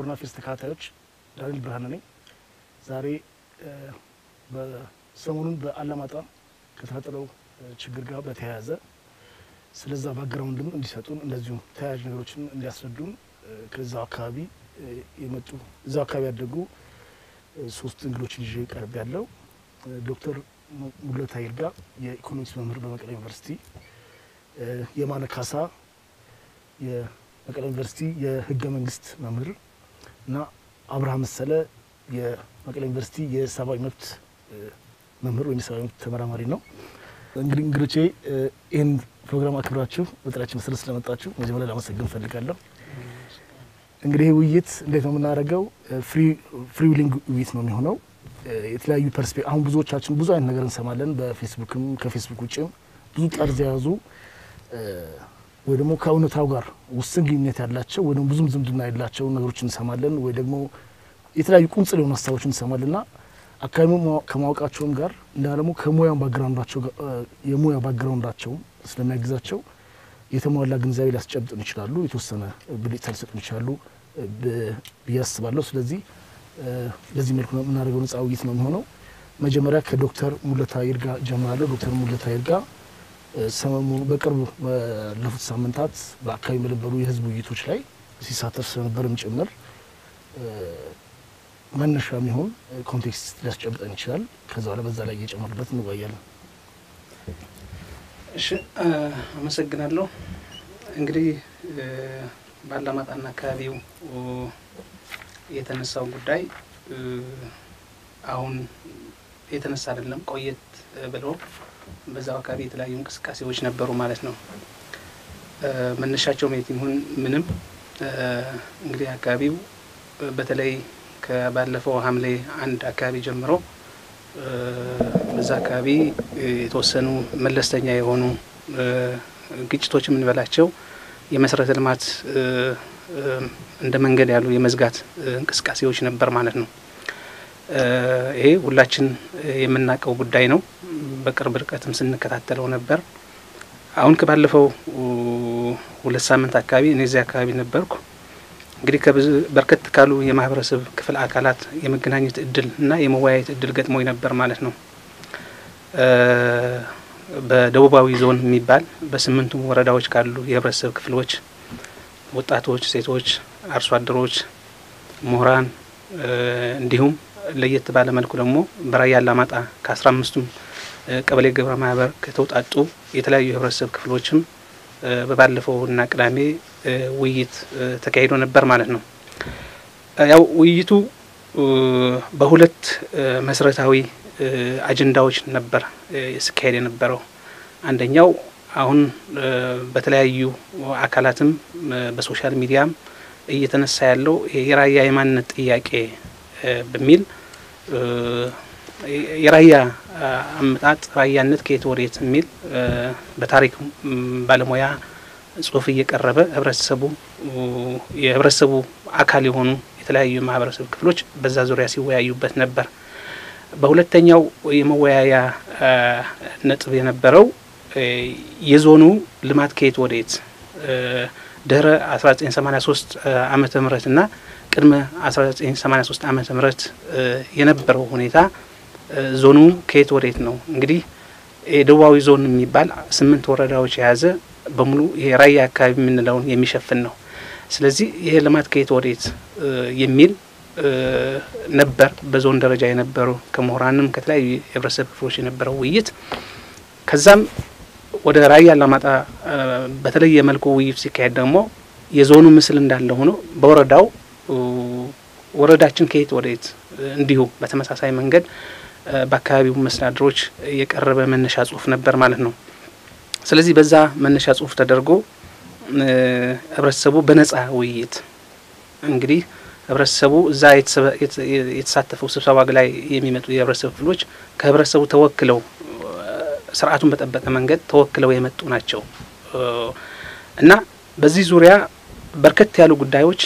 ከረና ፌስ ተከታታዮች ዳንኤል ብርሃነ ነኝ። ዛሬ በሰሞኑን በአላማጣ ከተፈጠረው ችግር ጋር በተያያዘ ስለዛ ባግራውንድም እንዲሰጡን እንደዚሁም ተያያዥ ነገሮችን እንዲያስረዱን ከዛው አካባቢ የመጡ እዛው አካባቢ ያደጉ ሶስት እንግዶችን ይዤ ቀርብ ያለው ዶክተር ሙሉለት ይርጋ የኢኮኖሚክስ መምህር በመቀሌ ዩኒቨርሲቲ፣ የማነ ካሳ የመቀሌ ዩኒቨርሲቲ የህገ መንግስት መምህር እና አብርሃም መሰለ የመቀሌ ዩኒቨርሲቲ የሰብአዊ መብት መምህር ወይም የሰብአዊ መብት ተመራማሪ ነው። እንግዲህ እንግዶቼ ይህን ፕሮግራም አክብራችሁ በጥሪያችን መሰረት ስለመጣችሁ መጀመሪያ ላመሰግን እፈልጋለሁ። እንግዲህ ይህ ውይይት እንዴት ነው የምናደርገው? ፍሪ ዊሊንግ ውይይት ነው የሚሆነው። የተለያዩ ፐርስፔ አሁን ብዙዎቻችን ብዙ አይነት ነገር እንሰማለን። በፌስቡክም ከፌስቡክ ውጭም ብዙ ጠርዝ የያዙ ወይ ደግሞ ከእውነታው ጋር ውስን ግንኙነት ያላቸው ወይ ደግሞ ብዙም ዝምድና የላቸው ነገሮች እንሰማለን። ወይ ደግሞ የተለያዩ ቁንጽል የሆኑ ሀሳቦች እንሰማለን እና አካባቢ ከማወቃቸውም ጋር እና ደግሞ ከሙያ ባግራውንዳቸው የሙያ ባግራውንዳቸውም ስለሚያግዛቸው የተሟላ ግንዛቤ ሊያስጨብጡን ይችላሉ። የተወሰነ ብልጭታ ሊሰጡን ይችላሉ ብዬ አስባለሁ። ስለዚህ በዚህ መልኩ የምናደርገው ነጻ ውይይት ነው የሚሆነው። መጀመሪያ ከዶክተር ሙሉለት ይርጋ ጀምራለሁ። ዶክተር ሙሉለት ይርጋ ሰሞኑን በቅርብ ባለፉት ሳምንታት በአካባቢ በነበሩ የህዝብ ውይይቶች ላይ ሲሳተፍ ስለነበርም ጭምር መነሻ የሚሆን ኮንቴክስት ሊያስጨብጠን ይችላል። ከዛ በኋላ በዛ ላይ እየጨመርበት እንወያያለን። እሺ፣ አመሰግናለሁ። እንግዲህ ባላማጣና አካባቢው የተነሳው ጉዳይ አሁን የተነሳ አይደለም፣ ቆየት ብሎ በዛው አካባቢ የተለያዩ እንቅስቃሴዎች ነበሩ ማለት ነው። መነሻቸው የት ይሁን ምንም እንግዲህ አካባቢው በተለይ ከባለፈው ሐምሌ አንድ አካባቢ ጀምሮ በዛ አካባቢ የተወሰኑ መለስተኛ የሆኑ ግጭቶች የምንበላቸው የመሰረተ ልማት እንደ መንገድ ያሉ የመዝጋት እንቅስቃሴዎች ነበር ማለት ነው። ይሄ ሁላችን የምናውቀው ጉዳይ ነው። በቅርብ ርቀትም ስንከታተለው ነበር። አሁን ከባለፈው ሁለት ሳምንት አካባቢ እኔ እዚያ አካባቢ ነበርኩ። እንግዲህ ከብዙ በርከት ካሉ የማህበረሰብ ክፍል አካላት የመገናኘት እድል እና የመወያየት እድል ገጥሞኝ ነበር ማለት ነው። በደቡባዊ ዞን የሚባል በስምንቱም ወረዳዎች ካሉ የህብረተሰብ ክፍሎች ወጣቶች፣ ሴቶች፣ አርሶ አደሮች፣ ምሁራን እንዲሁም ለየት ባለ መልኩ ደግሞ በራያ አላማጣ ከአስራ አምስቱም ቀበሌ ግብረ ማህበር ከተውጣጡ የተለያዩ የህብረተሰብ ክፍሎችም በባለፈውና ቅዳሜ ውይይት ተካሂዶ ነበር ማለት ነው። ያው ውይይቱ በሁለት መሰረታዊ አጀንዳዎች ነበር ሲካሄድ የነበረው። አንደኛው አሁን በተለያዩ አካላትም በሶሻል ሚዲያም እየተነሳ ያለው የራያ የማንነት ጥያቄ በሚል የራያ አመጣጥ ራያነት ከየት ወዴት የሚል በታሪክ ባለሙያ ጽሁፍ እየቀረበ ህብረተሰቡ የህብረተሰቡ አካል የሆኑ የተለያዩ የማህበረሰብ ክፍሎች በዛ ዙሪያ ሲወያዩበት ነበር። በሁለተኛው የመወያያ ነጥብ የነበረው የዞኑ ልማት ከየት ወዴት ድህረ 1983 ዓመተ ምህረት እና ቅድመ 1983 ዓመተ ምህረት የነበረው ሁኔታ ዞኑ ከየት ወዴት ነው? እንግዲህ የደቡባዊ ዞን የሚባል ስምንት ወረዳዎች የያዘ በሙሉ የራያ አካባቢ የምንለውን የሚሸፍን ነው። ስለዚህ ይሄ ልማት ከየት ወዴት የሚል ነበር በዞን ደረጃ የነበረው ከምሁራንም ከተለያዩ የህብረተሰብ ክፍሎች የነበረው ውይይት። ከዛም ወደ ራያ አላማጣ በተለየ መልኩ ውይይት ሲካሄድ ደግሞ የዞኑ ምስል እንዳለ ሆኖ በወረዳው ወረዳችን ከየት ወዴት እንዲሁ በተመሳሳይ መንገድ በአካባቢው መስተዳድሮች የቀረበ መነሻ ጽሁፍ ነበር ማለት ነው። ስለዚህ በዛ መነሻ ጽሁፍ ተደርጎ ህብረተሰቡ በነጻ ውይይት እንግዲህ ህብረተሰቡ እዛ የተሳተፈው ስብሰባ ላይ የሚመጡ የህብረተሰብ ክፍሎች ከህብረተሰቡ ተወክለው ስርዓቱን በጠበቀ መንገድ ተወክለው የመጡ ናቸው እና በዚህ ዙሪያ በርከት ያሉ ጉዳዮች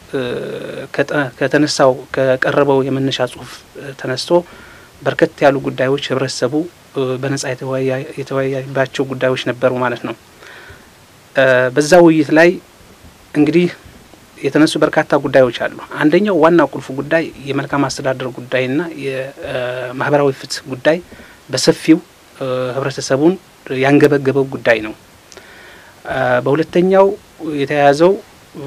ከተነሳው ከቀረበው የመነሻ ጽሁፍ ተነስቶ በርከት ያሉ ጉዳዮች ህብረተሰቡ በነጻ የተወያዩባቸው ጉዳዮች ነበሩ ማለት ነው። በዛ ውይይት ላይ እንግዲህ የተነሱ በርካታ ጉዳዮች አሉ። አንደኛው ዋና ቁልፉ ጉዳይ የመልካም አስተዳደር ጉዳይና የማህበራዊ ፍትህ ጉዳይ በሰፊው ህብረተሰቡን ያንገበገበው ጉዳይ ነው። በሁለተኛው የተያያዘው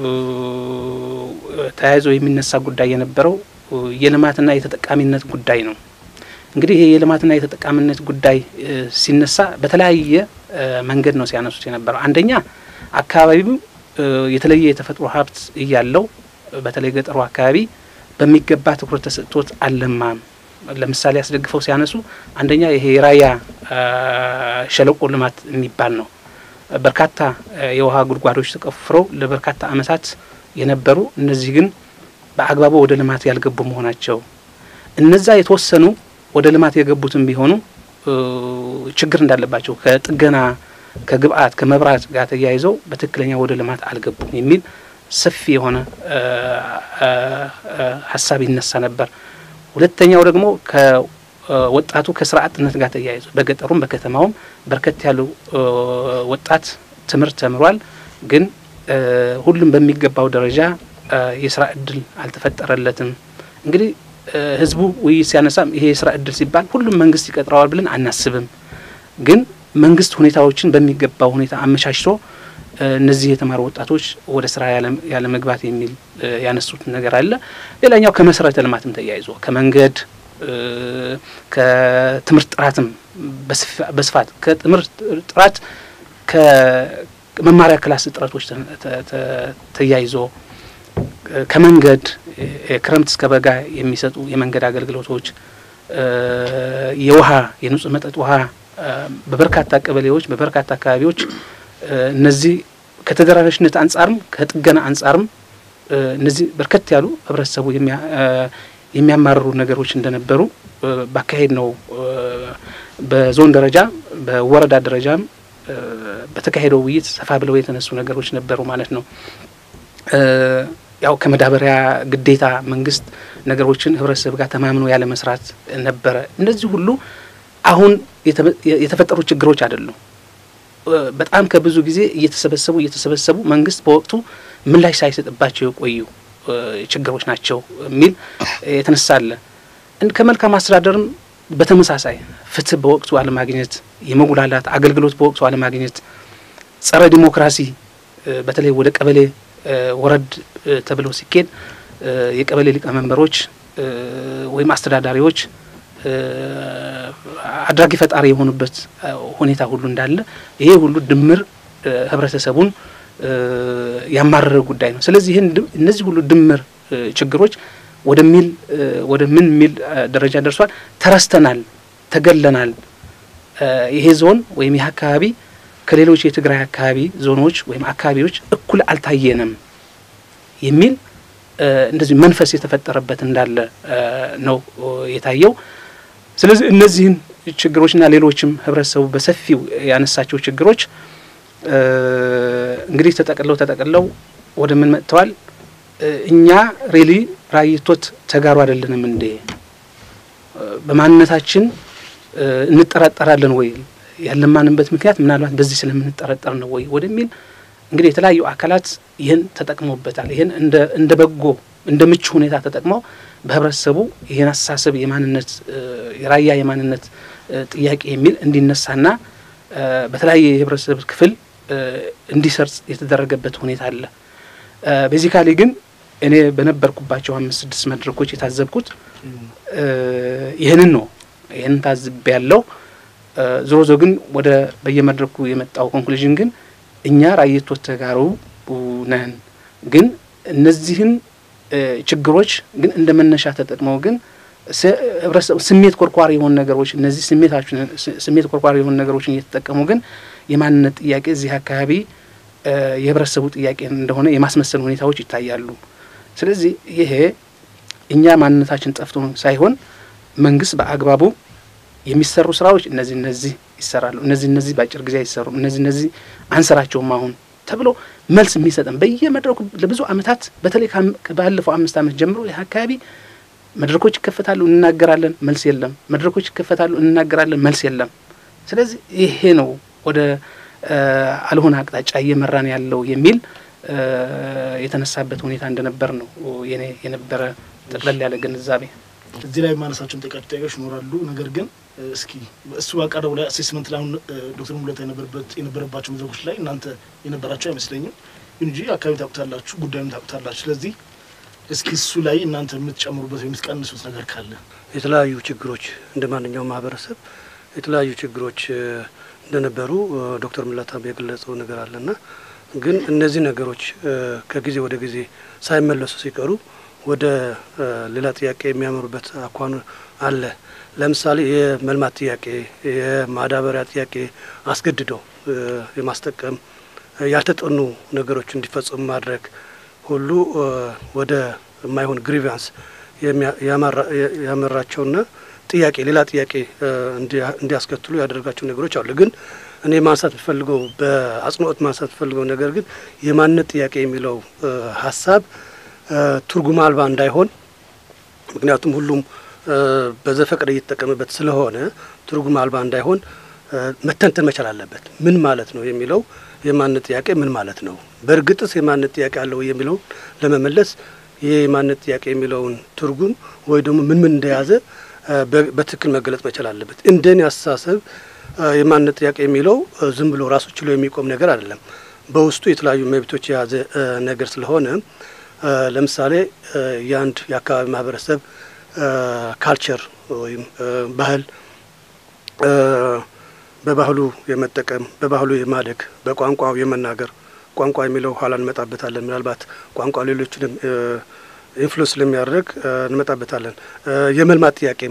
ተያይዞ የሚነሳ ጉዳይ የነበረው የልማትና የተጠቃሚነት ጉዳይ ነው። እንግዲህ ይሄ የልማትና የተጠቃሚነት ጉዳይ ሲነሳ በተለያየ መንገድ ነው ሲያነሱት የነበረው። አንደኛ አካባቢው የተለየ የተፈጥሮ ሀብት እያለው በተለይ ገጠሩ አካባቢ በሚገባ ትኩረት ተሰጥቶት አልለማም። ለምሳሌ አስደግፈው ሲያነሱ አንደኛ ይሄ የራያ ሸለቆ ልማት የሚባል ነው። በርካታ የውሃ ጉድጓዶች ተቆፍረው ለበርካታ ዓመታት የነበሩ እነዚህ ግን በአግባቡ ወደ ልማት ያልገቡ መሆናቸው እነዛ የተወሰኑ ወደ ልማት የገቡትም ቢሆኑ ችግር እንዳለባቸው ከጥገና ከግብአት ከመብራት ጋር ተያይዘው በትክክለኛ ወደ ልማት አልገቡም የሚል ሰፊ የሆነ ሀሳብ ይነሳ ነበር። ሁለተኛው ደግሞ ከወጣቱ ከስራ አጥነት ጋር ተያይዞ በገጠሩም በከተማውም በርከት ያሉ ወጣት ትምህርት ተምሯል፣ ግን ሁሉም በሚገባው ደረጃ የስራ እድል አልተፈጠረለትም። እንግዲህ ህዝቡ ውይይት ሲያነሳም ይሄ የስራ እድል ሲባል ሁሉም መንግስት ይቀጥረዋል ብለን አናስብም። ግን መንግስት ሁኔታዎችን በሚገባው ሁኔታ አመቻችቶ እነዚህ የተማሩ ወጣቶች ወደ ስራ ያለ መግባት የሚል ያነሱት ነገር አለ። ሌላኛው ከመሰረተ ልማትም ተያይዞ ከመንገድ ከትምህርት ጥራትም በስፋት ከትምህርት ጥራት ከመማሪያ ክላስ እጥረቶች ተያይዞ ከመንገድ ክረምት እስከ በጋ የሚሰጡ የመንገድ አገልግሎቶች፣ የውሃ የንጹህ መጠጥ ውሃ በበርካታ ቀበሌዎች በበርካታ አካባቢዎች እነዚህ ከተደራሽነት አንጻርም ከጥገና አንጻርም እነዚህ በርከት ያሉ ህብረተሰቡ የሚያማርሩ ነገሮች እንደነበሩ ባካሄድ ነው በዞን ደረጃ በወረዳ ደረጃም በተካሄደው ውይይት ሰፋ ብለው የተነሱ ነገሮች ነበሩ ማለት ነው። ያው ከመዳበሪያ ግዴታ መንግስት ነገሮችን ህብረተሰብ ጋር ተማምኖ ያለ መስራት ነበረ። እነዚህ ሁሉ አሁን የተፈጠሩ ችግሮች አይደሉም። በጣም ከብዙ ጊዜ እየተሰበሰቡ እየተሰበሰቡ መንግስት በወቅቱ ምላሽ ሳይሰጥባቸው የቆዩ ችግሮች ናቸው የሚል የተነሳለ ከመልካም አስተዳደርም በተመሳሳይ ፍትህ በወቅቱ አለማግኘት፣ የመጉላላት አገልግሎት በወቅቱ አለማግኘት፣ ጸረ ዲሞክራሲ በተለይ ወደ ቀበሌ ወረድ ተብለው ሲኬድ የቀበሌ ሊቀመንበሮች ወይም አስተዳዳሪዎች አድራጊ ፈጣሪ የሆኑበት ሁኔታ ሁሉ እንዳለ ይሄ ሁሉ ድምር ህብረተሰቡን ያማረረ ጉዳይ ነው። ስለዚህ ይህን እነዚህ ሁሉ ድምር ችግሮች ወደሚል ወደ ምን ሚል ደረጃ ደርሷል። ተረስተናል፣ ተገለናል። ይሄ ዞን ወይም ይህ አካባቢ ከሌሎች የትግራይ አካባቢ ዞኖች ወይም አካባቢዎች እኩል አልታየንም የሚል እንደዚህ መንፈስ የተፈጠረበት እንዳለ ነው የታየው። ስለዚህ እነዚህን ችግሮችና ሌሎችም ህብረተሰቡ በሰፊው ያነሳቸው ችግሮች እንግዲህ ተጠቅለው ተጠቅለው ወደ ምን መጥተዋል? እኛ ሬሊ ራይቶት ተጋሩ አይደለንም እንዴ? በማንነታችን እንጠራጠራለን ወይ? ያለማንበት ምክንያት ምናልባት በዚህ ስለምንጠረጠር ነው ወይ ወደሚል እንግዲህ የተለያዩ አካላት ይህን ተጠቅመውበታል። ይህን እንደ በጎ እንደ ምቹ ሁኔታ ተጠቅመው በህብረተሰቡ ይህን አስተሳሰብ የማንነት የራያ የማንነት ጥያቄ የሚል እንዲነሳና በተለያየ የህብረተሰብ ክፍል እንዲሰርጽ የተደረገበት ሁኔታ አለ። ቤዚካሊ ግን እኔ በነበርኩባቸው አምስት ስድስት መድረኮች የታዘብኩት ይህንን ነው። ይህንን ታዝቤ ያለው ዞሮ ዞ ግን ወደ በየመድረኩ የመጣው ኮንክሉዥን ግን እኛ ራየቶት ተጋሩ ነን፣ ግን እነዚህን ችግሮች ግን እንደ መነሻ ተጠቅመው ግን ህብረተሰቡ ስሜት ኮርኳሪ የሆኑ ነገሮች እነዚህ ስሜታችን ስሜት ኮርኳሪ የሆኑ ነገሮችን እየተጠቀሙ ግን የማንነት ጥያቄ እዚህ አካባቢ የህብረተሰቡ ጥያቄ እንደሆነ የማስመሰል ሁኔታዎች ይታያሉ። ስለዚህ ይሄ እኛ ማንነታችን ጠፍቶ ሳይሆን መንግስት በአግባቡ የሚሰሩ ስራዎች እነዚህ እነዚህ ይሰራሉ፣ እነዚህ እነዚህ በአጭር ጊዜ አይሰሩም፣ እነዚህ እነዚህ አንሰራቸውም አሁን ተብሎ መልስ የሚሰጠን በየመድረኩ ለብዙ አመታት በተለይ ባለፈው አምስት አመት ጀምሮ ይህ አካባቢ መድረኮች ይከፈታሉ፣ እንናገራለን፣ መልስ የለም። መድረኮች ይከፈታሉ፣ እንናገራለን፣ መልስ የለም። ስለዚህ ይሄ ነው ወደ አልሆነ አቅጣጫ እየመራን ያለው የሚል የተነሳበት ሁኔታ እንደነበር ነው የኔ የነበረ ጠቅለል ያለ ግንዛቤ። እዚህ ላይ ማነሳቸውን ጠቃሚ ጥያቄዎች ይኖራሉ። ነገር ግን እስኪ እሱ ባቀረቡ ላይ አሴስመንት ላይ አሁን ዶክተር ሙሉጌታ የነበረባቸው መድረኮች ላይ እናንተ የነበራቸው አይመስለኝም። ይሁን እንጂ አካባቢ ታውቁታላችሁ፣ ጉዳዩን ታውቁታላችሁ። ስለዚህ እስኪ እሱ ላይ እናንተ የምትጨምሩበት ወይ የምትቀንሱት ነገር ካለ የተለያዩ ችግሮች እንደ ማንኛውም ማህበረሰብ የተለያዩ ችግሮች እንደነበሩ ዶክተር ሙሉጌታ የገለጸው ነገር አለና ግን እነዚህ ነገሮች ከጊዜ ወደ ጊዜ ሳይመለሱ ሲቀሩ ወደ ሌላ ጥያቄ የሚያመሩበት አኳኑ አለ። ለምሳሌ የመልማት ጥያቄ፣ የማዳበሪያ ጥያቄ አስገድደው የማስጠቀም ያልተጠኑ ነገሮች እንዲፈጸሙ ማድረግ ሁሉ ወደ የማይሆን ግሪቫንስ ያመራቸውና ጥያቄ ሌላ ጥያቄ እንዲያስከትሉ ያደረጋቸው ነገሮች አሉ። ግን እኔ ማንሳት የምፈልገው በአጽንኦት ማንሳት የምፈልገው ነገር ግን የማንነት ጥያቄ የሚለው ሀሳብ ትርጉም አልባ እንዳይሆን ምክንያቱም ሁሉም በዘፈቀደ እየተጠቀመበት ስለሆነ ትርጉም አልባ እንዳይሆን መተንተን መቻል አለበት። ምን ማለት ነው የሚለው የማንነት ጥያቄ ምን ማለት ነው፣ በእርግጥስ የማንነት ጥያቄ አለው የሚለውን ለመመለስ ይህ የማንነት ጥያቄ የሚለውን ትርጉም ወይ ደግሞ ምን ምን እንደያዘ በትክክል መገለጽ መቻል አለበት። እንደኔ አስተሳሰብ የማንነት ጥያቄ የሚለው ዝም ብሎ ራሱ ችሎ የሚቆም ነገር አይደለም። በውስጡ የተለያዩ መብቶች የያዘ ነገር ስለሆነ ለምሳሌ የአንድ የአካባቢ ማህበረሰብ ካልቸር ወይም ባህል በባህሉ የመጠቀም በባህሉ የማደግ በቋንቋው የመናገር ቋንቋ የሚለው ኋላ እንመጣበታለን። ምናልባት ቋንቋ ሌሎችንም ኢንፍሉንስ ስለሚያደርግ እንመጣበታለን። የመልማት ጥያቄም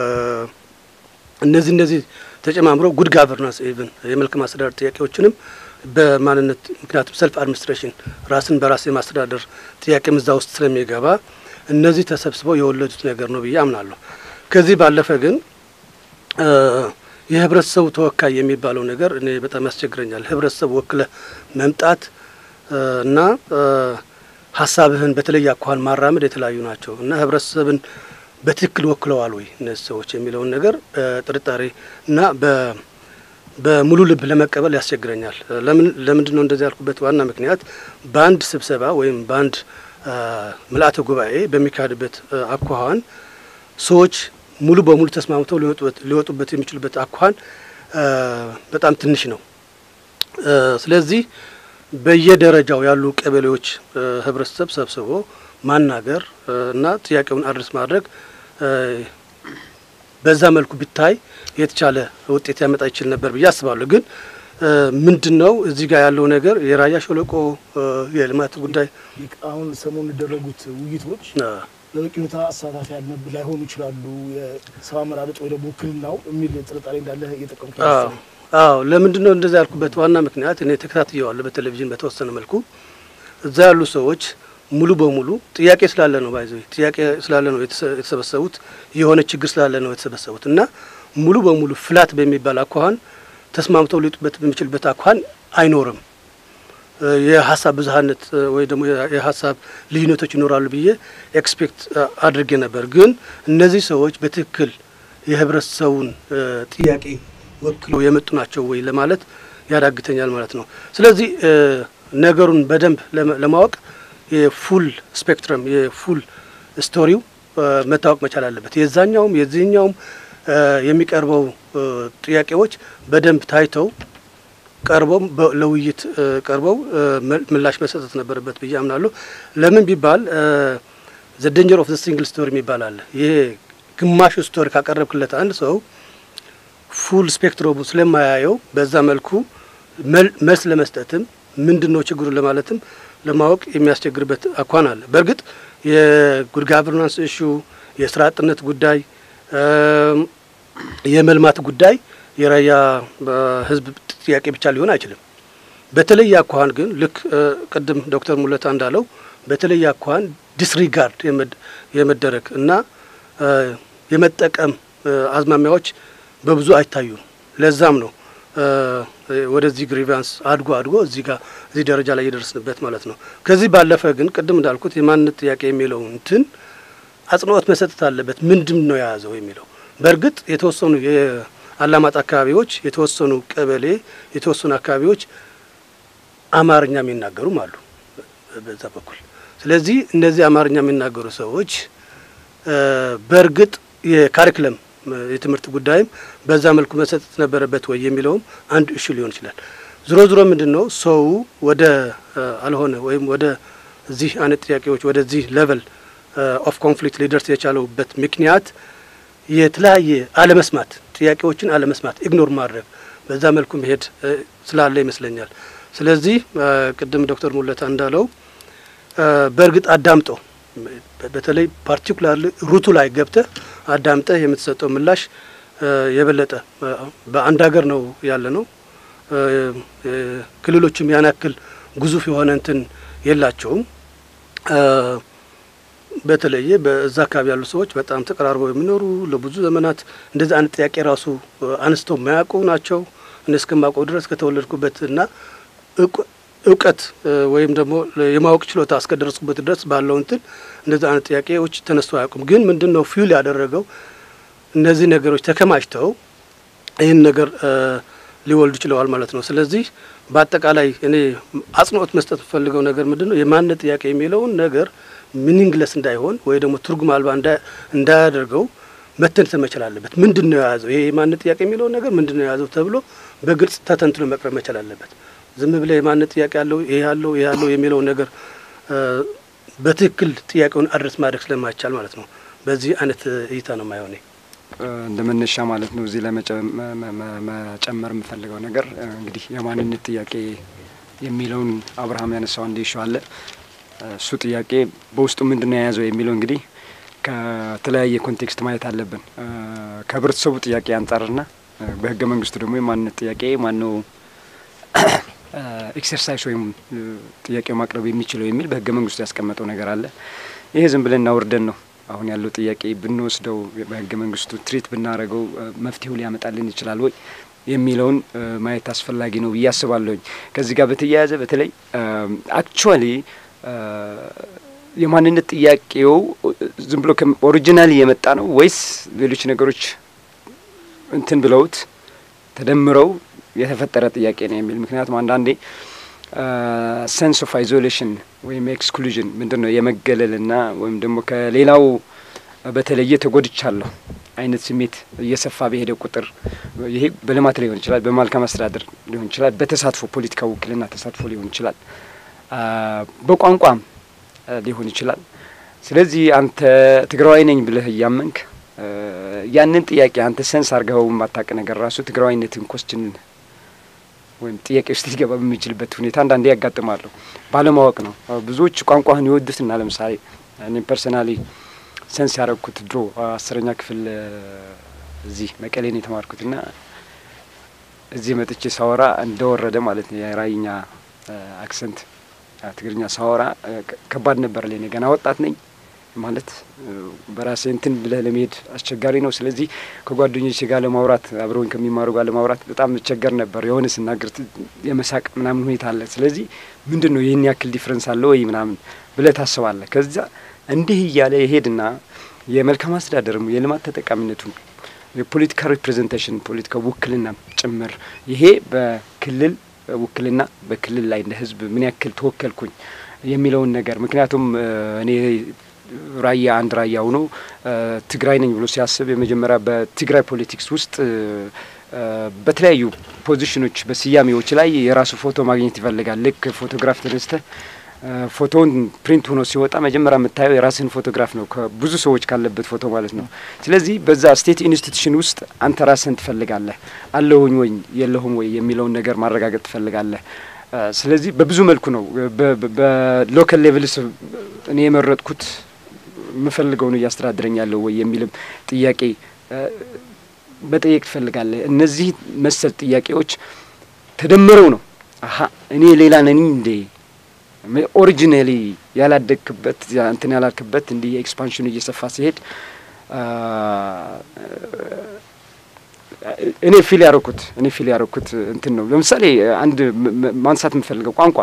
እነዚህ እነዚህ ተጨማምረው ጉድ ጋቨርናንስ ኢቭን የመልካም አስተዳደር ጥያቄዎችንም በማንነት ምክንያቱም ሰልፍ አድሚኒስትሬሽን ራስን በራስ የማስተዳደር ጥያቄም እዛ ውስጥ ስለሚገባ እነዚህ ተሰብስበው የወለዱት ነገር ነው ብዬ አምናለሁ። ከዚህ ባለፈ ግን የህብረተሰቡ ተወካይ የሚባለው ነገር እኔ በጣም ያስቸግረኛል። ህብረተሰቡ ወክለህ መምጣት እና ሀሳብህን በተለየ አኳኋን ማራመድ የተለያዩ ናቸው እና ህብረተሰብን በትክክል ወክለዋል ወይ እነዚህ ሰዎች የሚለውን ነገር ጥርጣሬ እና በሙሉ ልብ ለመቀበል ያስቸግረኛል። ለምን ለምንድን ነው እንደዚህ ያልኩበት ዋና ምክንያት በአንድ ስብሰባ ወይም በአንድ ምልአተ ጉባኤ በሚካሄድበት አኳኋን ሰዎች ሙሉ በሙሉ ተስማምተው ሊወጡበት የሚችሉበት አኳኋን በጣም ትንሽ ነው። ስለዚህ በየደረጃው ያሉ ቀበሌዎች ህብረተሰብ ሰብስቦ ማናገር እና ጥያቄውን አድረስ ማድረግ በዛ መልኩ ቢታይ የተቻለ ውጤት ያመጣ ይችል ነበር ብዬ አስባለሁ። ግን ምንድን ነው እዚህ ጋር ያለው ነገር የራያ ሸለቆ የልማት ጉዳይ አሁን ሰሞኑን የሚደረጉት ውይይቶች በበቂ ሁኔታ አሳታፊ ያልነብ ላይሆኑ ይችላሉ። የሰው አመራረጥ ወይ ደግሞ ውክልናው የሚል ጥርጣሬ እንዳለ እየጠቀምኩ አዎ ለምንድን ነው እንደዛ ያልኩበት ዋና ምክንያት እኔ ተከታትየዋለሁ በቴሌቪዥን በተወሰነ መልኩ እዛ ያሉ ሰዎች ሙሉ በሙሉ ጥያቄ ስላለ ነው ባይዘ ጥያቄ ስላለ ነው የተሰበሰቡት የሆነ ችግር ስላለ ነው የተሰበሰቡት እና ሙሉ በሙሉ ፍላት በሚባል አኳኋን ተስማምተው ሊጡበት በሚችልበት አኳኋን አይኖርም። የሀሳብ ብዝሀነት ወይ ደግሞ የሀሳብ ልዩነቶች ይኖራሉ ብዬ ኤክስፔክት አድርጌ ነበር። ግን እነዚህ ሰዎች በትክክል የህብረተሰቡን ጥያቄ ወክለው የመጡ ናቸው ወይ ለማለት ያዳግተኛል ማለት ነው። ስለዚህ ነገሩን በደንብ ለማወቅ የፉል ስፔክትረም የፉል ስቶሪው መታወቅ መቻል አለበት። የዛኛውም የዚህኛውም የሚቀርበው ጥያቄዎች በደንብ ታይተው ቀርበው ለውይይት ቀርበው ምላሽ መሰጠት ነበረበት ብዬ አምናለሁ። ለምን ቢባል ዘ ዴንጀር ኦፍ ዘ ሲንግል ስቶሪ የሚባል አለ። ይሄ ግማሹ ስቶሪ ካቀረብክለት አንድ ሰው ፉል ስፔክትረሙ ስለማያየው በዛ መልኩ መልስ ለመስጠትም ምንድን ነው ችግሩ ለማለትም ለማወቅ የሚያስቸግርበት አኳን አለ። በእርግጥ የጉድ ጋቨርናንስ እሹ፣ የስራ አጥነት ጉዳይ፣ የመልማት ጉዳይ የራያ ህዝብ ጥያቄ ብቻ ሊሆን አይችልም። በተለየ አኳኋን ግን ልክ ቅድም ዶክተር ሙለታ እንዳለው በተለየ አኳኋን ዲስሪጋርድ የመደረግ እና የመጠቀም አዝማሚያዎች በብዙ አይታዩም። ለዛም ነው ወደዚህ ግሪቫንስ አድጎ አድጎ እዚህ ጋር እዚህ ደረጃ ላይ የደረስንበት ማለት ነው። ከዚህ ባለፈ ግን ቅድም እንዳልኩት የማንነት ጥያቄ የሚለው እንትን አጽንኦት መሰጠት አለበት። ምንድን ነው የያዘው የሚለው በእርግጥ የተወሰኑ የአላማጣ አካባቢዎች፣ የተወሰኑ ቀበሌ፣ የተወሰኑ አካባቢዎች አማርኛ የሚናገሩም አሉ። በዛ በኩል። ስለዚህ እነዚህ አማርኛ የሚናገሩ ሰዎች በእርግጥ የካሪክለም የትምህርት ጉዳይም በዛ መልኩ መሰጠት ነበረበት ወይ የሚለውም አንድ እሹ ሊሆን ይችላል። ዝሮ ዝሮ ምንድን ነው ሰው ወደ አልሆነ ወይም ወደ እዚህ አይነት ጥያቄዎች ወደዚህ ሌቨል ኦፍ ኮንፍሊክት ሊደርስ የቻለውበት ምክንያት የተለያየ አለመስማት፣ ጥያቄዎችን አለመስማት፣ ኢግኖር ማድረግ በዛ መልኩ መሄድ ስላለ ይመስለኛል። ስለዚህ ቅድም ዶክተር ሙለታ እንዳለው በእርግጥ አዳምጦ በተለይ ፓርቲኩላር ሩቱ ላይ ገብተህ አዳምጠህ የምትሰጠው ምላሽ የበለጠ በአንድ ሀገር ነው ያለ ነው። ክልሎችም ያን ያክል ግዙፍ የሆነ እንትን የላቸውም። በተለየ በዛ አካባቢ ያሉ ሰዎች በጣም ተቀራርበው የሚኖሩ ለብዙ ዘመናት እንደዚህ አይነት ጥያቄ ራሱ አንስተው የማያውቁ ናቸው። እኔ እስከማውቀው ድረስ ከተወለድኩበት እና እውቀት ወይም ደግሞ የማወቅ ችሎታ እስከደረስኩበት ድረስ ባለው እንትን እንደዚህ አይነት ጥያቄዎች ተነስተው አያውቁም። ግን ምንድን ነው ፊውል ያደረገው እነዚህ ነገሮች ተከማችተው ይህን ነገር ሊወልዱ ችለዋል ማለት ነው። ስለዚህ በአጠቃላይ እኔ አጽንኦት መስጠት የምፈልገው ነገር ምንድን ነው የማንነት ጥያቄ የሚለውን ነገር ሚኒንግለስ እንዳይሆን ወይ ደግሞ ትርጉም አልባ እንዳያደርገው መተንተን መቻል አለበት። ምንድን ነው የያዘው ይሄ የማንነት ጥያቄ የሚለውን ነገር ምንድን ነው የያዘው ተብሎ በግልጽ ተተንትኖ መቅረብ መቻል አለበት። ዝም ብለ የማንነት ጥያቄ ያለው ይሄ ያለው ይሄ ያለው የሚለውን ነገር በትክክል ጥያቄውን አድረስ ማድረግ ስለማይቻል ማለት ነው። በዚህ አይነት እይታ ነው የማይሆነ እንደ መነሻ ማለት ነው። እዚህ ላይ መጨመር የምፈልገው ነገር እንግዲህ የማንነት ጥያቄ የሚለውን አብርሃም ያነሳው አንድ ይሸ አለ። እሱ ጥያቄ በውስጡ ምንድን ነው የያዘው የሚለው እንግዲህ ከተለያየ ኮንቴክስት ማየት አለብን። ከህብረተሰቡ ጥያቄ አንጻርና በህገ መንግስቱ ደግሞ የማንነት ጥያቄ ማነው ኤክሰርሳይዝ ወይም ጥያቄው ማቅረብ የሚችለው የሚል በህገ መንግስቱ ያስቀመጠው ነገር አለ። ይሄ ዝም ብለን እናውርደን ነው አሁን ያለው ጥያቄ ብንወስደው በህገ መንግስቱ ትሪት ብናደርገው መፍትሄው ሊያመጣልን ይችላል ወይ የሚለውን ማየት አስፈላጊ ነው ብዬ አስባለሁኝ። ከዚህ ጋር በተያያዘ በተለይ አክቹዋሊ የማንነት ጥያቄው ዝም ብሎ ኦሪጂናሊ የመጣ ነው ወይስ ሌሎች ነገሮች እንትን ብለውት ተደምረው የተፈጠረ ጥያቄ ነው የሚል ምክንያቱም አንዳንዴ ሰንስ ኦፍ አይዞሌሽን ወይም ኤክስክሉዥን ምንድን ነው የመገለልና ወይም ደግሞ ከሌላው በተለየ ተጎድቻለሁ አይነት ስሜት እየሰፋ በሄደ ቁጥር ይሄ በልማት ሊሆን ይችላል፣ በመልካም አስተዳደር ሊሆን ይችላል፣ በተሳትፎ ፖለቲካ ውክልና ተሳትፎ ሊሆን ይችላል፣ በቋንቋም ሊሆን ይችላል። ስለዚህ አንተ ትግራዋይ ነኝ ብለህ እያመንክ ያንን ጥያቄ አንተ ሰንስ አርገኸው የማታውቅ ነገር ራሱ ትግራዋይነትን ኮስችን ወይም ጥያቄ ውስጥ ሊገባ በሚችልበት ሁኔታ አንዳንዴ ያጋጥማሉ። ባለማወቅ ነው። ብዙዎች ቋንቋህን ይወዱትና ለምሳሌ እኔ ፐርሰናሊ ሰንስ ያደረግኩት ድሮ አስረኛ ክፍል እዚህ መቀሌን የተማርኩትና እዚህ መጥቼ ሳወራ እንደወረደ ማለት ነው የራይኛ አክሰንት ትግርኛ ሳወራ ከባድ ነበር ለኔ። ገና ወጣት ነኝ ማለት በራሴ እንትን ብለህ ለመሄድ አስቸጋሪ ነው። ስለዚህ ከጓደኞች ጋር ለማውራት አብረውኝ ከሚማሩ ጋር ለማውራት በጣም እቸገር ነበር። የሆነ ስናገር የመሳቅ ምናምን ሁኔታ አለ። ስለዚህ ምንድን ነው ይህን ያክል ዲፍረንስ አለ ወይ ምናምን ብለህ ታስባለህ። ከዛ እንዲህ እያለ የሄድና የመልካም አስተዳደርም የልማት ተጠቃሚነቱን የፖለቲካ ሪፕሬዘንቴሽን ፖለቲካ ውክልና ጭምር ይሄ በክልል ውክልና በክልል ላይ እንደ ህዝብ ምን ያክል ተወከልኩኝ የሚለውን ነገር ምክንያቱም እኔ ራያ አንድ ራያ ሆኖ ትግራይ ነኝ ብሎ ሲያስብ የመጀመሪያ በትግራይ ፖለቲክስ ውስጥ በተለያዩ ፖዚሽኖች በስያሜዎች ላይ የራሱ ፎቶ ማግኘት ይፈልጋል። ልክ ፎቶግራፍ ተነስተህ ፎቶውን ፕሪንት ሆኖ ሲወጣ መጀመሪያ የምታየው የራስህን ፎቶግራፍ ነው፣ ከብዙ ሰዎች ካለበት ፎቶ ማለት ነው። ስለዚህ በዛ ስቴት ኢንስቲትዩሽን ውስጥ አንተ ራስህን ትፈልጋለህ። አለሁኝ ወይ የለሁም ወይ የሚለውን ነገር ማረጋገጥ ትፈልጋለህ። ስለዚህ በብዙ መልኩ ነው በሎካል ሌቭልስ እኔ የመረጥኩት የምፈልገውን እያስተዳድረኝ ያለው ወይ የሚልም ጥያቄ መጠየቅ ትፈልጋለህ። እነዚህ መሰል ጥያቄዎች ተደምረው ነው አሀ እኔ ሌላ ነኝ እንዴ ኦሪጂናሊ ያላደግክበት እንትን ያላልክበት እንዲህ ኤክስፓንሽኑ እየሰፋ ሲሄድ እኔ ፊል ያረኩት እኔ ፊል ያረኩት እንትን ነው። ለምሳሌ አንድ ማንሳት የምፈልገው ቋንቋ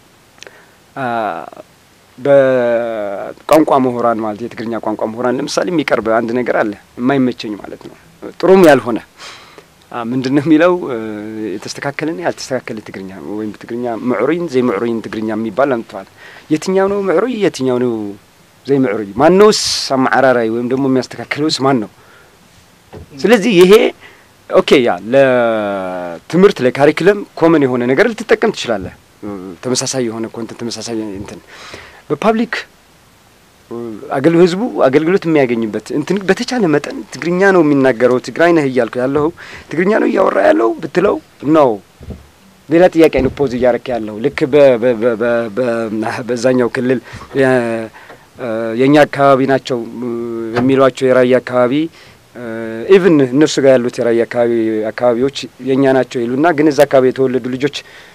በቋንቋ ምሁራን ማለት የትግርኛ ቋንቋ ምሁራን ለምሳሌ የሚቀርብ አንድ ነገር አለ የማይመቸኝ ማለት ነው። ጥሩም ያልሆነ ምንድን ነው የሚለው የተስተካከለና ያልተስተካከለ ትግርኛ ወይም ትግርኛ ምዕሩይን ዘይ ምዕሩይን ትግርኛ የሚባል አምጥተዋል። የትኛው ነው ምዕሩይ? የትኛው ነው ዘይ ምዕሩይ? ማነውስ አማዕራራይ ወይም ደግሞ የሚያስተካክለውስ ማን ነው? ስለዚህ ይሄ ኦኬ ያ ለትምህርት ለካሪክለም ኮመን የሆነ ነገር ልትጠቀም ትችላለህ። ተመሳሳይ የሆነ ኮንተንት ተመሳሳይ እንትን በፓብሊክ አገል ህዝቡ አገልግሎት የሚያገኝበት እንትን በተቻለ መጠን ትግርኛ ነው የሚናገረው ትግራይ ነህ እያልኩ ያለሁ ትግርኛ ነው እያወራ ያለው ብትለው ነው ሌላ ጥያቄ ነው ፖዝ እያረክ ያለው ልክ በዛኛው ክልል የእኛ አካባቢ ናቸው የሚሏቸው የራያ አካባቢ ኢቭን እነሱ ጋር ያሉት የራያ አካባቢ አካባቢዎች የእኛ ናቸው ይሉና ግን እዛ አካባቢ የተወለዱ ልጆች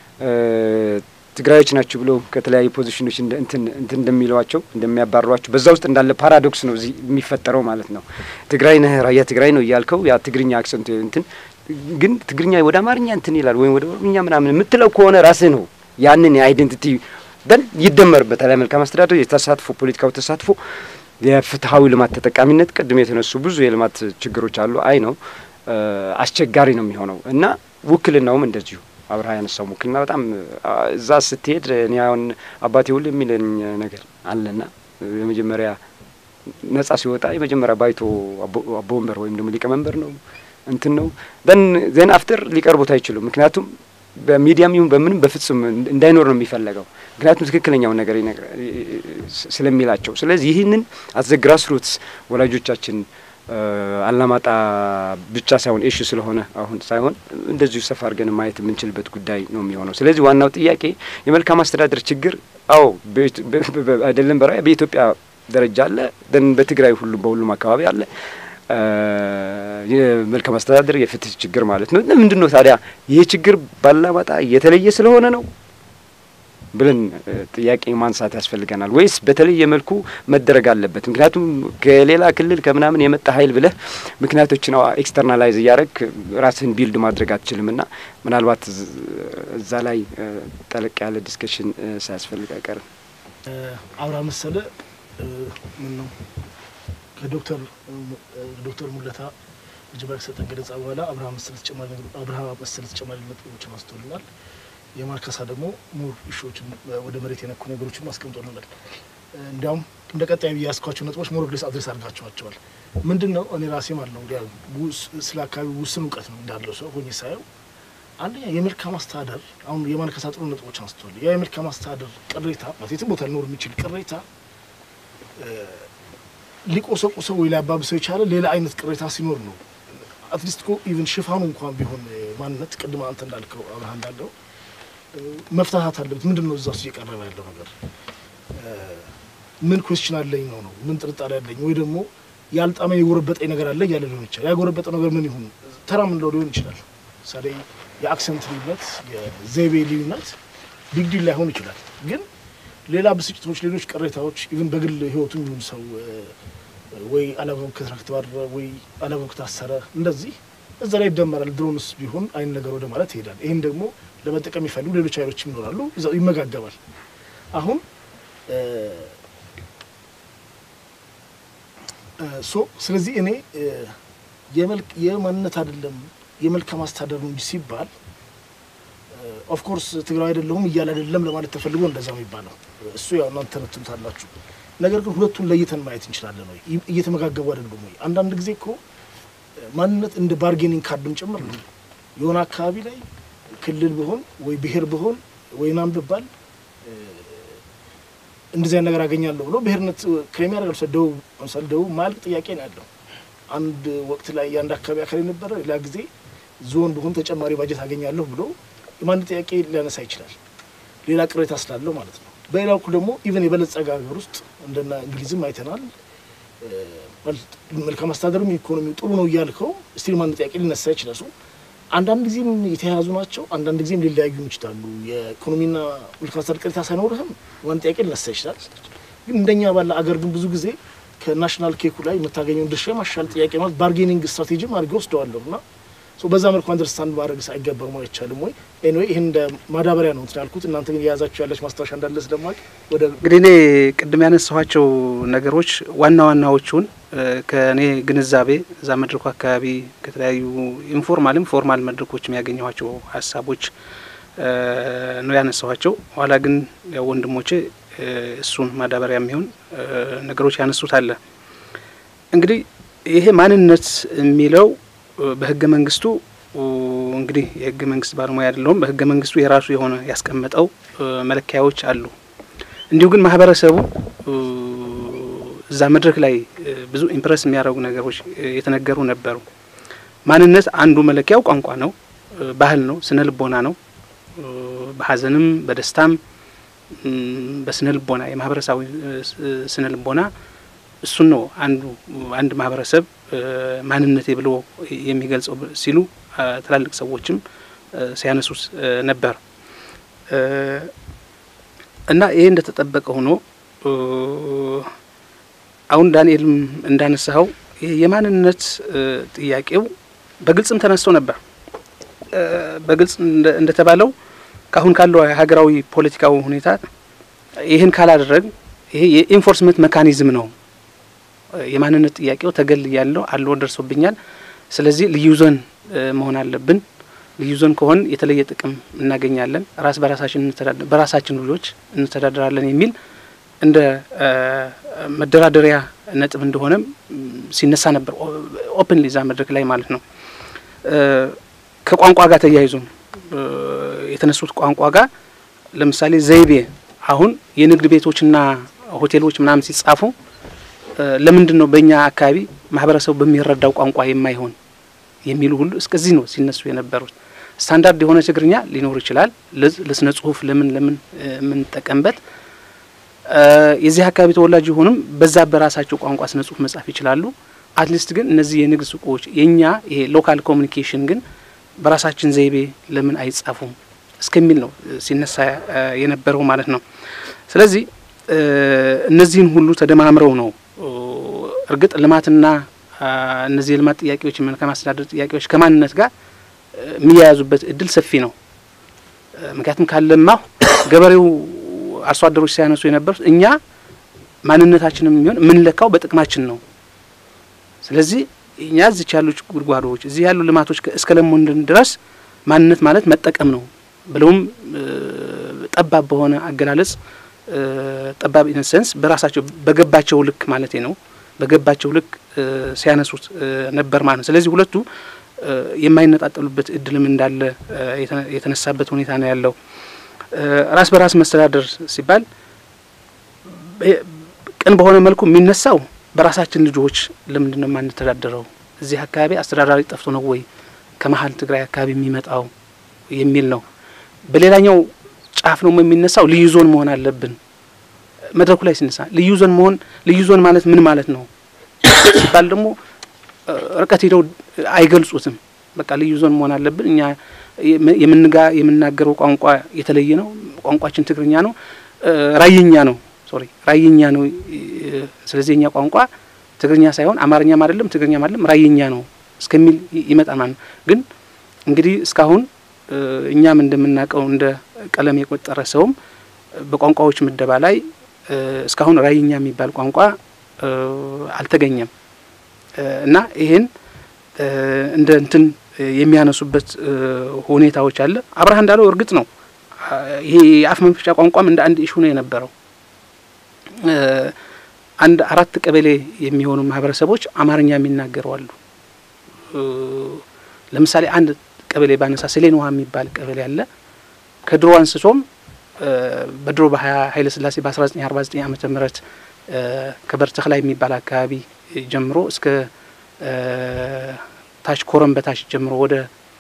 ትግራዮች ናቸው ብሎ ከተለያዩ ፖዚሽኖች እንትን እንደሚለዋቸው እንደሚያባሯቸው በዛ ውስጥ እንዳለ ፓራዶክስ ነው እዚህ የሚፈጠረው ማለት ነው። ትግራይ ነህ ራያ ትግራይ ነው እያልከው ያ ትግርኛ አክሰንት እንትን ግን ትግርኛ ወደ አማርኛ እንትን ይላል ወይም ወደ ኦሮምኛ ምናምን የምትለው ከሆነ ራስህ ነው ያንን የአይዴንቲቲ ደን ይደመርበታል። መልካም አስተዳደር፣ የተሳትፎ ፖለቲካዊ ተሳትፎ፣ የፍትሀዊ ልማት ተጠቃሚነት፣ ቅድም የተነሱ ብዙ የልማት ችግሮች አሉ። አይ ነው አስቸጋሪ ነው የሚሆነው እና ውክልናውም እንደዚሁ አብርሃ ያነሳው ውክልና በጣም እዛ ስትሄድ እኔ አሁን አባቴ ሁሉ የሚለኝ ነገር አለና የመጀመሪያ ነጻ ሲወጣ የመጀመሪያ ባይቶ አቦ ወንበር ወይም ደግሞ ሊቀመንበር ነው እንትን ነው ደን ዜን አፍተር ሊቀርቡት አይችሉም። ምክንያቱም በሚዲያም ይሁን በምንም በፍጹም እንዳይኖር ነው የሚፈለገው። ምክንያቱም ትክክለኛውን ነገር ስለሚላቸው። ስለዚህ ይህንን አዘ ግራስ ሩትስ ወላጆቻችን አላማጣ ብቻ ሳይሆን ኤሹ ስለሆነ አሁን ሳይሆን እንደዚሁ ሰፋ አድርገን ማየት የምንችልበት ጉዳይ ነው የሚሆነው። ስለዚህ ዋናው ጥያቄ የመልካም አስተዳደር ችግር አዎ አይደለም በራያ በኢትዮጵያ ደረጃ አለ፣ ደን በትግራይ ሁሉ በሁሉም አካባቢ አለ። የመልካም አስተዳደር የፍትህ ችግር ማለት ነው። ምንድን ነው ታዲያ ይሄ ችግር ባላማጣ የተለየ ስለሆነ ነው ብለን ጥያቄ ማንሳት ያስፈልገናል። ወይስ በተለየ መልኩ መደረግ አለበት? ምክንያቱም ከሌላ ክልል ከምናምን የመጣ ኃይል ብለህ ምክንያቶችን ኤክስተርናላይዝ እያደረግ ራስህን ቢልድ ማድረግ አትችልም። እና ምናልባት እዛ ላይ ጠለቅ ያለ ዲስከሽን ሳያስፈልግ አይቀርም። አብርሃ መሰለ ምን ነው ከዶክተር ዶክተር ሙለታ መጀመሪያ ከሰጠን ገለጻ በኋላ አብርሃ መሰለ ተጨማሪ አብርሃ መሰለ ተጨማሪ ነጥቦችን አስተውልናል። የማርካሳ ደግሞ ሙር ኢሹዎችን ወደ መሬት የነኩ ነገሮችን አስቀምጦልናል። እንዲያውም እንደ ቀጣይ ብዬ ያስኳቸው ነጥቦች ሞር ግሌስ አድሬስ አድርጋቸዋቸዋል። ምንድን ነው እኔ ራሴ ማለት ነው እንዲያ ስለ አካባቢ ውስን እውቀት ነው እንዳለው ሰው ሆኜ ሳየው አንደኛ የመልካም አስተዳደር አሁን የማርካሳ ጥሩ ነጥቦች አንስተዋል። ያ የመልካም አስተዳደር ቅሬታ የትም ቦታ ሊኖር የሚችል ቅሬታ ሊቆሰቁሰው ወይ ሊያባብሰው የቻለ ሌላ አይነት ቅሬታ ሲኖር ነው። አትሊስት እኮ ኢቭን ሽፋኑ እንኳን ቢሆን ማንነት ቅድመ አንተ እንዳልከው አብርሃ እንዳለው መፍታታት አለበት። ምንድን ነው እዛ ውስጥ እየቀረበ ያለው ነገር? ምን ኮስችን አለኝ ነው ነው ምን ጥርጣሬ አለኝ ወይ ደግሞ ያልጣመኝ የጎረበጠኝ ነገር አለ እያለ ሊሆን ይችላል። ያጎረበጠ ነገር ምን ይሁን ተራ ምንለው ሊሆን ይችላል። ምሳሌ የአክሰንት ልዩነት፣ የዘይቤ ልዩነት ቢግ ዲል ላይሆን ይችላል። ግን ሌላ ብስጭቶች፣ ሌሎች ቅሬታዎች ኢቭን በግል ህይወቱ የሚሆን ሰው ወይ አላግባብ ከስራ ከተባረረ ወይ አላግባብ ከታሰረ እንደዚህ እዛ ላይ ይደመራል። ድሮንስ ቢሆን አይን ነገር ወደ ማለት ይሄዳል። ይህን ደግሞ ለመጠቀም የሚፈልጉ ሌሎች ኃይሎችም ይኖራሉ። እዛው ይመጋገባል። አሁን ሶ ስለዚህ እኔ የመልክ የማንነት አይደለም የመልካም አስተዳደር ነው እንጂ ሲባል ኦፍኮርስ ትግራዊ አይደለሁም እያለ አይደለም ለማለት ተፈልጎ እንደዛ የሚባለው እሱ ያው እናንተ ተነትኑታላችሁ። ነገር ግን ሁለቱን ለይተን ማየት እንችላለን ወይ እየተመጋገቡ አይደሉም ወይ? አንዳንድ ጊዜ እኮ ማንነት እንደ ባርጌኒንግ ካርድም ጭምር ነው። የሆነ አካባቢ ላይ ክልል ብሆን ወይ ብሄር ብሆን ወይ ናም ብባል እንደዚያ ነገር አገኛለሁ ብሎ ብሄርነት ክሬም ያደርጋል። ሰ ደቡብ ለምሳሌ ደቡብ ማያልቅ ጥያቄ ነው ያለው። አንድ ወቅት ላይ የአንድ አካባቢ አካል የነበረ ሌላ ጊዜ ዞን ብሆን ተጨማሪ ባጀት አገኛለሁ ብሎ የማን ጥያቄ ሊያነሳ ይችላል። ሌላ ቅሬታ ስላለው ማለት ነው። በሌላ በኩል ደግሞ ኢቨን የበለጸገ ሀገር ውስጥ እንደና እንግሊዝም አይተናል። መልካም አስተዳደሩም ኢኮኖሚው ጥሩ ነው እያልከው ስቲል ማን ጥያቄ ሊነሳ ይችላል። አንዳንድ ጊዜም የተያያዙ ናቸው፣ አንዳንድ ጊዜም ሊለያዩ ይችላሉ። የኢኮኖሚና መልካም አስተዳደር ቅሬታ ሳይኖርህም ዋን ጥያቄ ሊነሳ ይችላል። ግን እንደኛ ባለ አገር ግን ብዙ ጊዜ ከናሽናል ኬኩ ላይ የምታገኘውን ድርሻ የማሻል ጥያቄ ማለት ባርጌኒንግ ስትራቴጂም አድርገ ወስደዋለሁ እና በዛ መልኩ አንደርስታንድ ማድረግ አይገባም አይቻልም ወይ? ኤኒዌይ ይህን እንደ ማዳበሪያ ነው እንትን ያልኩት። እናንተ ግን የያዛችሁ ያለች ማስታወሻ እንዳለ ስለማቅ ወደ እንግዲህ እኔ ቅድም ያነሳኋቸው ነገሮች ዋና ዋናዎቹን ከእኔ ግንዛቤ እዛ መድረኩ አካባቢ ከተለያዩ ኢንፎርማልም ፎርማል መድረኮች የሚያገኘኋቸው ሀሳቦች ነው ያነሳኋቸው። ኋላ ግን ያው ወንድሞቼ እሱን ማዳበሪያ የሚሆን ነገሮች ያነሱት አለ። እንግዲህ ይሄ ማንነት የሚለው በህገ መንግስቱ እንግዲህ የህገ መንግስት ባለሙያ አይደለሁም። በህገ መንግስቱ የራሱ የሆነ ያስቀመጠው መለኪያዎች አሉ። እንዲሁ ግን ማህበረሰቡ እዛ መድረክ ላይ ብዙ ኢምፕረስ የሚያደርጉ ነገሮች የተነገሩ ነበሩ። ማንነት አንዱ መለኪያው ቋንቋ ነው፣ ባህል ነው፣ ስነ ልቦና ነው። በሀዘንም በደስታም በስነ ልቦና የማህበረሰባዊ ስነ ልቦና እሱን ነው አንዱ አንድ ማህበረሰብ ማንነቴ ብሎ የሚገልጸው ሲሉ ትላልቅ ሰዎችም ሲያነሱት ነበር እና ይሄ እንደተጠበቀ ሆኖ አሁን ዳንኤልም እንዳነሳኸው ይሄ የማንነት ጥያቄው በግልጽም ተነስቶ ነበር። በግልጽ እንደተባለው ከአሁን ካለው ሀገራዊ ፖለቲካዊ ሁኔታ ይህን ካላደረግ ይሄ የኢንፎርስመንት መካኒዝም ነው። የማንነት ጥያቄው ተገል ያለው አለ ደርሶብኛል። ስለዚህ ልዩ ዞን መሆን አለብን። ልዩ ዞን ከሆን የተለየ ጥቅም እናገኛለን፣ ራስ በራሳችን በራሳችን ልጆች እንተዳደራለን የሚል እንደ መደራደሪያ ነጥብ እንደሆነም ሲነሳ ነበር ኦፕን ሊዛ መድረክ ላይ ማለት ነው። ከቋንቋ ጋር ተያይዞ የተነሱት ቋንቋ ጋር ለምሳሌ ዘይቤ አሁን የንግድ ቤቶችና ሆቴሎች ምናምን ሲጻፉ ለምንድን ነው በእኛ አካባቢ ማህበረሰቡ በሚረዳው ቋንቋ የማይሆን የሚሉ ሁሉ እስከዚህ ነው ሲነሱ የነበሩት። ስታንዳርድ የሆነ ትግርኛ ሊኖር ይችላል ለስነ ጽሁፍ ለምን ለምን የምንጠቀምበት የዚህ አካባቢ ተወላጅ የሆኑም በዛ በራሳቸው ቋንቋ ስነ ጽሁፍ መጻፍ ይችላሉ። አትሊስት ግን እነዚህ የንግድ ሱቆች የእኛ ይሄ ሎካል ኮሚኒኬሽን ግን በራሳችን ዘይቤ ለምን አይጻፉም እስከሚል ነው ሲነሳ የነበረው ማለት ነው። ስለዚህ እነዚህን ሁሉ ተደማምረው ነው እርግጥ ልማትና እነዚህ የልማት ጥያቄዎች የመልካም አስተዳደር ጥያቄዎች ከማንነት ጋር የሚያያዙበት እድል ሰፊ ነው። ምክንያቱም ካለማሁ ገበሬው አርሶ አደሮች ሲያነሱ የነበሩት እኛ ማንነታችንም የሚሆን የምንለካው በጥቅማችን ነው። ስለዚህ እኛ እዚች ያሉ ጉድጓዶች እዚህ ያሉ ልማቶች እስከ ለሞንድን ድረስ ማንነት ማለት መጠቀም ነው ብለውም ጠባብ በሆነ አገላለጽ ጠባብ ኢነሰንስ በራሳቸው በገባቸው ልክ ማለቴ ነው በገባቸው ልክ ሲያነሱት ነበር ማለት ነው። ስለዚህ ሁለቱ የማይነጣጠሉበት እድልም እንዳለ የተነሳበት ሁኔታ ነው ያለው። ራስ በራስ መስተዳደር ሲባል ቅን በሆነ መልኩ የሚነሳው በራሳችን ልጆች ለምንድን ነው የማንተዳደረው? እዚህ አካባቢ አስተዳዳሪ ጠፍቶ ነው ወይ ከመሀል ትግራይ አካባቢ የሚመጣው የሚል ነው። በሌላኛው ጫፍ ነው የሚነሳው ልዩ ዞን መሆን አለብን። መድረኩ ላይ ሲነሳ ልዩ ዞን መሆን ልዩ ዞን ማለት ምን ማለት ነው ሲባል ደግሞ ርቀት ሄደው አይገልጹትም። በቃ ልዩ ዞን መሆን አለብን እኛ የምንጋ የምናገረው ቋንቋ የተለየ ነው። ቋንቋችን ትግርኛ ነው፣ ራይኛ ነው። ሶሪ ራይኛ ነው። ስለዚህ የኛ ቋንቋ ትግርኛ ሳይሆን አማርኛም አይደለም ትግርኛም አይደለም ራይኛ ነው እስከሚል ይመጣል ማለት ነው። ግን እንግዲህ እስካሁን እኛም እንደምናውቀው እንደ ቀለም የቆጠረ ሰውም በቋንቋዎች ምደባ ላይ እስካሁን ራይኛ የሚባል ቋንቋ አልተገኘም እና ይሄን እንደ እንትን የሚያነሱበት ሁኔታዎች አለ። አብርሃ እንዳለው እርግጥ ነው ይሄ የአፍ መፍቻ ቋንቋም እንደ አንድ ኢሹ ነው የነበረው። አንድ አራት ቀበሌ የሚሆኑ ማህበረሰቦች አማርኛ የሚናገሩ አሉ። ለምሳሌ አንድ ቀበሌ ባነሳ ሰሌን ውሃ የሚባል ቀበሌ አለ። ከድሮ አንስቶም በድሮ በኃይለ ሥላሴ በአስራ ዘጠኝ አርባ ዘጠኝ ዓመተ ምህረት ከበር ተክላይ የሚባል አካባቢ ጀምሮ እስከ ታች ኮረም በታች ጀምሮ ወደ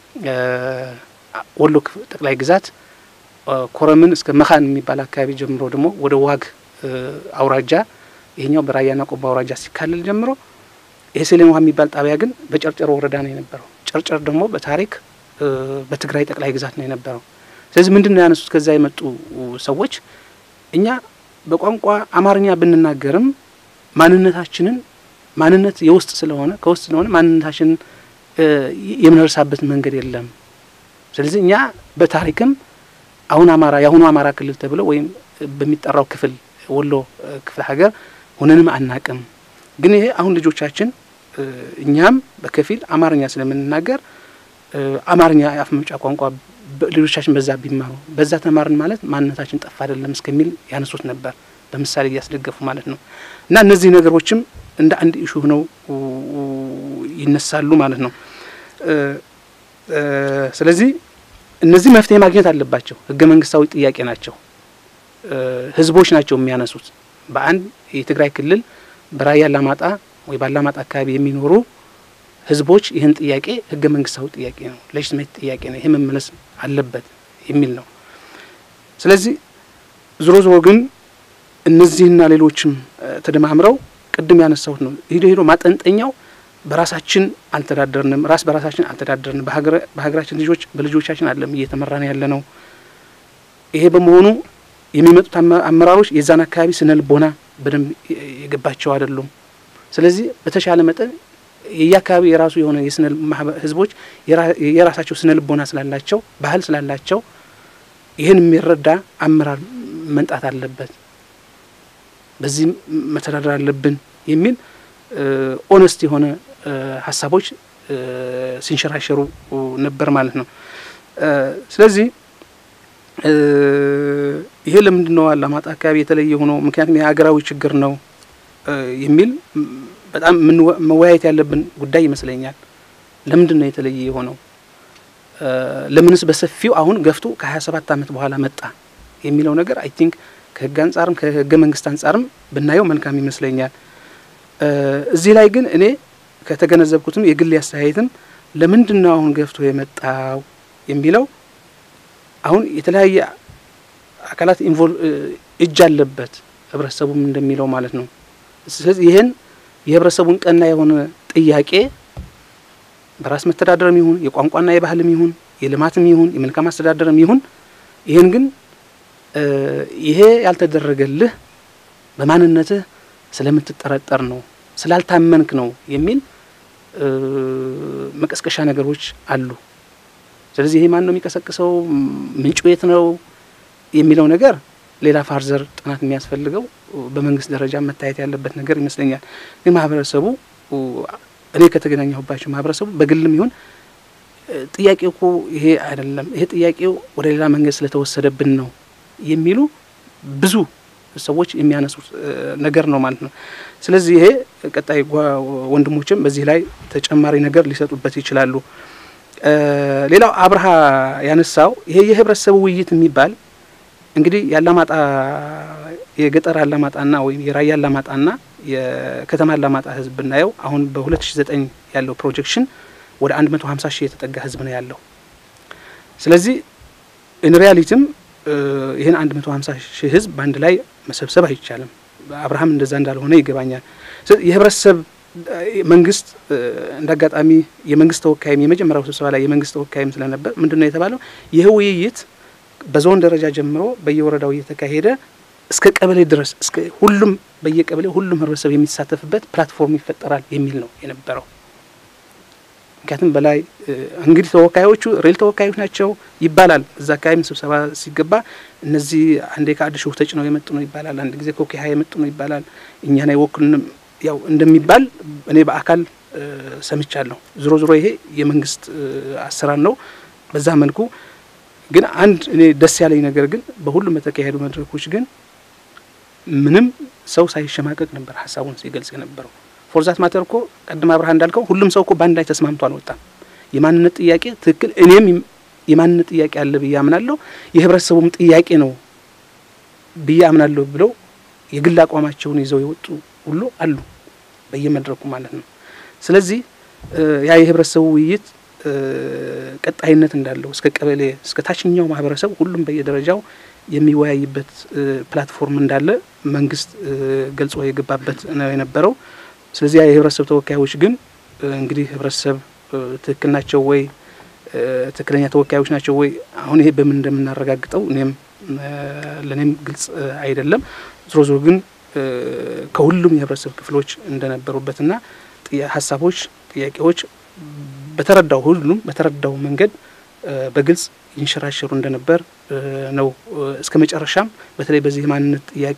ወሎ ጠቅላይ ግዛት ኮረምን እስከ መካን የሚባል አካባቢ ጀምሮ ደግሞ ወደ ዋግ አውራጃ ይሄኛው በራያና ቆቦ አውራጃ ሲካለል ጀምሮ ይሄ ሰሌን ውሃ የሚባል ጣቢያ ግን በጨርጨር ወረዳ ነው የነበረው። ጨርጨር ደግሞ በታሪክ በትግራይ ጠቅላይ ግዛት ነው የነበረው። ስለዚህ ምንድን ነው ያነሱት ከዛ የመጡ ሰዎች እኛ በቋንቋ አማርኛ ብንናገርም ማንነታችንን ማንነት የውስጥ ስለሆነ ከውስጥ ስለሆነ ማንነታችንን የምንረሳበት መንገድ የለም። ስለዚህ እኛ በታሪክም አሁን አማራ የአሁኑ አማራ ክልል ተብሎ ወይም በሚጠራው ክፍል ወሎ ክፍለ ሀገር ሆነንም አናቅም። ግን ይሄ አሁን ልጆቻችን እኛም በከፊል አማርኛ ስለምንናገር አማርኛ የአፍ መፍጫ ቋንቋ ልጆቻችን በዛ ቢማሩ በዛ ተማርን ማለት ማንነታችን ጠፋ አይደለም እስከሚል ያነሱት ነበር፣ በምሳሌ እያስደገፉ ማለት ነው። እና እነዚህ ነገሮችም እንደ አንድ ኢሹ ሆነው ይነሳሉ ማለት ነው። ስለዚህ እነዚህ መፍትሄ ማግኘት አለባቸው። ህገ መንግስታዊ ጥያቄ ናቸው። ህዝቦች ናቸው የሚያነሱት። በአንድ የትግራይ ክልል በራያ አላማጣ ወይ ባላማጣ አካባቢ የሚኖሩ ህዝቦች ይህን ጥያቄ ህገ መንግስታዊ ጥያቄ ነው፣ ሌጅትሜት ጥያቄ ነው፣ ይሄ መመለስ አለበት የሚል ነው። ስለዚህ ዞሮ ዞሮ ግን እነዚህና ሌሎችም ተደማምረው ቅድም ያነሳሁት ነው። ሂዶ ሂዶ ማጠንጠኛው በራሳችን አልተዳደርንም፣ ራስ በራሳችን አልተዳደርንም። በሀገራችን ልጆች በልጆቻችን አለም እየተመራን ያለ ነው። ይሄ በመሆኑ የሚመጡት አመራሮች የዛን አካባቢ ስነ ልቦና በደንብ የገባቸው አይደሉም። ስለዚህ በተሻለ መጠን የየአካባቢ የራሱ የሆነ የስነ ህዝቦች የራሳቸው ስነ ልቦና ስላላቸው ባህል ስላላቸው ይህን የሚረዳ አመራር መንጣት አለበት፣ በዚህ መተዳደር አለብን የሚል ኦነስት የሆነ ሀሳቦች ሲንሸራሸሩ ነበር ማለት ነው። ስለዚህ ይሄ ለምንድን ነው አላማጣ አካባቢ የተለየ ሆኖ ምክንያቱም የሀገራዊ ችግር ነው የሚል በጣም መወያየት ያለብን ጉዳይ ይመስለኛል። ለምንድን ነው የተለየ የሆነው? ለምንስ በሰፊው አሁን ገፍቶ ከሀያ ሰባት አመት በኋላ መጣ የሚለው ነገር አይ ቲንክ ከህግ አንጻርም ከህገ መንግስት አንጻርም ብናየው መልካም ይመስለኛል። እዚህ ላይ ግን እኔ ከተገነዘብኩትም የግል አስተያየትም ለምንድን ነው አሁን ገፍቶ የመጣው የሚለው አሁን የተለያየ አካላት ኢንቮልቭ እጅ አለበት ህብረተሰቡም እንደሚለው ማለት ነው። ስለዚህ ይህን የህብረተሰቡን ቀና የሆነ ጥያቄ በራስ መተዳደርም ይሁን የቋንቋና የባህልም ይሁን የልማትም ይሁን የመልካም አስተዳደርም ይሁን ይህን ግን ይሄ ያልተደረገልህ በማንነትህ ስለምትጠረጠር ነው፣ ስላልታመንክ ነው የሚል መቀስቀሻ ነገሮች አሉ። ስለዚህ ይሄ ማን ነው የሚቀሰቅሰው፣ ምንጩ የት ነው የሚለው ነገር ሌላ ፋርዘር ጥናት የሚያስፈልገው በመንግስት ደረጃ መታየት ያለበት ነገር ይመስለኛል። ግን ማህበረሰቡ እኔ ከተገናኘሁባቸው ማህበረሰቡ በግልም ይሁን ጥያቄው እኮ ይሄ አይደለም፣ ይሄ ጥያቄው ወደ ሌላ መንገድ ስለተወሰደብን ነው የሚሉ ብዙ ሰዎች የሚያነሱት ነገር ነው ማለት ነው። ስለዚህ ይሄ ቀጣይ ወንድሞችም በዚህ ላይ ተጨማሪ ነገር ሊሰጡበት ይችላሉ። ሌላው አብርሃ ያነሳው ይሄ የህብረተሰቡ ውይይት የሚባል እንግዲህ የአላማጣ የገጠር አላማጣና ወይም የራያ አላማጣና የከተማ አላማጣ ህዝብ ብናየው አሁን በ2009 ያለው ፕሮጀክሽን ወደ 150 ሺህ የተጠጋ ህዝብ ነው ያለው። ስለዚህ ኢን ሪያሊቲም ይህን 150 ሺህ ህዝብ በአንድ ላይ መሰብሰብ አይቻልም። አብርሃም እንደዛ እንዳልሆነ ይገባኛል። የህብረተሰብ መንግስት እንደ አጋጣሚ የመንግስት ተወካይም የመጀመሪያው ስብሰባ ላይ የመንግስት ተወካይም ስለነበር ምንድን ነው የተባለው ይህ ውይይት በዞን ደረጃ ጀምሮ በየወረዳው እየተካሄደ እስከ ቀበሌ ድረስ እስከ ሁሉም በየቀበሌ ሁሉም ህብረተሰብ የሚሳተፍበት ፕላትፎርም ይፈጠራል የሚል ነው የነበረው። ምክንያቱም በላይ እንግዲህ ተወካዮቹ ሬል ተወካዮች ናቸው ይባላል። እዛ አካባቢም ስብሰባ ሲገባ እነዚህ አንዴ ከአዲስ ሾህ ተጭነው የመጡ ነው ይባላል። አንድ ጊዜ ከኮኪሃ የመጡ ነው ይባላል። እኛን አይወክሉንም ያው እንደሚባል እኔ በአካል ሰምቻለሁ። ዞሮ ዞሮ ይሄ የመንግስት አሰራር ነው። በዛ መልኩ ግን አንድ እኔ ደስ ያለኝ ነገር ግን በሁሉም በተካሄዱ መድረኮች ግን ምንም ሰው ሳይሸማቀቅ ነበር ሀሳቡን ሲገልጽ የነበረው። ፎርዛት ማተር እኮ ቀድም አብርሃ እንዳልከው ሁሉም ሰው እኮ በአንድ ላይ ተስማምቶ አልወጣም። የማንነት ጥያቄ ትክክል፣ እኔም የማንነት ጥያቄ አለ ብዬ አምናለሁ፣ የህብረተሰቡም ጥያቄ ነው ብዬ አምናለሁ ብለው የግል አቋማቸውን ይዘው የወጡ ሁሉ አሉ በየመድረኩ ማለት ነው። ስለዚህ ያ የህብረተሰቡ ውይይት ቀጣይነት እንዳለው እስከ ቀበሌ እስከ ታችኛው ማህበረሰብ ሁሉም በየደረጃው የሚወያይበት ፕላትፎርም እንዳለ መንግስት ገልጾ የገባበት ነው የነበረው። ስለዚህ የህብረተሰብ ተወካዮች ግን እንግዲህ ህብረተሰብ ትክክል ናቸው ወይ ትክክለኛ ተወካዮች ናቸው ወይ አሁን ይሄ በምን እንደምናረጋግጠው እኔም ለእኔም ግልጽ አይደለም። ዞሮ ዞሮ ግን ከሁሉም የህብረተሰብ ክፍሎች እንደነበሩበትና ሀሳቦች፣ ጥያቄዎች በተረዳው ሁሉም በተረዳው መንገድ በግልጽ ይንሸራሸሩ እንደነበር ነው። እስከ መጨረሻም በተለይ በዚህ የማንነት ጥያቄ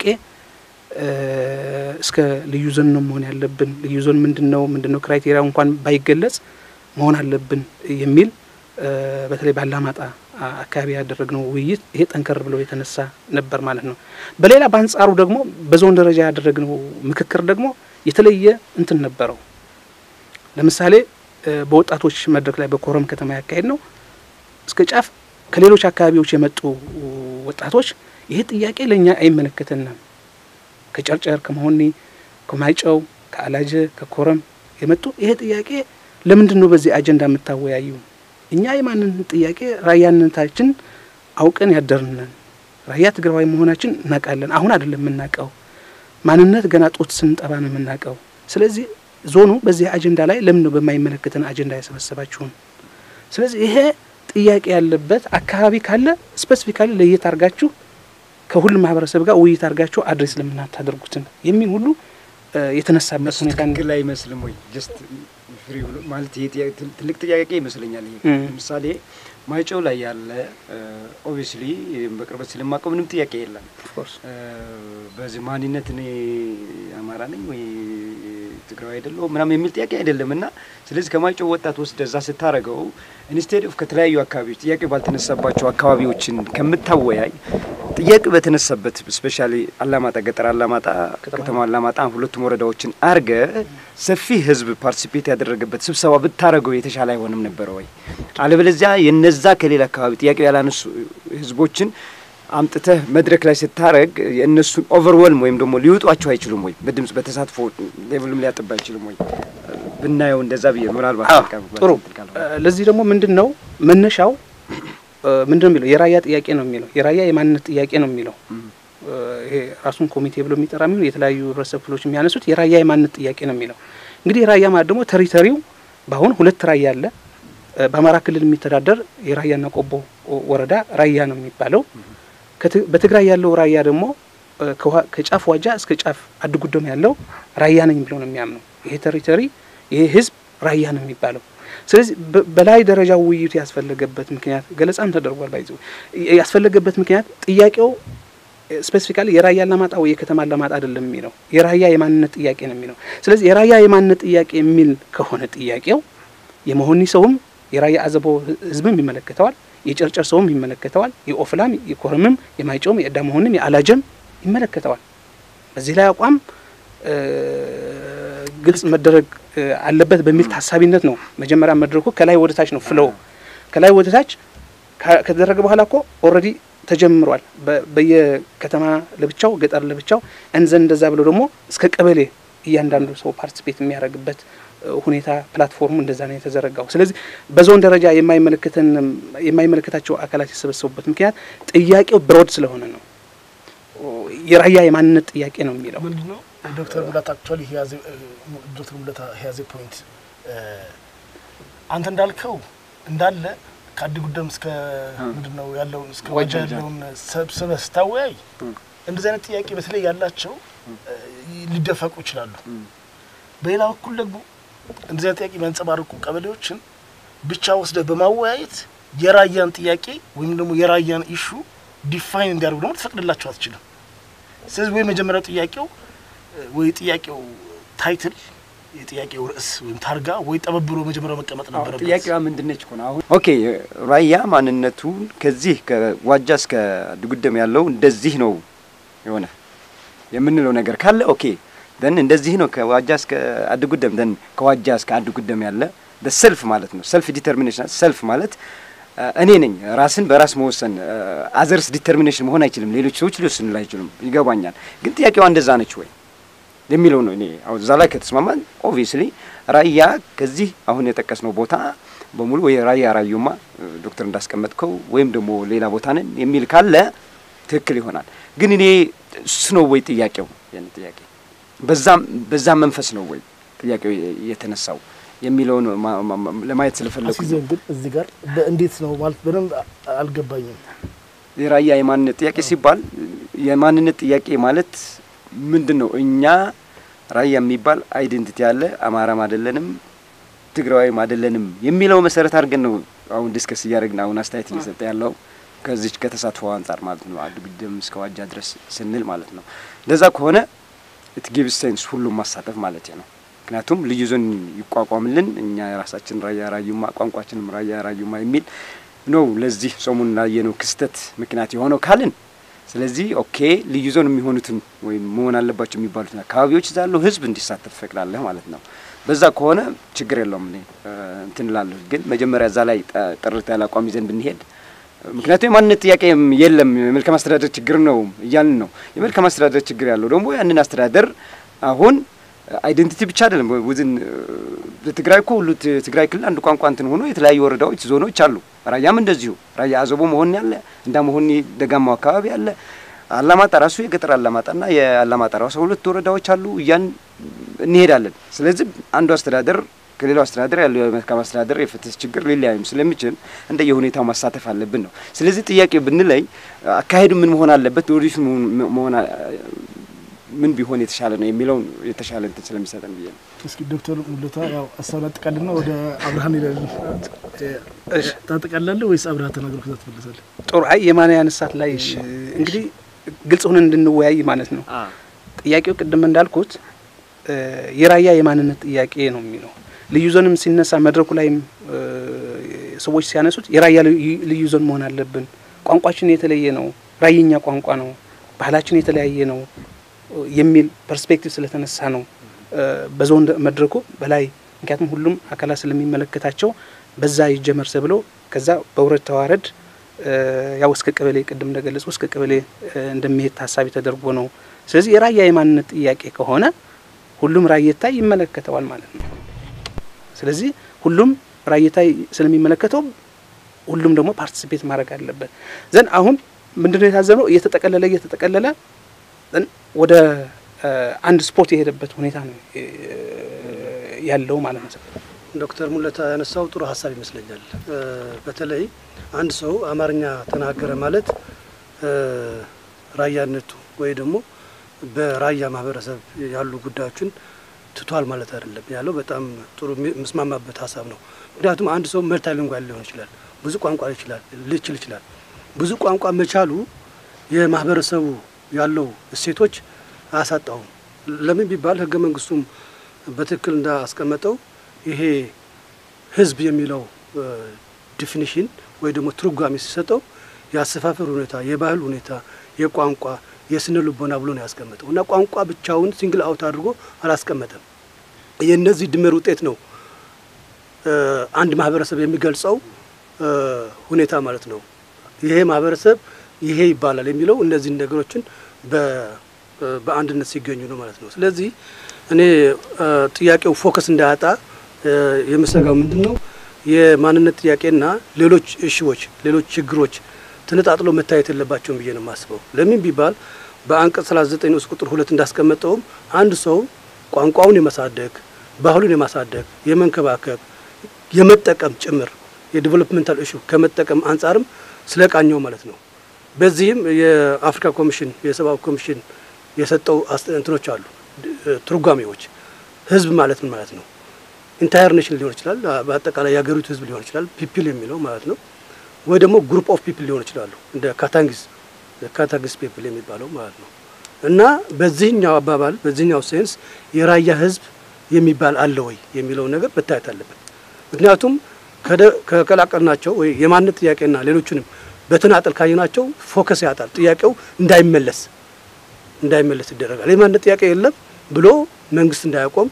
እስከ ልዩ ዞን ነው መሆን ያለብን፣ ልዩ ዞን ምንድን ነው ምንድን ነው ክራይቴሪያ እንኳን ባይገለጽ መሆን አለብን የሚል በተለይ ባላማጣ አካባቢ ያደረግነው ውይይት ይሄ ጠንከር ብሎ የተነሳ ነበር ማለት ነው። በሌላ በአንጻሩ ደግሞ በዞን ደረጃ ያደረግነው ምክክር ደግሞ የተለየ እንትን ነበረው። ለምሳሌ በወጣቶች መድረክ ላይ በኮረም ከተማ ያካሄድ ነው እስከ ጫፍ ከሌሎች አካባቢዎች የመጡ ወጣቶች ይሄ ጥያቄ ለእኛ አይመለከተንም፣ ከጨርጨር፣ ከመሆኒ፣ ከማይጨው፣ ከአላጀ፣ ከኮረም የመጡ ይሄ ጥያቄ ለምንድን ነው በዚህ አጀንዳ የምታወያዩ? እኛ የማንነት ጥያቄ ራያነታችን አውቀን ያደርነን ራያ ትግራዋይ መሆናችን እናውቃለን። አሁን አይደለም የምናውቀው፣ ማንነት ገና ጡት ስንጠባ ነው የምናውቀው። ስለዚህ ዞኑ በዚህ አጀንዳ ላይ ለምን ነው በማይመለከተን አጀንዳ ያሰበሰባችሁን? ስለዚህ ይሄ ጥያቄ ያለበት አካባቢ ካለ ስፔሲፊካሊ ለየት አድርጋችሁ ከሁሉም ማህበረሰብ ጋር ውይይት አድርጋችሁ አድሬስ ለምናታደርጉትን የሚል ሁሉ የተነሳበት ሁኔታ ትክክል አይመስልም ወይ? ጀስት ፍሪ ብሎ ማለት ይሄ ትልቅ ጥያቄ ይመስለኛል። ይሄ ለምሳሌ ማይጨው ላይ ያለ ኦብቪስሊ በቅርበት ስለማውቀው ምንም ጥያቄ የለም። በዚህ ማንነት እኔ አማራ ነኝ ወይ ትግራዊ አይደለሁም ምናምን የሚል ጥያቄ አይደለም እና ስለዚህ ከማይጨው ወጣት ወስደ እዛ ስታረገው ኢንስቴድ ኦፍ ከተለያዩ አካባቢዎች ጥያቄ ባልተነሳባቸው አካባቢዎችን ከምታወያይ ጥያቄ በተነሳበት ስፔሻሊ አላማጣ፣ ገጠር አላማጣ፣ ከተማ አላማጣ ሁለቱም ወረዳዎችን አርገ ሰፊ ህዝብ ፓርቲሲፔት ያደረገበት ስብሰባ ብታረገው የተሻለ አይሆንም ነበረ ወይ? አለበለዚያ የነዛ ከሌላ አካባቢ ጥያቄ ያላነሱ ህዝቦችን አምጥተህ መድረክ ላይ ስታረግ የእነሱን ኦቨርወልም ወይም ደግሞ ሊውጧቸው አይችሉም ወይ? በድምጽ በተሳትፎ ሌቭልም ሊያጥባ አይችሉም ወይ? ብናየው እንደዛ ብዬ ምናልባት ጥሩ። ለዚህ ደግሞ ምንድን ነው መነሻው ምንድን ነው የሚለው የራያ ጥያቄ ነው የሚለው የራያ የማንነት ጥያቄ ነው የሚለው ይሄ ራሱን ኮሚቴ ብሎ የሚጠራ የሚሆን የተለያዩ ህብረተሰብ ክፍሎች የሚያነሱት የራያ የማንነት ጥያቄ ነው የሚለው እንግዲህ የራያ ማለት ደግሞ ቴሪተሪው በአሁን ሁለት ራያ አለ። በአማራ ክልል የሚተዳደር የራያና ቆቦ ወረዳ ራያ ነው የሚባለው። በትግራይ ያለው ራያ ደግሞ ከጫፍ ዋጃ እስከ ጫፍ አድጉዶም ያለው ራያ ነኝ ብሎ ነው የሚያምነው። ይሄ ቴሪተሪ ይሄ ህዝብ ራያ ነው የሚባለው። ስለዚህ በላይ ደረጃ ውይይቱ ያስፈለገበት ምክንያት ገለጻም ተደርጓል። ባይዘ ያስፈለገበት ምክንያት ጥያቄው ስፔሲፊካሊ የራያ አላማጣ ወይ የከተማ አላማጣ አይደለም የሚለው የራያ የማንነት ጥያቄ ነው የሚለው። ስለዚህ የራያ የማንነት ጥያቄ የሚል ከሆነ ጥያቄው የመሆኒ ሰውም የራያ አዘቦ ህዝብም ይመለከተዋል፣ የጨርጨር ሰውም ይመለከተዋል፣ የኦፍላም፣ የኮረምም፣ የማይጨውም፣ የእዳ መሆንም፣ የአላጀም ይመለከተዋል። በዚህ ላይ አቋም ግልጽ መደረግ አለበት በሚል ታሳቢነት ነው መጀመሪያ መድረኩ ከላይ ወደ ታች ነው ፍለው ከላይ ወደ ታች ከተደረገ በኋላ እኮ ኦልሬዲ ተጀምሯል። በየከተማ ለብቻው ገጠር ለብቻው እንዘን እንደዛ ብለው ደግሞ እስከ ቀበሌ እያንዳንዱ ሰው ፓርቲሲፔት የሚያደርግበት ሁኔታ ፕላትፎርሙ እንደዛ ነው የተዘረጋው። ስለዚህ በዞን ደረጃ የማይመለከተን የማይመለከታቸው አካላት የሰበሰቡበት ምክንያት ጥያቄው ብሮድ ስለሆነ ነው። የራያ የማንነት ጥያቄ ነው የሚለው ምንድነው ዶክተር ሙላት አክቹዋሊ ዶክተር ሙላት ሄያዜ ፖይንት አንተ እንዳልከው እንዳለ ከአዲ ጉደም እስከ ምንድነው ያለውን እስከ ዋጃ ያለውን ሰብስበህ ስታወያይ እንደዚህ አይነት ጥያቄ በተለይ ያላቸው ሊደፈቁ ይችላሉ። በሌላ በኩል ደግሞ እንደዚህ አይነት ጥያቄ የሚያንጸባርቁ ቀበሌዎችን ብቻ ወስደህ በማወያየት የራያን ጥያቄ ወይም ደግሞ የራያን ኢሹ ዲፋይን እንዲያደርጉ ደግሞ ትፈቅድላቸው አትችልም። ስለዚህ ወይ መጀመሪያው ጥያቄው ወይ ጥያቄው ታይትል የጥያቄው ርዕስ ወይም ታርጋ ወይ ጠበብ ብሎ መጀመሪያው መቀመጥ ነበረበት። ጥያቄዋ ምንድነች እኮ ነው አሁን። ኦኬ ራያ ማንነቱን ከዚህ ከዋጃ እስከ ድጉደም ያለው እንደዚህ ነው የሆነ የምንለው ነገር ካለ ኦኬ ደን እንደዚህ ነው ከዋጃ እስከ አድጉደም ደን ከዋጃ እስከ አድጉደም ያለ ሰልፍ ማለት ነው። ሰልፍ ዲተርሚኔሽን ሰልፍ ማለት እኔ ነኝ። ራስን በራስ መወሰን አዘርስ ዲተርሚኔሽን መሆን አይችልም። ሌሎች ሰዎች ሊወስኑ አይችሉም። ይገባኛል። ግን ጥያቄዋ እንደዛ ነች ወይ የሚለው ነው። እኔ አሁን እዛ ላይ ከተስማማን ኦብቪየስሊ ራያ ከዚህ አሁን የጠቀስነው ቦታ በሙሉ ወይ ራያ ራዩማ ዶክተር እንዳስቀመጥከው ወይም ደግሞ ሌላ ቦታ ነን የሚል ካለ ትክክል ይሆናል። ግን እኔ እሱ ነው ወይ ጥያቄው? ያን ጥያቄ በዛም በዛም መንፈስ ነው ወይ ጥያቄው የተነሳው የሚለውን ለማየት ስለፈለኩ አስይዘን ግን እዚህ ጋር እንዴት ነው ማለት በደንብ አልገባኝም። የራያ የማንነት ጥያቄ ሲባል የማንነት ጥያቄ ማለት ምንድን ነው? እኛ ራያ የሚባል አይዴንቲቲ አለ። አማራም አይደለንም፣ ትግራዋይም አይደለንም የሚለው መሰረት አድርገን ነው አሁን ዲስከስ እያደረግን አሁን አስተያየት እየሰጠ ያለው ከዚች ከተሳትፎ አንጻር ማለት ነው። አድ ግድም እስከ ዋጃ ድረስ ስንል ማለት ነው። እንደዛ ከሆነ ኢት ጊቭስ ሴንስ ሁሉም ማሳተፍ ማለት ነው። ምክንያቱም ልዩ ዞን ይቋቋምልን እኛ የራሳችን ራያ ራዩማ ቋንቋችንም ራያ ራዩማ የሚል ነው ለዚህ ሰሞኑን ላየነው ክስተት ምክንያት የሆነው ካልን ስለዚህ ኦኬ ልዩ ዞን የሚሆኑትን ወይም መሆን አለባቸው የሚባሉትን አካባቢዎች እዛ ያለው ህዝብ እንዲሳተፍ ፈቅዳለህ ማለት ነው። በዛ ከሆነ ችግር የለውም እኔ እንትን እላለሁ። ግን መጀመሪያ እዛ ላይ ጥርት ያለ አቋም ይዘን ብንሄድ ምክንያቱም የማንነት ጥያቄ የለም የመልካም አስተዳደር ችግር ነው እያልን ነው። የመልካም አስተዳደር ችግር ያለው ደግሞ ያንን አስተዳደር አሁን አይዴንቲቲ ብቻ አይደለም። ውዝን በትግራይ እኮ ሁሉ ትግራይ ክልል አንድ ቋንቋ እንትን ሆኖ የተለያዩ ወረዳዎች፣ ዞኖች አሉ። ራያም እንደዚሁ ራያ አዘቦ መሆን ያለ እንዳ መሆን ደጋማው አካባቢ አለ። አላማጣ ራሱ የገጠር አላማጣና የአላማጣ ራሱ ሁለት ወረዳዎች አሉ። እያን እንሄዳለን። ስለዚህ አንዱ አስተዳደር ከሌላው አስተዳደር ያለው የመልካም አስተዳደር የፍትህ ችግር ሊለያዩም ስለሚችል እንደ የሁኔታው ማሳተፍ አለብን ነው። ስለዚህ ጥያቄ ብንለይ አካሄዱ ምን መሆን አለበት ወዲሱ መሆን ምን ቢሆን የተሻለ ነው የሚለውን የተሻለ እንትን ስለሚሰጠን ብዬ ነው። እስኪ ዶክተር ሙሉታ ያው ሀሳብ ላጠቃልና ወደ አብርሃን ሄዳለን። ታጠቃላለህ ወይስ አብርሃ ተናግሮ ከዛ ትመለሳለህ? ጥሩ። አይ የማን ያነሳት ላይ እንግዲህ ግልጽ ሆነን እንድንወያይ ማለት ነው። ጥያቄው ቅድም እንዳልኩት የራያ የማንነት ጥያቄ ነው የሚለው ልዩ ዞንም ሲነሳ መድረኩ ላይም ሰዎች ሲያነሱት የራያ ልዩ ዞን መሆን አለብን፣ ቋንቋችን የተለየ ነው፣ ራየኛ ቋንቋ ነው፣ ባህላችን የተለያየ ነው የሚል ፐርስፔክቲቭ ስለተነሳ ነው በዞን መድረኩ በላይ ምክንያቱም ሁሉም አካላት ስለሚመለከታቸው በዛ ይጀመር ብሎ ከዛ በውረድ ተዋረድ ያው እስከ ቀበሌ ቅድም እንደገለጹ እስከ ቀበሌ እንደሚሄድ ታሳቢ ተደርጎ ነው። ስለዚህ የራያ የማንነት ጥያቄ ከሆነ ሁሉም ራየታ ይመለከተዋል ማለት ነው። ስለዚህ ሁሉም ራየታ ስለሚመለከተው ሁሉም ደግሞ ፓርቲሲፔት ማድረግ አለበት። ዘን አሁን ምንድነው የታዘበው እየተጠቀለለ እየተጠቀለለ ወደ አንድ ስፖርት የሄደበት ሁኔታ ነው ያለው ማለት ነው። ዶክተር ሙለታ ያነሳው ጥሩ ሀሳብ ይመስለኛል። በተለይ አንድ ሰው አማርኛ ተናገረ ማለት ራያነቱ ወይ ደግሞ በራያ ማህበረሰብ ያሉ ጉዳዮችን ትቷል ማለት አይደለም ያለው በጣም ጥሩ የምስማማበት ሀሳብ ነው። ምክንያቱም አንድ ሰው መልታይሊንጓል ሊሆን ይችላል፣ ብዙ ቋንቋ ይችላል ልችል ይችላል። ብዙ ቋንቋ መቻሉ የማህበረሰቡ ያለው እሴቶች አያሳጣውም። ለምን ቢባል ህገ መንግስቱም በትክክል እንዳስቀመጠው ይሄ ህዝብ የሚለው ዲፊኒሽን ወይ ደግሞ ትርጓሜ ሲሰጠው የአሰፋፈር ሁኔታ፣ የባህል ሁኔታ፣ የቋንቋ የስነ ልቦና ብሎ ነው ያስቀመጠው እና ቋንቋ ብቻውን ሲንግል አውት አድርጎ አላስቀመጠም። የእነዚህ ድምር ውጤት ነው አንድ ማህበረሰብ የሚገልጸው ሁኔታ ማለት ነው። ይሄ ማህበረሰብ ይሄ ይባላል የሚለው እነዚህን ነገሮችን በአንድነት ሲገኙ ነው ማለት ነው። ስለዚህ እኔ ጥያቄው ፎከስ እንዳያጣ የምሰጋው ምንድን ነው የማንነት ጥያቄና ሌሎች እሽዎች፣ ሌሎች ችግሮች ተነጣጥሎ መታየት የለባቸውም ብዬ ነው የማስበው። ለምን ቢባል በአንቀጽ 39 ንዑስ ቁጥር ሁለት እንዳስቀመጠውም አንድ ሰው ቋንቋውን የማሳደግ ባህሉን የማሳደግ የመንከባከብ የመጠቀም ጭምር የዲቨሎፕመንታል ኢሹ ከመጠቀም አንጻርም ስለ ቃኘው ማለት ነው። በዚህም የአፍሪካ ኮሚሽን የሰብአዊ ኮሚሽን የሰጠው እንትኖች አሉ ትርጓሜዎች። ህዝብ ማለት ምን ማለት ነው? ኢንታየር ኔሽን ሊሆን ይችላል፣ በአጠቃላይ የሀገሪቱ ህዝብ ሊሆን ይችላል፣ ፒፕል የሚለው ማለት ነው። ወይ ደግሞ ግሩፕ ኦፍ ፒፕል ሊሆን ይችላሉ፣ እንደ ካታንጊስ ካታንጊስ ፒፕል የሚባለው ማለት ነው። እና በዚህኛው አባባል በዚህኛው ሴንስ የራያ ህዝብ የሚባል አለ ወይ የሚለው ነገር መታየት አለበት። ምክንያቱም ከቀላቀልናቸው ወይ የማንነት ጥያቄና ሌሎቹንም በተናጠል ካየናቸው ፎከስ ያጣል። ጥያቄው እንዳይመለስ እንዳይመለስ ይደረጋል። የማንነት ጥያቄ የለም ብሎ መንግስት እንዳያቆም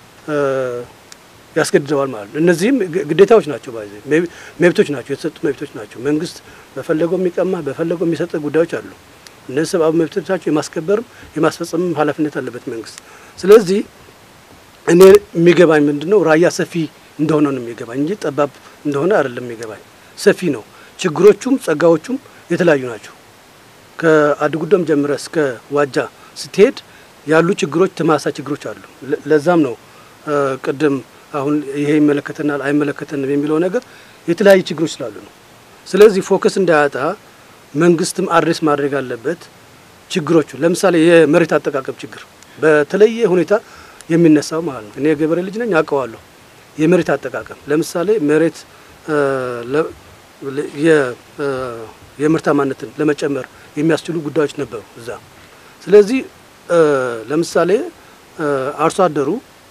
ያስገድደዋል ማለት ነው። እነዚህም ግዴታዎች ናቸው፣ ባይዘ መብቶች ናቸው፣ የተሰጡ መብቶች ናቸው። መንግስት በፈለገው የሚቀማ በፈለገው የሚሰጥ ጉዳዮች አሉ። እነዚህ ሰብአዊ መብቶች ናቸው። የማስከበርም የማስፈጸምም ኃላፊነት አለበት መንግስት። ስለዚህ እኔ የሚገባኝ ምንድን ነው ራያ ሰፊ እንደሆነ ነው የሚገባኝ እንጂ ጠባብ እንደሆነ አይደለም የሚገባኝ። ሰፊ ነው። ችግሮቹም ጸጋዎቹም የተለያዩ ናቸው። ከአድጉዶም ጀምረ እስከ ዋጃ ስትሄድ ያሉ ችግሮች ተመሳሳይ ችግሮች አሉ። ለዛም ነው ቅድም አሁን ይሄ ይመለከተናል አይመለከተንም የሚለው ነገር የተለያዩ ችግሮች ስላሉ ነው። ስለዚህ ፎከስ እንዳያጣ መንግስትም አድሬስ ማድረግ አለበት ችግሮቹ። ለምሳሌ የመሬት አጠቃቀም ችግር በተለየ ሁኔታ የሚነሳው ማለት ነው። እኔ የገበሬ ልጅ ነኝ አውቀዋለሁ። የመሬት አጠቃቀም ለምሳሌ መሬት የምርታማነትን ለመጨመር የሚያስችሉ ጉዳዮች ነበሩ እዛ። ስለዚህ ለምሳሌ አርሶ አደሩ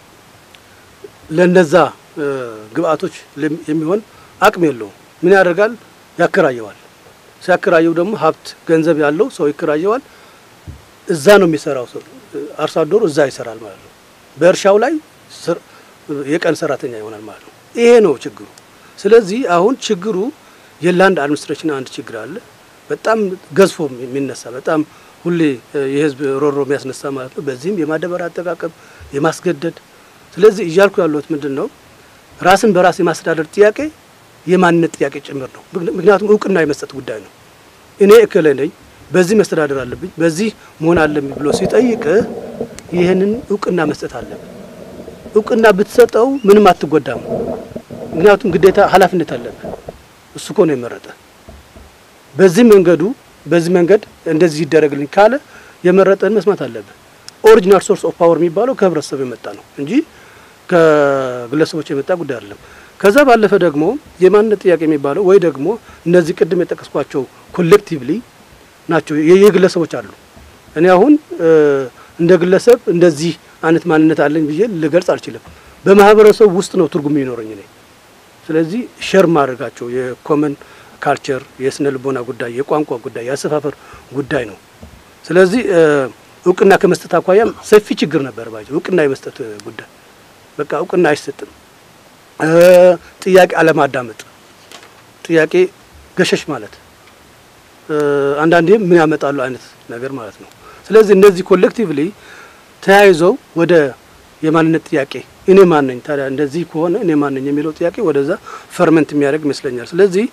ለነዛ ግብአቶች የሚሆን አቅም የለውም። ምን ያደርጋል? ያከራየዋል። ሲያከራየው ደግሞ ሀብት ገንዘብ ያለው ሰው ይከራየዋል። እዛ ነው የሚሰራው ሰው አርሶ አደሩ እዛ ይሰራል ማለት ነው። በእርሻው ላይ የቀን ሰራተኛ ይሆናል ማለት ነው። ይሄ ነው ችግሩ። ስለዚህ አሁን ችግሩ የላንድ አድሚኒስትሬሽን አንድ ችግር አለ። በጣም ገዝፎ የሚነሳ በጣም ሁሌ የህዝብ ሮሮ የሚያስነሳ ማለት ነው። በዚህም የማዳበሪያ አጠቃቀም የማስገደድ ስለዚህ እያልኩ ያለሁት ምንድን ነው ራስን በራስ የማስተዳደር ጥያቄ የማንነት ጥያቄ ጭምር ነው። ምክንያቱም እውቅና የመስጠት ጉዳይ ነው። እኔ እክለ ነኝ፣ በዚህ መስተዳደር አለብኝ፣ በዚህ መሆን አለብኝ ብሎ ሲጠይቅ ይህንን እውቅና መስጠት አለብን። እውቅና ብትሰጠው ምንም አትጎዳም። ምክንያቱም ግዴታ ኃላፊነት አለብህ። እሱ እኮ ነው የመረጠ። በዚህ መንገዱ በዚህ መንገድ እንደዚህ ይደረግልኝ ካለ የመረጠን መስማት አለብህ። ኦሪጂናል ሶርስ ኦፍ ፓወር የሚባለው ከህብረተሰቡ የመጣ ነው እንጂ ከግለሰቦች የመጣ ጉዳይ አይደለም። ከዛ ባለፈ ደግሞ የማንነት ጥያቄ የሚባለው ወይ ደግሞ እነዚህ ቅድም የጠቀስኳቸው ኮሌክቲቭሊ ናቸው የግለሰቦች አሉ። እኔ አሁን እንደ ግለሰብ እንደዚህ አይነት ማንነት አለኝ ብዬ ልገልጽ አልችልም። በማህበረሰቡ ውስጥ ነው ትርጉም የሚኖረኝ እኔ። ስለዚህ ሸር ማድረጋቸው የኮመን ካልቸር፣ የስነ ልቦና ጉዳይ፣ የቋንቋ ጉዳይ፣ የአሰፋፈር ጉዳይ ነው። ስለዚህ እውቅና ከመስጠት አኳያም ሰፊ ችግር ነበር። ባይ እውቅና የመስጠት ጉዳይ በቃ እውቅና አይሰጥም። ጥያቄ አለማዳመጥ፣ ጥያቄ ገሸሽ ማለት አንዳንዴም ምን ያመጣሉ አይነት ነገር ማለት ነው። ስለዚህ እነዚህ ኮሌክቲቭሊ ተያይዘው ወደ የማንነት ጥያቄ እኔ ማን ነኝ ታዲያ እንደዚህ ከሆነ እኔ ማን ነኝ የሚለው ጥያቄ ወደዛ ፈርመንት የሚያደርግ ይመስለኛል። ስለዚህ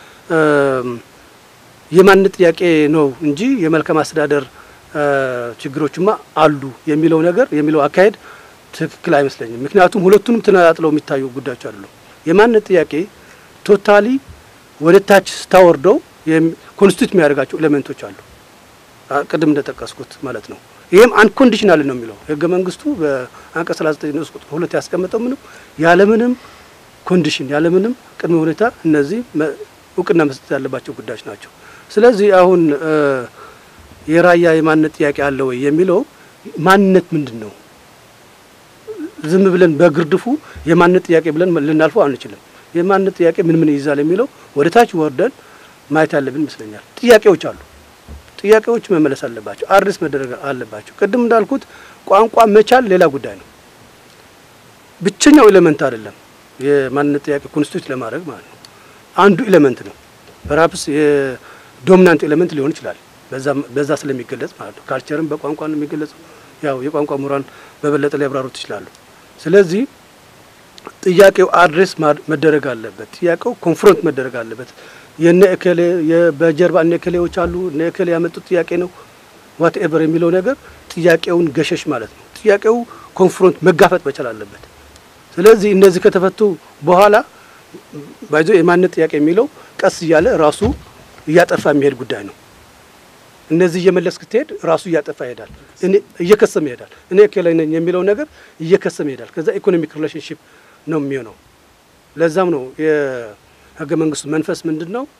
የማንነት ጥያቄ ነው እንጂ የመልካም አስተዳደር ችግሮችማ አሉ የሚለው ነገር የሚለው አካሄድ ትክክል አይመስለኝም። ምክንያቱም ሁለቱንም ተነጣጥለው የሚታዩ ጉዳዮች አሉ። የማንነት ጥያቄ ቶታሊ ወደ ታች ስታወርደው ኮንስቲቱት የሚያደርጋቸው ኤሌመንቶች አሉ፣ ቅድም እንደጠቀስኩት ማለት ነው። ይህም አንኮንዲሽናል ነው የሚለው ህገ መንግስቱ በአንቀጽ 39 ንዑስ ቁጥር ሁለት ያስቀመጠው ምንም ያለምንም ኮንዲሽን ያለምንም ቅድመ ሁኔታ እነዚህ እውቅና መስጠት ያለባቸው ጉዳዮች ናቸው። ስለዚህ አሁን የራያ የማንነት ጥያቄ አለ ወይ የሚለው ማንነት ምንድን ነው? ዝም ብለን በግርድፉ የማንነት ጥያቄ ብለን ልናልፈው አንችልም። የማንነት ጥያቄ ምን ምን ይይዛል የሚለው ወደ ታች ወርደን ማየት ያለብን ይመስለኛል። ጥያቄዎች አሉ። ጥያቄዎች መመለስ አለባቸው፣ አድሬስ መደረግ አለባቸው። ቅድም እንዳልኩት ቋንቋ መቻል ሌላ ጉዳይ ነው። ብቸኛው ኤሌመንት አይደለም የማንነት ጥያቄ ኮንስቲቱት ለማድረግ ማለት ነው። አንዱ ኤሌመንት ነው። ፐርሃፕስ የዶሚናንት ኤሌመንት ሊሆን ይችላል። በዛ ስለሚገለጽ ማለት ነው። ካልቸርም በቋንቋ ነው የሚገለጸው። ያው የቋንቋ ምሁራን በበለጠ ሊያብራሩት ይችላሉ። ስለዚህ ጥያቄው አድሬስ መደረግ አለበት። ጥያቄው ኮንፍሮንት መደረግ አለበት። የነ እከሌ በጀርባ እነ እከሌዎች አሉ እነ እከሌ ያመጡት ጥያቄ ነው ዋት ኤቨር የሚለው ነገር ጥያቄውን ገሸሽ ማለት ነው። ጥያቄው ኮንፍሮንት መጋፈጥ መቻል አለበት። ስለዚህ እነዚህ ከተፈቱ በኋላ ባይዞ የማንነት ጥያቄ የሚለው ቀስ እያለ ራሱ እያጠፋ የሚሄድ ጉዳይ ነው። እነዚህ እየመለስክ ስትሄድ ራሱ እያጠፋ ይሄዳል፣ እኔ እየከሰመ ይሄዳል። እኔ እከሌ ነኝ የሚለው ነገር እየከሰመ ይሄዳል። ከዛ ኢኮኖሚክ ሪሌሽንሽፕ ነው የሚሆነው። ለዛም ነው የህገ መንግስቱ መንፈስ ምንድን ነው?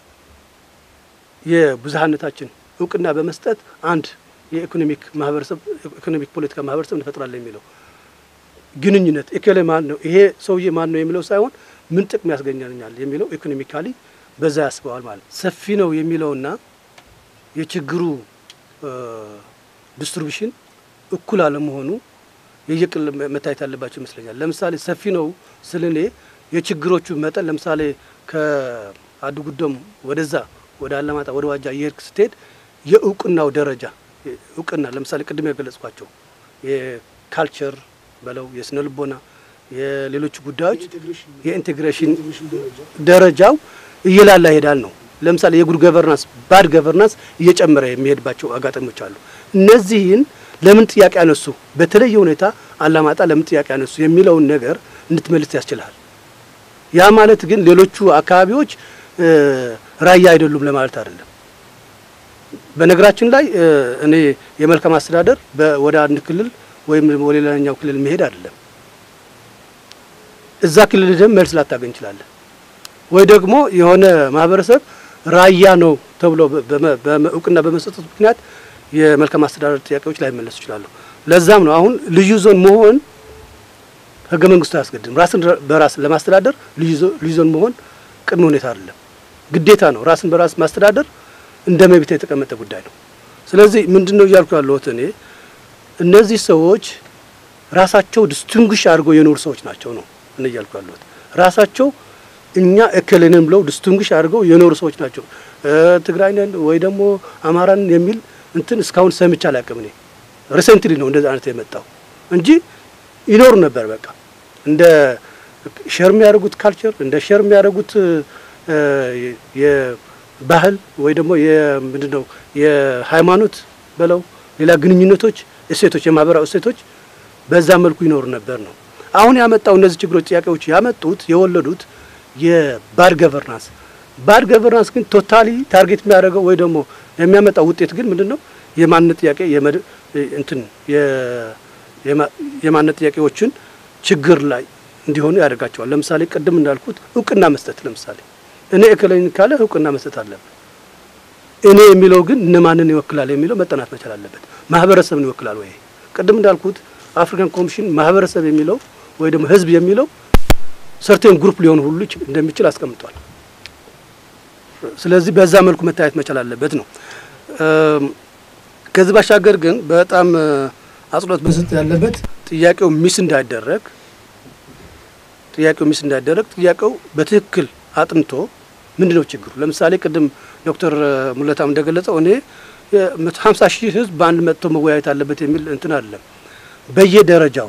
የብዝሃነታችን እውቅና በመስጠት አንድ የኢኮኖሚክ ማህበረሰብ ኢኮኖሚክ ፖለቲካ ማህበረሰብ እንፈጥራለን የሚለው ግንኙነት እከሌ ማን ነው ይሄ ሰውዬ ማን ነው የሚለው ሳይሆን ምን ጥቅም ያስገኛልኛል የሚለው ኢኮኖሚካሊ በዛ ያስበዋል ማለት ሰፊ ነው የሚለውና የችግሩ ዲስትሪቢሽን እኩል አለመሆኑ የየቅል መታየት ያለባቸው ይመስለኛል። ለምሳሌ ሰፊ ነው ስል እኔ የችግሮቹ መጠን ለምሳሌ ከአድጉዶም ወደዛ ወደ አላማጣ ወደ ዋጃ እየሄድክ ስትሄድ የእውቅናው ደረጃ እውቅና ለምሳሌ ቅድም የገለጽኳቸው የካልቸር በለው የስነ ልቦና የሌሎቹ ጉዳዮች የኢንቴግሬሽን ደረጃው እየላላ ይሄዳል ነው። ለምሳሌ የጉድ ገቨርናንስ ባድ ገቨርናንስ እየጨመረ የሚሄድባቸው አጋጣሚዎች አሉ። እነዚህን ለምን ጥያቄ አነሱ፣ በተለየ ሁኔታ አላማጣ ለምን ጥያቄ አነሱ የሚለውን ነገር እንድትመልስ ያስችልሃል። ያ ማለት ግን ሌሎቹ አካባቢዎች ራያ አይደሉም ለማለት አይደለም። በነገራችን ላይ እኔ የመልካም አስተዳደር ወደ አንድ ክልል ወይም ወደ ሌላኛው ክልል መሄድ አይደለም። እዛ ክልል ሄደን መልስ ላታገኝ ይችላለን። ወይ ደግሞ የሆነ ማህበረሰብ ራያ ነው ተብሎ በመ- በመ- እውቅና በመሰጠቱ ምክንያት የመልካም አስተዳደር ጥያቄዎች ላይመለሱ ይችላሉ። ለዛም ነው አሁን ልዩ ዞን መሆን ህገ መንግስቱ አያስገድም። ራስን በራስ ለማስተዳደር ልዩ ዞ- ልዩ ዞን መሆን ቅድመ ሁኔታ አይደለም፣ ግዴታ ነው። ራስን በራስ ማስተዳደር እንደ መብት የተቀመጠ ጉዳይ ነው። ስለዚህ ምንድን ነው እያልኩ ያለሁት እኔ እነዚህ ሰዎች ራሳቸው ዲስቲንጉሽ አድርገው የኖሩ ሰዎች ናቸው ነው እኔ እያልኩ ያለሁት ራሳቸው እኛ እክልንን ብለው ዲስቲንጉሽ አድርገው የኖሩ ሰዎች ናቸው። እ ትግራይ ነን ወይ ደግሞ አማራን የሚል እንትን እስካሁን ሰምቼ አላውቅም። እኔ ሪሰንትሊ ነው እንደዚህ አይነት የመጣው እንጂ ይኖሩ ነበር። በቃ እንደ ሸር የሚያደርጉት ካልቸር እንደ ሸር የሚያደርጉት እ የባህል ወይ ደግሞ የምንድን ነው የሃይማኖት በለው ሌላ ግንኙነቶች፣ እሴቶች፣ የማህበራዊ እሴቶች በዛ መልኩ ይኖሩ ነበር ነው። አሁን ያመጣው እነዚህ ችግሮች ጥያቄዎች ያመጡት የወለዱት የባድ ገቨርናንስ ባድ ገቨርናንስ ግን ቶታሊ ታርጌት የሚያደርገው ወይ ደግሞ የሚያመጣው ውጤት ግን ምንድን ነው? የማንነት ጥያቄ የመድ- እንትን የ- የማ- የማንነት ጥያቄዎችን ችግር ላይ እንዲሆኑ ያደርጋቸዋል። ለምሳሌ ቅድም እንዳልኩት እውቅና መስጠት ለምሳሌ እኔ እከለኝ ካለ እውቅና መስጠት አለበት። እኔ የሚለው ግን እነማንን ይወክላል የሚለው መጠናት መቻል አለበት። ማህበረሰብን ይወክላል ወይ? ቅድም እንዳልኩት አፍሪካን ኮሚሽን ማህበረሰብ የሚለው ወይ ደግሞ ህዝብ የሚለው ሰርቴን ግሩፕ ሊሆን ሁሉ ይች- እንደሚችል አስቀምጧል። ስለዚህ በዛ መልኩ መታየት መቻል አለበት ነው። እም፣ ከዚህ ባሻገር ግን በጣም እ፣ አጽንኦት መስጠት ያለበት ጥያቄው ሚስ እንዳይደረግ ጥያቄው ሚስ እንዳይደረግ ጥያቄው በትክክል አጥንቶ ምንድን ነው ችግሩ? ለምሳሌ ቅድም ዶክተር ሙለታም እንደገለጸው እኔ የመቶ ሀምሳ ሺህ ህዝብ በአንድ መጥቶ መወያየት አለበት የሚል እንትን አይደለም። በየደረጃው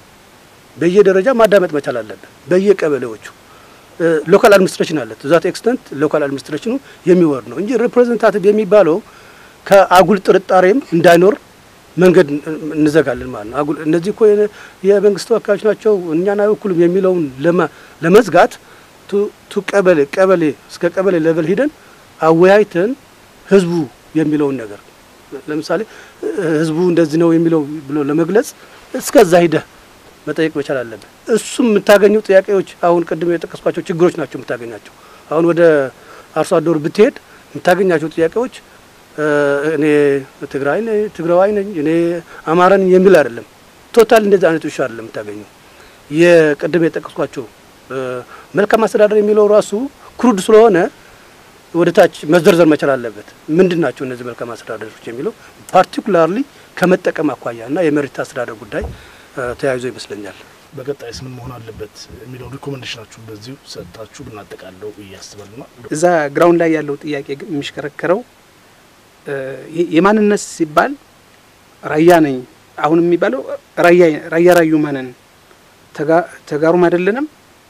በየደረጃ ማዳመጥ መቻል አለበት። በየቀበሌዎቹ ሎካል አድሚኒስትሬሽን አለ። ዛት ኤክስተንት ሎካል አድሚኒስትሬሽኑ የሚወርድ ነው እንጂ ሪፕሬዘንታቲቭ የሚባለው ከአጉል ጥርጣሬም እንዳይኖር መንገድ እንዘጋለን ማለት ነው። አጉል እነዚህ እኮ የነ- የመንግስት ተወካዮች ናቸው እኛን አይወክሉም የሚለውን ለማ- ለመዝጋት ቱ- ቱ ቀበሌ ቀበሌ እስከ ቀበሌ ሌቨል ሂደን አወያይተን ህዝቡ የሚለውን ነገር ለምሳሌ ህዝቡ እንደዚህ ነው የሚለው ብሎ ለመግለጽ እስከዛ ሂደህ መጠየቅ መቻል አለብን። እሱም የምታገኘው ጥያቄዎች አሁን ቅድም የጠቀስኳቸው ችግሮች ናቸው የምታገኛቸው። አሁን ወደ አርሶ አደሩ ብትሄድ የምታገኛቸው ጥያቄዎች እ፣ እኔ ትግራይ ነኝ ትግራዋይ ነኝ እኔ አማራ ነኝ የሚል አይደለም። ቶታል እንደዚህ አይነት ሹ አይደለም የምታገኘው። የቅድም የጠቀስኳቸው እ፣ መልካም አስተዳደር የሚለው ራሱ ክሩድ ስለሆነ ወደ ታች መዘርዘር መቻል አለበት። ምንድን ናቸው እነዚህ መልካም አስተዳደሮች የሚለው ፓርቲኩላርሊ ከመጠቀም አኳያ እና የመሬት አስተዳደር ጉዳይ እ፣ ተያይዞ ይመስለኛል። በቀጣይስ ምን መሆን አለበት የሚለውን ሪኮመንዴሽናችሁን በዚሁ ሰጥታችሁ ብናጠቃለው ብዬ አስባለሁና እዛ ግራውንድ ላይ ያለው ጥያቄ ግን የሚሽከረከረው እ፣ የ- የማንነት ሲባል ራያ ነኝ አሁን የሚባለው ራያ ራያ ራዩማ ነን ተጋ- ተጋሩም አይደለንም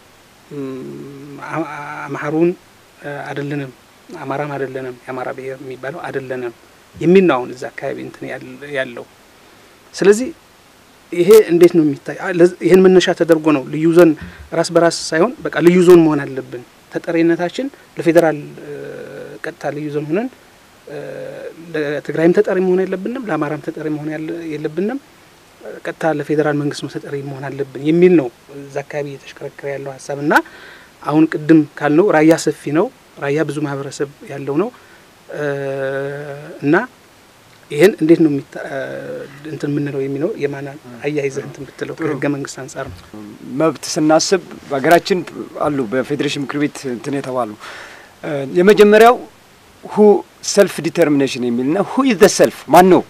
እም፣ አ- አማሩን እ፣ አይደለንም አማራም አይደለንም የአማራ ብሔር የሚባለው አይደለንም የሚል ነው አሁን እዛ አካባቢ እንትን ያል- ያለው ስለዚህ ይሄ እንዴት ነው የሚታይ? አ- ለዝ- ይህን መነሻ ተደርጎ ነው ልዩ ዞን ራስ በራስ ሳይሆን በቃ ልዩ ዞን መሆን አለብን። ተጠሪነታችን ለፌዴራል እ፣ ቀጥታ ልዩ ዞን ሆነን እ፣ ለትግራይም ተጠሪ መሆን የለብንም፣ ለአማራም ተጠሪ መሆን ያለ- የለብንም። እ፣ ቀጥታ ለፌዴራል መንግስት ነው ተጠሪ መሆን አለብን የሚል ነው እዛ አካባቢ እየተሽከረከረ ያለው ሀሳብ እና አሁን ቅድም ካልነው ራያ ሰፊ ነው። ራያ ብዙ ማህበረሰብ ያለው ነው እ፣ እና ይህን እንዴት ነው የሚታ እንትን የምንለው የሚለው የማን አያይዘህ እንትን ብትለው ከህገ መንግስት አንጻር ነው። መብት ስናስብ በሀገራችን አሉ በፌዴሬሽን ምክር ቤት እንትን የተባሉ እ፣ የመጀመሪያው ሁ ሰልፍ ዲተርሚኔሽን የሚልና ሁ ኢዝ ዘ ሰልፍ ማን ነው?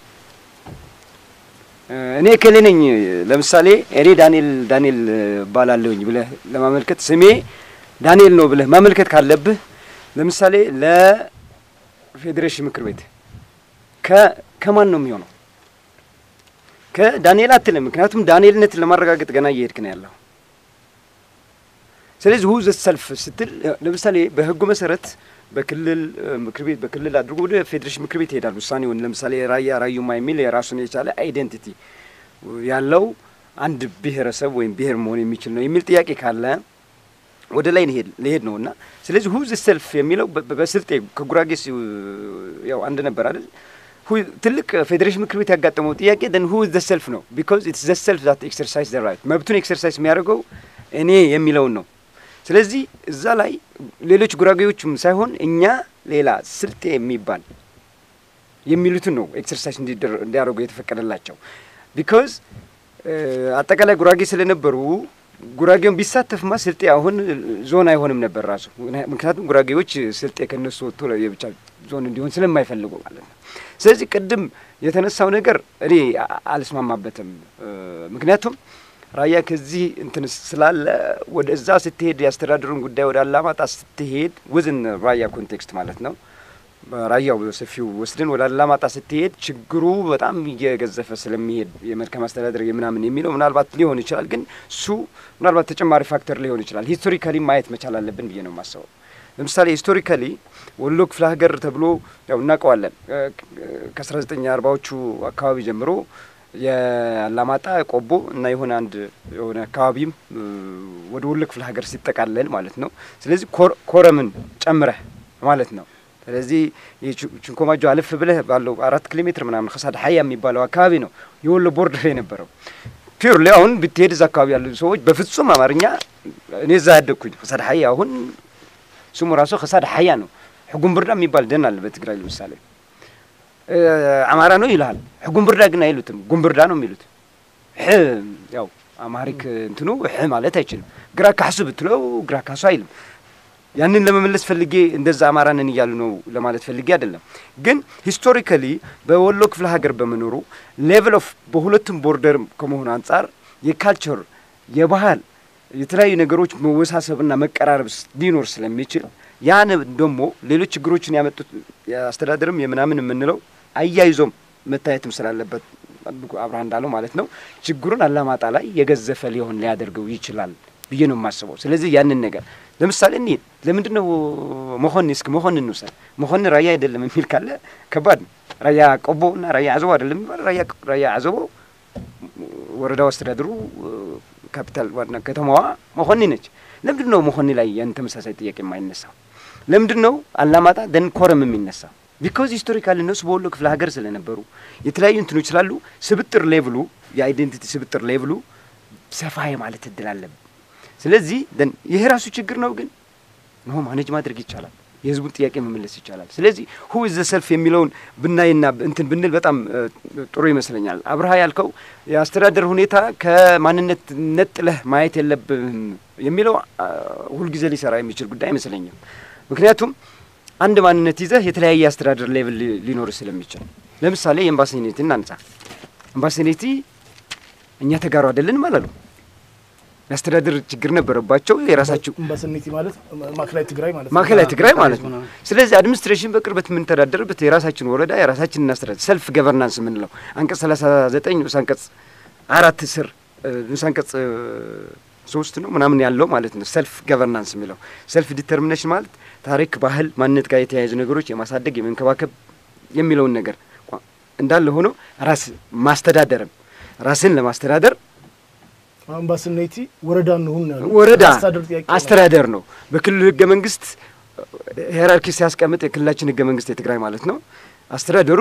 እ፣ እኔ እከሌ ነኝ ለምሳሌ እኔ ዳንኤል ዳንኤል ባላለሁኝ ብለህ ለማመልከት ስሜ ዳንኤል ነው ብለህ ማመልከት ካለብህ ለምሳሌ ለፌዴሬሽን ምክር ቤት ከ ከማን ነው የሚሆነው? ከዳንኤል አትልም። ምክንያቱም ዳንኤልነትን ለማረጋገጥ ገና እየሄድክ ነው ያለው። ስለዚህ ሁ ዘ ሰልፍ ስትል ለምሳሌ በህጉ መሰረት በክልል እ፣ ምክር ቤት በክልል አድርጎ ወደ ፌዴሬሽን ምክር ቤት ይሄዳል ውሳኔውን። ለምሳሌ ራያ ራዩማ የሚል የራሱን የቻለ አይዴንቲቲ ያለው አንድ ብሔረሰብ ወይም ብሔር መሆን የሚችል ነው የሚል ጥያቄ ካለ ወደ ላይ ሊሄድ ሊሄድ ነው እና ስለዚህ ሁ ዘ ሰልፍ የሚለው በ- በ- በስልጤ ከጉራጌ ሲ ያው አንድ ነበር አይደል? ሁ ትልቅ ፌዴሬሽን ምክር ቤት ያጋጠመው ጥያቄ ደን ሁ ዘ ሰልፍ ነው ቢኮዝ ኢትስ ዘ ሰልፍ ዛት ኤክሰርሳይዝ ዘ ራይት መብቱን ኤክሰርሳይዝ የሚያደርገው እኔ የሚለውን ነው። ስለዚህ እዛ ላይ ሌሎች ጉራጌዎችም ሳይሆን እኛ ሌላ ስልጤ የሚባል የሚሉትን ነው ኤክሰርሳይዝ እንዲያደርጉ የተፈቀደላቸው። ቢካዝ አጠቃላይ ጉራጌ ስለነበሩ ጉራጌውን ቢሳተፍማ ስልጤ አሁን ዞን አይሆንም ነበር ራሱ። ምክንያቱም ጉራጌዎች ስልጤ ከነሱ ወጥቶ የብቻ ዞን እንዲሆን ስለማይፈልጉ ማለት ነው። ስለዚህ ቅድም የተነሳው ነገር እኔ አልስማማበትም። ምክንያቱም ራያ ከዚህ እንትን ስላለ ወደ እዛ ስትሄድ የአስተዳደሩን ጉዳይ ወደ አላማጣ ስትሄድ ውዝን ራያ ኮንቴክስት ማለት ነው ራያው በሰፊው ወስደን ወደ አላማጣ ስትሄድ ችግሩ በጣም እየገዘፈ ስለሚሄድ የመልካም አስተዳደር የምናምን የሚለው ምናልባት ሊሆን ይችላል። ግን እሱ ምናልባት ተጨማሪ ፋክተር ሊሆን ይችላል። ሂስቶሪካሊ ማየት መቻል አለብን ብዬ ነው የማስበው። ለምሳሌ ሂስቶሪካሊ ወሎ ክፍለ ሀገር ተብሎ ያው እናውቀዋለን። ከአስራ ዘጠኝ አርባዎቹ አካባቢ ጀምሮ የአላማጣ ቆቦ እና የሆነ አንድ የሆነ አካባቢም ወደ ወሎ ክፍለ ሀገር ሲጠቃለል ማለት ነው። ስለዚህ ኮረምን ጨምረህ ማለት ነው። ስለዚህ ችንኮማጆ አልፍ ብለህ ባለው አራት ኪሎ ሜትር ምናምን ከሳድ ሀያ የሚባለው አካባቢ ነው የወሎ ቦርደር የነበረው። ፒርሊ አሁን ብትሄድ እዛ አካባቢ ያሉ ሰዎች በፍጹም አማርኛ እኔ እዛ ያደግኩኝ ከሳድ ሀያ አሁን ስሙ ራሱ ከሳድ ሀያ ነው። ሕጉም ብርዳ የሚባል ደን አለ በትግራይ ለምሳሌ አማራ ነው ይልሃል። ሕጉም ብርዳ ግን አይሉትም፣ ጉምብርዳ ነው የሚሉት። ሕ ያው አማሪክ እንትኑ ሕ ማለት አይችልም። ግራ ካሕሱ ብትለው ግራ ካሕሱ አይልም። ያንን ለመመለስ ፈልጌ እንደዛ አማራ ነን እያሉ ነው ለማለት ፈልጌ አይደለም። ግን ሂስቶሪካሊ በወሎ ክፍለ ሀገር በመኖሩ ሌቭል ኦፍ በሁለቱም ቦርደር ከመሆኑ አንጻር የካልቸር የባህል የተለያዩ ነገሮች መወሳሰብና መቀራረብ ሊኖር ስለሚችል ያን ደግሞ ሌሎች ችግሮችን ያመጡት የአስተዳደርም የምናምን የምንለው አያይዞም መታየትም ስላለበት አብርሃ እንዳለው ማለት ነው ችግሩን አላማጣ ላይ የገዘፈ ሊሆን ሊያደርገው ይችላል ብዬ ነው የማስበው። ስለዚህ ያንን ነገር ለምሳሌ እንሂድ። ለምንድን ነው መሆን እስኪ መሆን እንውሰድ። መሆን ራያ አይደለም የሚል ካለ ከባድ ነው። ራያ ቆቦ እና ራያ አዘቦ አይደለም የሚባል ራያ ራያ አዘቦ ወረዳው አስተዳደሩ ካፒታል ዋና ከተማዋ መሆኒ ነች። ለምንድን ነው መሆኒ ላይ ያን ተመሳሳይ ጥያቄ የማይነሳው? ለምንድን ነው አላማጣ ደን ኮረም የሚነሳው? ቢኮዝ ሂስቶሪካል እነሱ በወሎ ክፍለ ሀገር ስለነበሩ የተለያዩ እንትኖች ስላሉ ስብጥር ሌቭሉ የአይዴንቲቲ ስብጥር ሌቭሉ ሰፋ የማለት እድል አለብን። ስለዚህ ደን ይሄ ራሱ ችግር ነው፣ ግን ነው ማኔጅ ማድረግ ይቻላል። የህዝቡን ጥያቄ መመለስ ይቻላል። ስለዚህ ሁ ኢዝ ዘ ሰልፍ የሚለውን ብናይና እንትን ብንል በጣም ጥሩ ይመስለኛል። አብርሃ ያልከው የአስተዳደር ሁኔታ ከማንነት ነጥለህ ማየት የለብህም የሚለው ሁልጊዜ ሊሰራ የሚችል ጉዳይ አይመስለኝም። ምክንያቱም አንድ ማንነት ይዘህ የተለያየ አስተዳደር ሌቭል ሊኖር ስለሚችል ለምሳሌ የኤምባሲኔቲ እናንጻ። ኤምባሲኔቲ እኛ ተጋሩ አይደለንም አላሉ። የአስተዳደር ችግር ነበረባቸው። የራሳቸው እምባሰኔቲ ማለት ማዕከላዊ ትግራይ ማለት ነው። ማዕከላዊ ትግራይ ማለት ነው። ስለዚህ አድሚኒስትሬሽን በቅርበት የምንተዳደርበት የራሳችን ወረዳ የራሳችን እናስተዳደር ሰልፍ ገቨርናንስ የምንለው አንቀጽ ሰላሳ ዘጠኝ ንዑስ አንቀጽ አራት ስር ንዑስ አንቀጽ ሶስት ነው ምናምን ያለው ማለት ነው። ሰልፍ ገቨርናንስ የሚለው ሰልፍ ዲተርሚኔሽን ማለት ታሪክ፣ ባህል፣ ማንነት ጋር የተያያዙ ነገሮች የማሳደግ የመንከባከብ የሚለውን ነገር እንዳለ ሆኖ ራስ ማስተዳደርም ራስን ለማስተዳደር አምባሰኔቲ ወረዳ እንሁን ነው ያሉት። ወረዳ አስተዳደር ጥያቄ ነው። አስተዳደር ነው። በክልል ህገ መንግስት ሄራርኪ ሲያስቀምጥ የክልላችን ህገ መንግስት የትግራይ ማለት ነው። አስተዳደሩ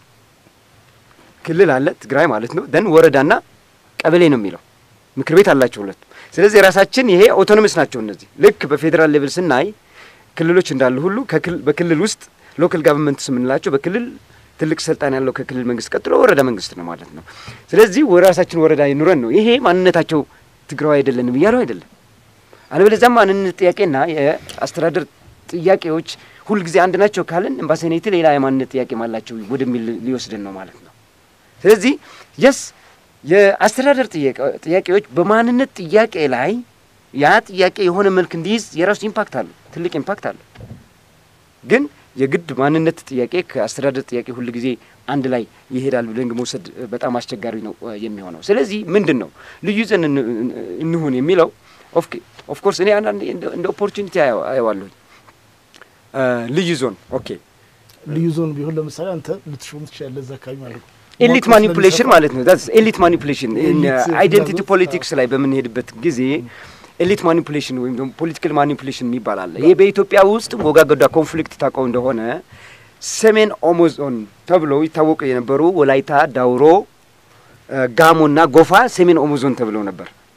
ክልል አለ ትግራይ ማለት ነው። ደን ወረዳና ቀበሌ ነው የሚለው ምክር ቤት አላቸው ሁለቱ። ስለዚህ የራሳችን ይሄ ኦቶኖሚስ ናቸው እነዚህ። ልክ በፌዴራል ሌቭል ስናይ ክልሎች እንዳሉ ሁሉ ከክል- በክልል ውስጥ ሎካል ጋቨርንመንትስ የምንላቸው በክልል ትልቅ ስልጣን ያለው ከክልል መንግስት ቀጥሎ ወረዳ መንግስት ነው ማለት ነው። ስለዚህ ወራሳችን ወረዳ ይኑረን ነው። ይሄ ማንነታቸው ትግራዊ አይደለንም እያለው አይደለም። አለበለዚያ ማንነት ጥያቄና የአስተዳደር ጥያቄዎች ሁልጊዜ አንድ ናቸው ካልን ኤምባሲኔቲ ሌላ የማንነት ጥያቄ አላቸው ወደሚል ሊወስድን ነው ማለት ነው። ስለዚህ የስ የአስተዳደር ጥያቄ- ጥያቄዎች በማንነት ጥያቄ ላይ ያ ጥያቄ የሆነ መልክ እንዲይዝ የራሱ ኢምፓክት አለው፣ ትልቅ ኢምፓክት አለው። ግን የግድ ማንነት ጥያቄ ከአስተዳደር ጥያቄ ሁል ጊዜ አንድ ላይ ይሄዳል ብለን መውሰድ በጣም አስቸጋሪ ነው እ የሚሆነው። ስለዚህ ምንድን ነው ልዩ ዘን እንሁን የሚለው ኦፍኮርስ እኔ አንዳንዴ እንደ- እንደ ኦፖርቹኒቲ አየዋለሁኝ። እ ልዩ ዞን ኦኬ ልዩ ዞን ቢሆን ለምሳሌ አንተ ልትሾም ትችላለህ እዛ አካባቢ ማለት ነው። ኤሊት መዋቅሩ ማኒፑሌሽን ስለሚሰፋ ማለት ነው። ዛትስ ኤሊት ማኒፑሌሽን ኤሊት አይዴንቲቲ ፍላጎት፣ ፖለቲክስ ላይ በምንሄድበት ጊዜ ኤሊት ማኒፑሌሽን ወይም ደግሞ ፖለቲካል ማኒፑሌሽን የሚባል አለ። ይህ በኢትዮጵያ ውስጥ ወጋገዳ ኮንፍሊክት ታውቀው እንደሆነ ሰሜን ኦሞ ዞን ተብለው ይታወቁ የነበሩ ወላይታ፣ ዳውሮ፣ እ ጋሞና ጎፋ ሰሜን ኦሞ ዞን ተብለው ነበር።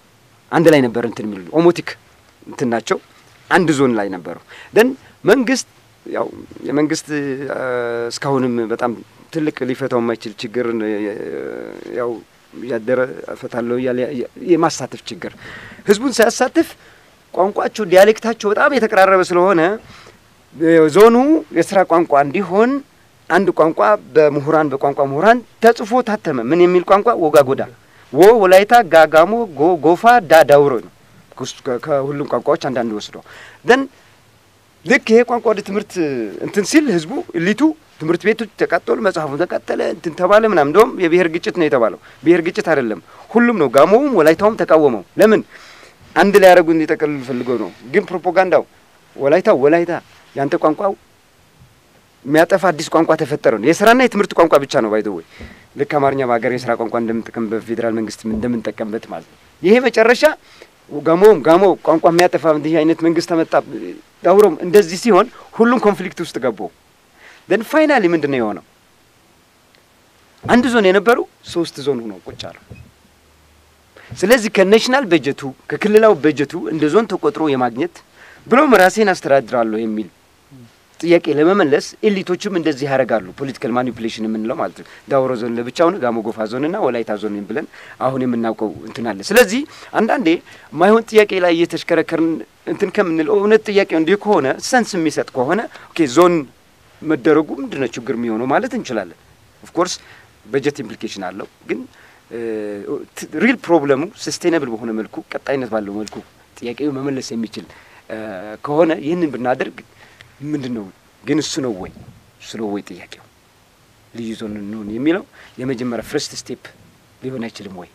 አንድ ላይ ነበር እንትን የሚሉ ኦሞቲክ እንትን ናቸው አንድ ዞን ላይ ነበሩ። ደን መንግስት ያው የመንግስት እስካሁንም በጣም ትልቅ ሊፈታው የማይችል ችግር ያው እያደረ እፈታለሁ እያለ የማሳተፍ ችግር ህዝቡን ሳያሳትፍ ቋንቋቸው ዲያሌክታቸው በጣም የተቀራረበ ስለሆነ ዞኑ የስራ ቋንቋ እንዲሆን አንድ ቋንቋ በምሁራን በቋንቋ ምሁራን ተጽፎ ታተመ። ምን የሚል ቋንቋ? ወጋጎዳ፣ ወ ወላይታ፣ ጋጋሞ፣ ጎ ጎፋ፣ ዳ ዳውሮ ነው። ከሁሉም ቋንቋዎች አንዳንድ ወስዶ ደን ልክ ይሄ ቋንቋ ወደ ትምህርት እንትን ሲል ህዝቡ እሊቱ ትምህርት ቤቶች ተቃጠሉ፣ መጽሐፉ ተቃጠለ፣ እንትን ተባለ ምናምን። እንደውም የብሔር ግጭት ነው የተባለው። ብሔር ግጭት አይደለም፣ ሁሉም ነው። ጋሞውም ወላይታውም ተቃወመው። ለምን አንድ ላይ ያደረጉ እንዲጠቀልሉ ፈልገው ነው። ግን ፕሮፓጋንዳው ወላይታው ወላይታ ያንተ ቋንቋው የሚያጠፋ አዲስ ቋንቋ ተፈጠረ ነው። የስራና የትምህርት ቋንቋ ብቻ ነው ባይዘ ወይ ልክ አማርኛ በሀገር የስራ ቋንቋ እንደምንጠቀምበት በፌዴራል መንግስት እንደምንጠቀምበት ማለት ነው። ይሄ መጨረሻ ጋሞውም ጋሞ ቋንቋ የሚያጠፋ እንዲህ አይነት መንግስት ተመጣ ዳውሮም እንደዚህ ሲሆን ሁሉም ኮንፍሊክት ውስጥ ገቡ። ደን ፋይናሊ ምንድን ነው የሆነው? አንድ ዞን የነበሩ ሶስት ዞን ሆነው ቁጭ አሉ። ስለዚህ ከናሽናል በጀቱ ከክልላዊ በጀቱ እንደ ዞን ተቆጥሮ የማግኘት ብሎም ራሴን አስተዳድራለሁ የሚል ጥያቄ ለመመለስ ኤሊቶችም እንደዚህ ያደርጋሉ። ፖለቲካል ማኒፑሌሽን የምንለው ማለት ነው። ዳውሮ ዞን ለብቻውን ጋሞ ጎፋ ዞንና ወላይታ ዞን ብለን አሁን የምናውቀው እንትን አለ። ስለዚህ አንዳንዴ ማይሆን ጥያቄ ላይ እየተሽከረከርን እንትን ከምንለው እውነት ጥያቄው እንዲህ ከሆነ ሰንስ የሚሰጥ ከሆነ ኦኬ ዞን መደረጉ ምንድን ነው ችግር የሚሆነው ማለት እንችላለን። ኦፍኮርስ በጀት ኢምፕሊኬሽን አለው ግን ሪል ፕሮብለሙ ሰስቴናብል በሆነ መልኩ ቀጣይነት ባለው መልኩ ጥያቄው መመለስ የሚችል ከሆነ ይህንን ብናደርግ ምንድን ነው ግን እሱ ነው ወይ እሱ ነው ወይ ጥያቄው ልዩ ዞን እንሁን የሚለው የመጀመሪያ ፍርስት ስቴፕ ሊሆን አይችልም ወይ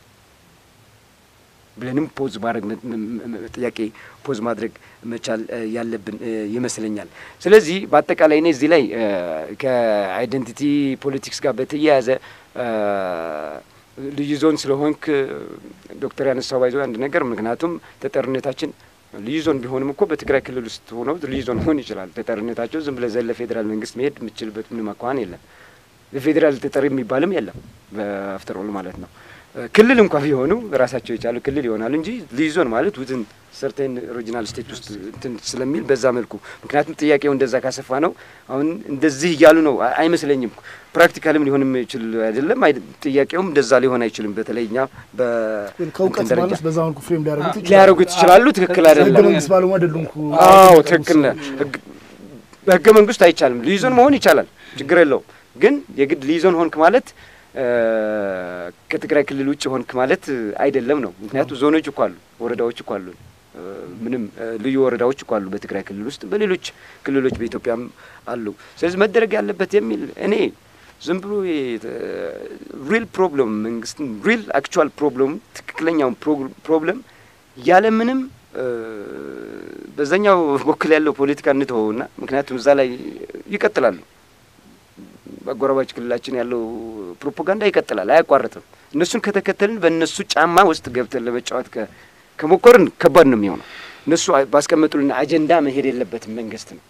ብለንም ፖዝ ማድረግ ጥያቄ ፖዝ ማድረግ መቻል ያለብን ይመስለኛል። ስለዚህ በአጠቃላይ እኔ እዚህ ላይ ከአይደንቲቲ ፖለቲክስ ጋር በተያያዘ ልዩ ዞን ስለሆንክ ዶክተር ያነሳው ባይዞ አንድ ነገር ምክንያቱም ተጠርነታችን ልዩ ዞን ቢሆንም እኮ በትግራይ ክልል ውስጥ ሆነው ልዩ ዞን መሆን ይችላል። ተጠርነታቸው ዝም ብለህ ዘለ ፌዴራል መንግስት መሄድ የምትችልበት ምንም አኳኋን የለም። የፌዴራል ተጠሪ የሚባልም የለም በአፍተር ኦል ማለት ነው። ክልል እንኳ ቢሆኑ ራሳቸው የቻሉ ክልል ይሆናሉ እንጂ ልዩ ዞን ማለት ውትን ሰርቴን ኦሪጂናል ስቴት ውስጥ እንትን ስለሚል በዛ መልኩ ምክንያቱም ጥያቄው እንደዛ ካሰፋ ነው። አሁን እንደዚህ እያሉ ነው አይመስለኝም። ፕራክቲካልም ሊሆን የሚችል አይደለም። ጥያቄውም እንደዛ ሊሆን አይችልም። በተለይ እኛ ከእውቀት ማነስ በዛ መልኩ ፍሬም ሊያደርጉት ሊያደርጉት ይችላሉ። ትክክል አይደለም። ህገ መንግስት ባለሙያ አይደሉም። አዎ ትክክል ነህ። በህገ መንግስት አይቻልም። ልዩ ዞን መሆን ይቻላል፣ ችግር የለውም። ግን የግድ ልዩ ዞን ሆንክ ማለት ከትግራይ ክልል ውጭ ሆንክ ማለት አይደለም ነው። ምክንያቱም ዞኖች እኮ አሉ፣ ወረዳዎች እኮ አሉ፣ ምንም ልዩ ወረዳዎች እኮ አሉ በትግራይ ክልል ውስጥ በሌሎች ክልሎች በኢትዮጵያም አሉ። ስለዚህ መደረግ ያለበት የሚል እኔ ዝም ብሎ ሪል ፕሮብለም መንግስትን ሪል አክቹዋል ፕሮብለም ትክክለኛውን ፕሮብለም ያለምንም በዛኛው በኩል ያለው ፖለቲካ እንተወውና ምክንያቱም እዛ ላይ ይቀጥላሉ በአጎራባች ክልላችን ያለው ፕሮፓጋንዳ ይቀጥላል፣ አያቋርጥም። እነሱን ከተከተልን በእነሱ ጫማ ውስጥ ገብተን ለመጫወት ከሞከርን ከባድ ነው የሚሆነው። እነሱ ባስቀመጡልን አጀንዳ መሄድ የለበትም መንግስት ነው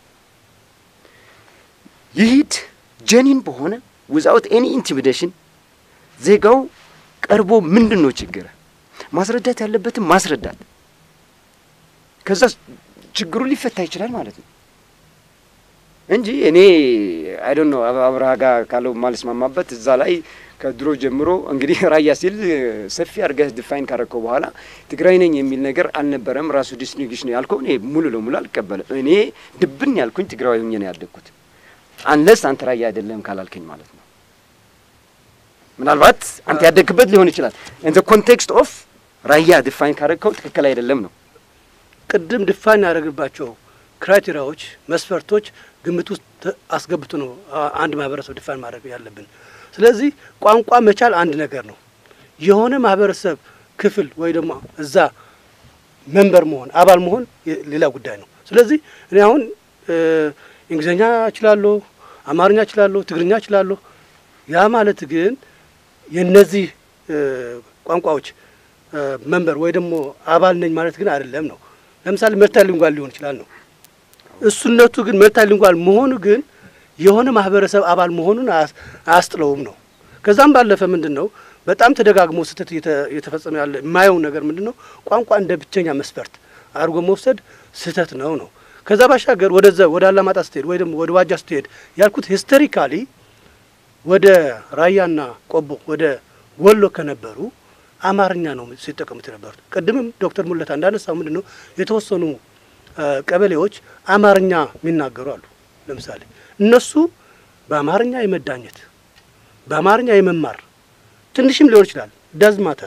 ይሂድ ጀኒን በሆነ ዊዛውት ኤኒ ኢንቲሚዴሽን ዜጋው ቀርቦ ምንድን ነው ችግር ማስረዳት ያለበትም ማስረዳት፣ ከዛ ችግሩ ሊፈታ ይችላል ማለት ነው እንጂ እኔ አይዶን ነው አብርሃ ጋር ካለው ማልስማማበት እዛ ላይ ከድሮ ጀምሮ እንግዲህ ራያ ሲል ሰፊ አድርገህ ዲፋይን ካረከው በኋላ ትግራይ ነኝ የሚል ነገር አልነበረም። ራሱ ዲስቲንግዊሽ ነው ያልከው እኔ ሙሉ ለሙሉ አልቀበልም። እኔ ድብን ያልኩኝ ትግራዊ ሆኜ ነው ያደግኩት አንለስ አንተ ራያ አይደለም ካላልከኝ ማለት ነው። ምናልባት አንተ ያደግክበት ሊሆን ይችላል። ኢን ዘ ኮንቴክስት ኦፍ ራያ ዲፋይን ካረከው ትክክል አይደለም ነው። ቅድም ዲፋይን ያደረግባቸው ክራይቴሪያዎች፣ መስፈርቶች ግምት ውስጥ አስገብቶ ነው አንድ ማህበረሰብ ዲፋይን ማድረግ ያለብን። ስለዚህ ቋንቋ መቻል አንድ ነገር ነው። የሆነ ማህበረሰብ ክፍል ወይ ደግሞ እዛ መንበር መሆን አባል መሆን ሌላ ጉዳይ ነው። ስለዚህ እኔ አሁን እንግሊዝኛ እችላለሁ፣ አማርኛ እችላለሁ፣ ትግርኛ እችላለሁ። ያ ማለት ግን የነዚህ ቋንቋዎች መንበር ወይ ደግሞ አባል ነኝ ማለት ግን አይደለም ነው። ለምሳሌ መልታይ ሊንጓል ሊሆን ይችላል ነው እሱነቱ ግን መልታይ ሊንጓል መሆኑ ግን የሆነ ማህበረሰብ አባል መሆኑን አያስጥለውም ነው። ከዛም ባለፈ ምንድን ነው በጣም ተደጋግሞ ስህተት እየተ- እየተፈጸመ ያለ የማየው ነገር ምንድን ነው? ቋንቋ እንደ ብቸኛ መስፈርት አድርጎ መውሰድ ስህተት ነው ነው። ከዛ ባሻገር ወደዛ ወደ አላማጣ ስትሄድ ወይ ደግሞ ወደ ዋጃ ስትሄድ ያልኩት ሂስቶሪካሊ ወደ ራያና ቆቦ ወደ ወሎ ከነበሩ አማርኛ ነው ሲጠቀሙት የነበሩት። ቅድምም ዶክተር ሙለታ እንዳነሳው ምንድን ነው የተወሰኑ እ ቀበሌዎች አማርኛ የሚናገሩ አሉ። ለምሳሌ እነሱ በአማርኛ የመዳኘት በአማርኛ የመማር ትንሽም ሊሆን ይችላል ዳዝ ማተር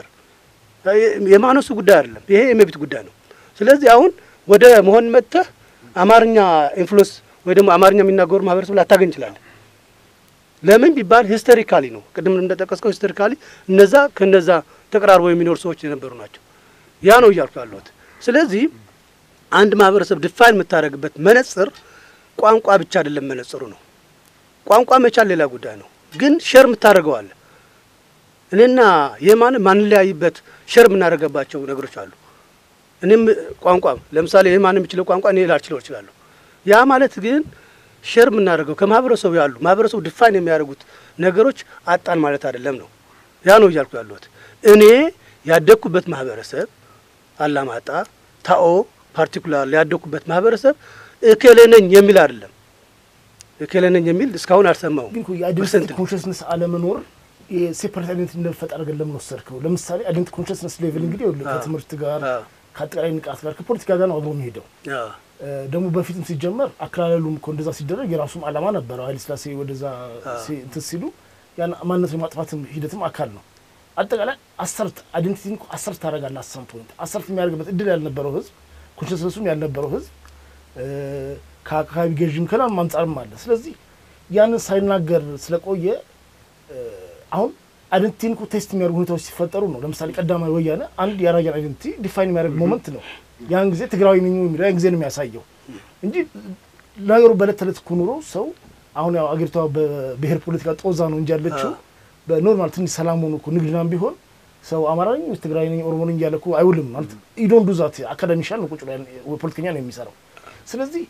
የማነሱ ጉዳይ አይደለም። ይሄ የመብት ጉዳይ ነው። ስለዚህ አሁን ወደ መሆን መጥተህ አማርኛ ኢንፍሉዌንስ ወይ ደግሞ አማርኛ የሚናገሩ ማህበረሰብ ላታገኝ ይችላለን። ለምን ቢባል ሂስቶሪካሊ ነው። ቅድም እንደጠቀስከው ሂስቶሪካሊ እነዛ ከነዛ ተቀራርበው የሚኖሩ ሰዎች የነበሩ ናቸው። ያ ነው እያልኩ ያለሁት። ስለዚህ አንድ ማህበረሰብ ድፋይን የምታደርግበት መነጽር ቋንቋ ብቻ አይደለም፣ መነጽሩ ነው። ቋንቋ መቻል ሌላ ጉዳይ ነው፣ ግን ሸር የምታደርገው አለ። እኔና የማን ማንለያይበት ሸር የምናደርገባቸው ነገሮች አሉ። እኔም ቋንቋ ለምሳሌ የማን የሚችለው ቋንቋ እኔ ላልችለው እችላለሁ። ያ ማለት ግን ሸር የምናደርገው ከማህበረሰቡ ያሉ ማህበረሰቡ ድፋይን የሚያደርጉት ነገሮች አጣን ማለት አይደለም ነው። ያ ነው እያልኩ ያለሁት። እኔ ያደግኩበት ማህበረሰብ አላማጣ፣ ታኦ ፓርቲኩላር ያደግኩበት ማህበረሰብ እከሌ ነኝ የሚል አይደለም። እከሌ ነኝ የሚል እስካሁን አልሰማሁም። ግን እኮ የአይደንቲቲ ፐርሰንት ኮንሽስነስ አለመኖር የሴፐሬት አይደንቲቲ እንደፈጠር አድርገን ለምን ወሰድከው? ለምሳሌ አይደንቲቲ ኮንሽስነስ ሌቭል እንግዲህ ይኸውልህ አዎ። ከትምህርት ጋር አዎ። ከአጠቃላይ ንቃት ጋር ከፖለቲካ ጋር ነው አብሮ የሚሄደው። አዎ። እ፣ ደግሞ በፊትም ሲጀመር አከላለሉም እኮ እንደዛ ሲደረግ የራሱም ዓላማ ነበረው። ኃይለ ሥላሴ ወደዛ ሲ- እንትን ሲሉ ያን ማንነት የማጥፋትም ሂደትም አካል ነው። አጠቃላይ አሰርት አይደንቲቲን እኮ አሰርት ታደርጋለህ። አሳም ፖይንት አሰርት የሚያደርግበት እድል ያልነበረው ህዝብ ኮንሽስነሱም ያልነበረው ህዝብ እ፣ ከአካባቢ ገዥም ከላም አንጻርም አለ። ስለዚህ ያንን ሳይናገር ስለቆየ እ፣ አሁን አይደንቲቲን እኮ ቴስት የሚያደርጉ ሁኔታዎች ሲፈጠሩ ነው። ለምሳሌ ቀዳማዊ ወያነ አንድ የራያን አይደንቲቲ ዲፋይን የሚያደርግ ሞመንት ነው። ያን ጊዜ ትግራዊ ነኝ የሚለው ያን ጊዜ ነው የሚያሳየው እንጂ ነገሩ በዕለት ተዕለት እኮ ኑሮ ሰው አሁን ያው አገሪቷ በብሔር ፖለቲካ ጦዛ ነው እንጂ ያለችው በኖርማል ትንሽ ሰላም ሆኖ እኮ ንግድናም ቢሆን ሰው አማራ ነኝ ወይስ ትግራይ ነኝ ኦሮሞ ነኝ እያለ እኮ አይውልም ማለት ኢዶን ዱዛት አካዳሚሻል ነው ቁጭ ብሎ ያን- ፖለቲከኛ ነው የሚሰራው። ስለዚህ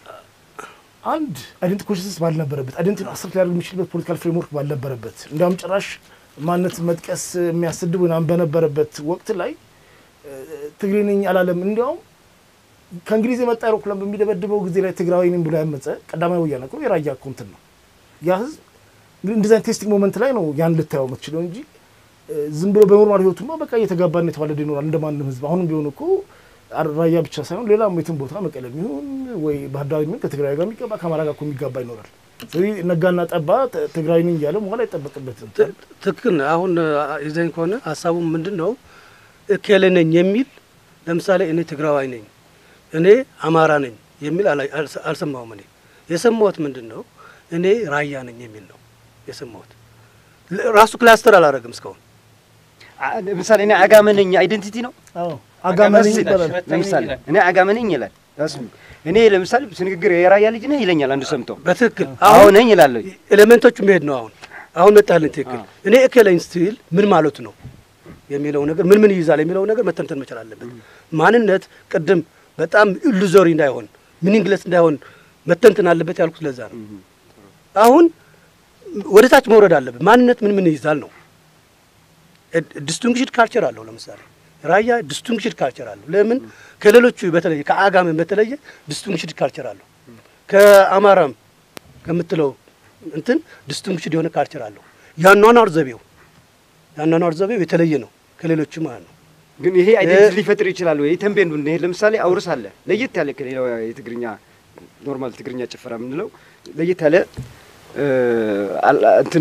አንድ አይደንቲ ኮንሽንስ ባልነበረበት አይደንቲ አስር ሊያደርግ የሚችልበት ፖለቲካል ፍሬምወርክ ባልነበረበት እንዲያውም ጭራሽ ማንነት መጥቀስ የሚያስድብ ምናምን በነበረበት ወቅት ላይ እ፣ ትግሬ ነኝ አላለም። እንዲያውም ከእንግሊዝ የመጣ አይሮፕላን በሚደበድበው ጊዜ ላይ ትግራዊ ነኝ ብሎ ያመፀ ቀዳማዊ ወያነ እኮ የራያ እኮ እንትን ነው ያ ህዝብ እንግዲህ እንደዚህ አይነት ቴስቲንግ ሞመንት ላይ ነው ያን ልታየው የምትችለው እንጂ እ፣ ዝም ብሎ በኖርማል ህይወቱማ በቃ እየተጋባና የተዋለደ ይኖራል እንደማንም ህዝብ። አሁንም ቢሆን እኮ አር- ራያ ብቻ ሳይሆን ሌላም የትም ቦታ መቀለም ይሁን ወይ ባህር ዳር የሚሆን ከትግራይ ጋር የሚገባ ከአማራ ጋር እኮ የሚጋባ ይኖራል። ስለዚህ ነጋና ጠባ ት- ትግራዊ ነኝ እያለ መሆን አይጠበቅበትም። ት- ትክክል ነህ። አሁን አ- ይዘኝ ከሆነ ሀሳቡ ምንድን ነው? እከሌ ነኝ የሚል ለምሳሌ እኔ ትግራዋይ ነኝ፣ እኔ አማራ ነኝ የሚል አላ- አልሰ- አልሰማሁም። እኔ የሰማሁት ምንድን ነው? እኔ ራያ ነኝ የሚል ነው የሰማሁት። ል- ራሱ ክላስተር አላደረግም እስካሁን። አ- ለምሳሌ እኔ አጋመነኝ አይደንቲቲ ነው። አዎ አጋመነኝ አጋመነኝ ይባላል። ለምሳሌ እኔ አጋመነኝ ይላል። ራሱ እኔ ለምሳሌ ስንግግር የራያ ልጅ ነህ ይለኛል አንዱ ሰምቶ በትክክል አዎ አሁን ነኝ ይላለሁ። ኤሌመንቶቹ መሄድ ነው። አሁን አሁን መጣልን። ትክክል አዎ። እኔ እከሌኝ ስትል ምን ማለቱ ነው የሚለው ነገር ምን ምን ይይዛል የሚለው ነገር መተንተን መቻል አለበት። ማንነት ቅድም በጣም ኢሉዞሪ እንዳይሆን ሚኒንግለስ እንዳይሆን መተንተን አለበት ያልኩት ለዛ ነው። አሁን ወደ ታች መውረድ አለበት። ማንነት ምን ምን ይይዛል ነው። ዲስቲንግሽድ ካልቸር አለው። ለምሳሌ ራያ ዲስቲንግሽድ ካልቸር አለው። ለምን ከሌሎቹ በተለየ ከአጋምን በተለየ ዲስቲንግሽድ ካልቸር አለው። ከአማራም ከምትለው እንትን ዲስቲንግሽድ የሆነ ካልቸር አለው። ያኗኗር ዘቤው ያኗኗር ዘቤው የተለየ ነው ከሌሎቹ ማለት ነው። ግን ይሄ አይደንቲቲ ሊፈጥር ይችላል ወይ? ተንቤን ብንሄድ ለምሳሌ አውርስ አለ ለየት ያለ ከሌላው የትግርኛ ኖርማል ትግርኛ ጭፈራ የምንለው ለየት ያለ እ፣ አል- እንትን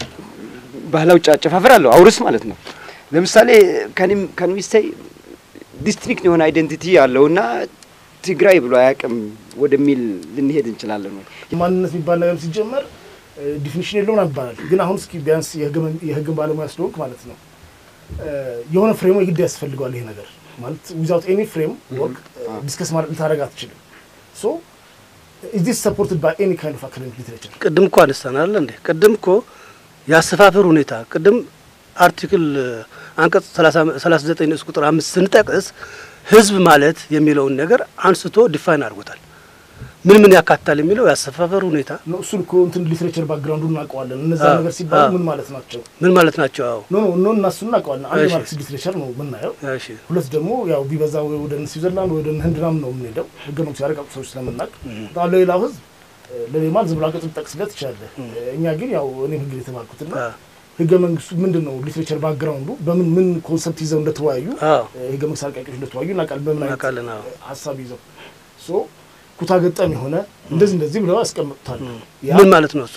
ባህላዊ ጫ- አጨፋፈር አለው አውርስ ማለት ነው። ለምሳሌ ከኒም ከንሚስተይ ዲስትሪክት የሆነ አይደንቲቲ ያለውና ትግራይ ብሎ አያውቅም ወደሚል ልንሄድ እንችላለን ወይ? ማንነት የሚባል ነገር ሲጀመር ዲፊኒሽን የለውም ይባላል። ግን አሁን እስኪ ቢያንስ የህግ- የህግን ባለሙያ ስለሆንክ ማለት ነው እ፣ የሆነ ፍሬም የግድ ያስፈልገዋል። ይሄ ነገር ማለት ዊዛውት ኤኒ ፍሬም ወርክ ዲስከስ ማለት ልታደርግ አትችልም። ሶ ኢዝ ዲስ ሰፖርትድ ባይ ኤኒ ካይንድ ኦፍ አካደሚክ ሊትሬቸር ቅድም እኮ አነሳናል እንዴ? ቅድም እኮ የአሰፋፈር ሁኔታ ቅድም አርቲክል አንቀጽ 39 ንዑስ ቁጥር አምስት ስንጠቅስ ህዝብ ማለት የሚለውን ነገር አንስቶ ዲፋይን አድርጎታል። ምን ምን ያካትታል የሚለው ያሰፋፈር ሁኔታ ነው። እሱን እኮ እንትን ሊትሬቸር ባክግራውንዱ እናውቀዋለን። እነዛ አዎ፣ ነገር ሲባሉ አዎ። ምን ማለት ናቸው? ምን ማለት ናቸው? አዎ ኖ ኖ ኖ እናሱ እናውቀዋለን። አንድ እሺ። ማርክስ ሊትሬቸር ነው የምናየው። እሺ ሁለት ደግሞ ያው ቢበዛ ወይ ወደ ስዊዘርላንድ ወይ ወደ ህንድ ምናምን ነው የምንሄደው ህገ መንግስቱ ያረቀቁ ሰዎች ስለምናውቅ በጣም ለሌላው ህዝብ ለሌማል ዝም ብሎ አንቀጽ ልጠቅስለት ትችላለህ። እኛ ግን ያው እኔም ህግ የተማርኩትና አ ህገ መንግስቱ ምንድን ነው ሊትሬቸር ባክግራውንዱ በምን ምን ኮንሰፕት ይዘው እንደተወያዩ አዎ ህገ መንግስት አርቃቂዎች እንደተወያዩ እናውቃለን። በምን አይነት እናውቃለን። አዎ ሀሳብ ይዘው ሶ ኩታ ገጠም የሆነ እንደዚህ እንደዚህ ብለው ያስቀምጡታል። ያ ምን ማለት ነው እሱ?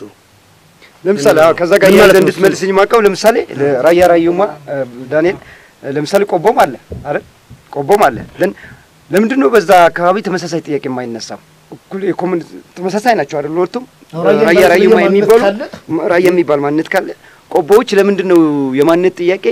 ለምሳሌ አዎ፣ ከዛ ጋር ምን ያለ ማለት ነው እንድትመልስኝ የማውቀው ለምሳሌ ራያ ራዩማ ዳንኤል ለምሳሌ ቆቦም አለ አይደል? ቆቦም አለ ለን ለምንድን ነው በዛ አካባቢ ተመሳሳይ ጥያቄ የማይነሳው? እኩል የኮሙን ተመሳሳይ ናቸው አይደል? ሁለቱም ራያ ራያ የሚባል ራዩማ ማንነት የሚባሉ ካለ ራያ የሚባል ማንነት ካለ ቆቦዎች ለምንድን ነው የማንነት ጥያቄ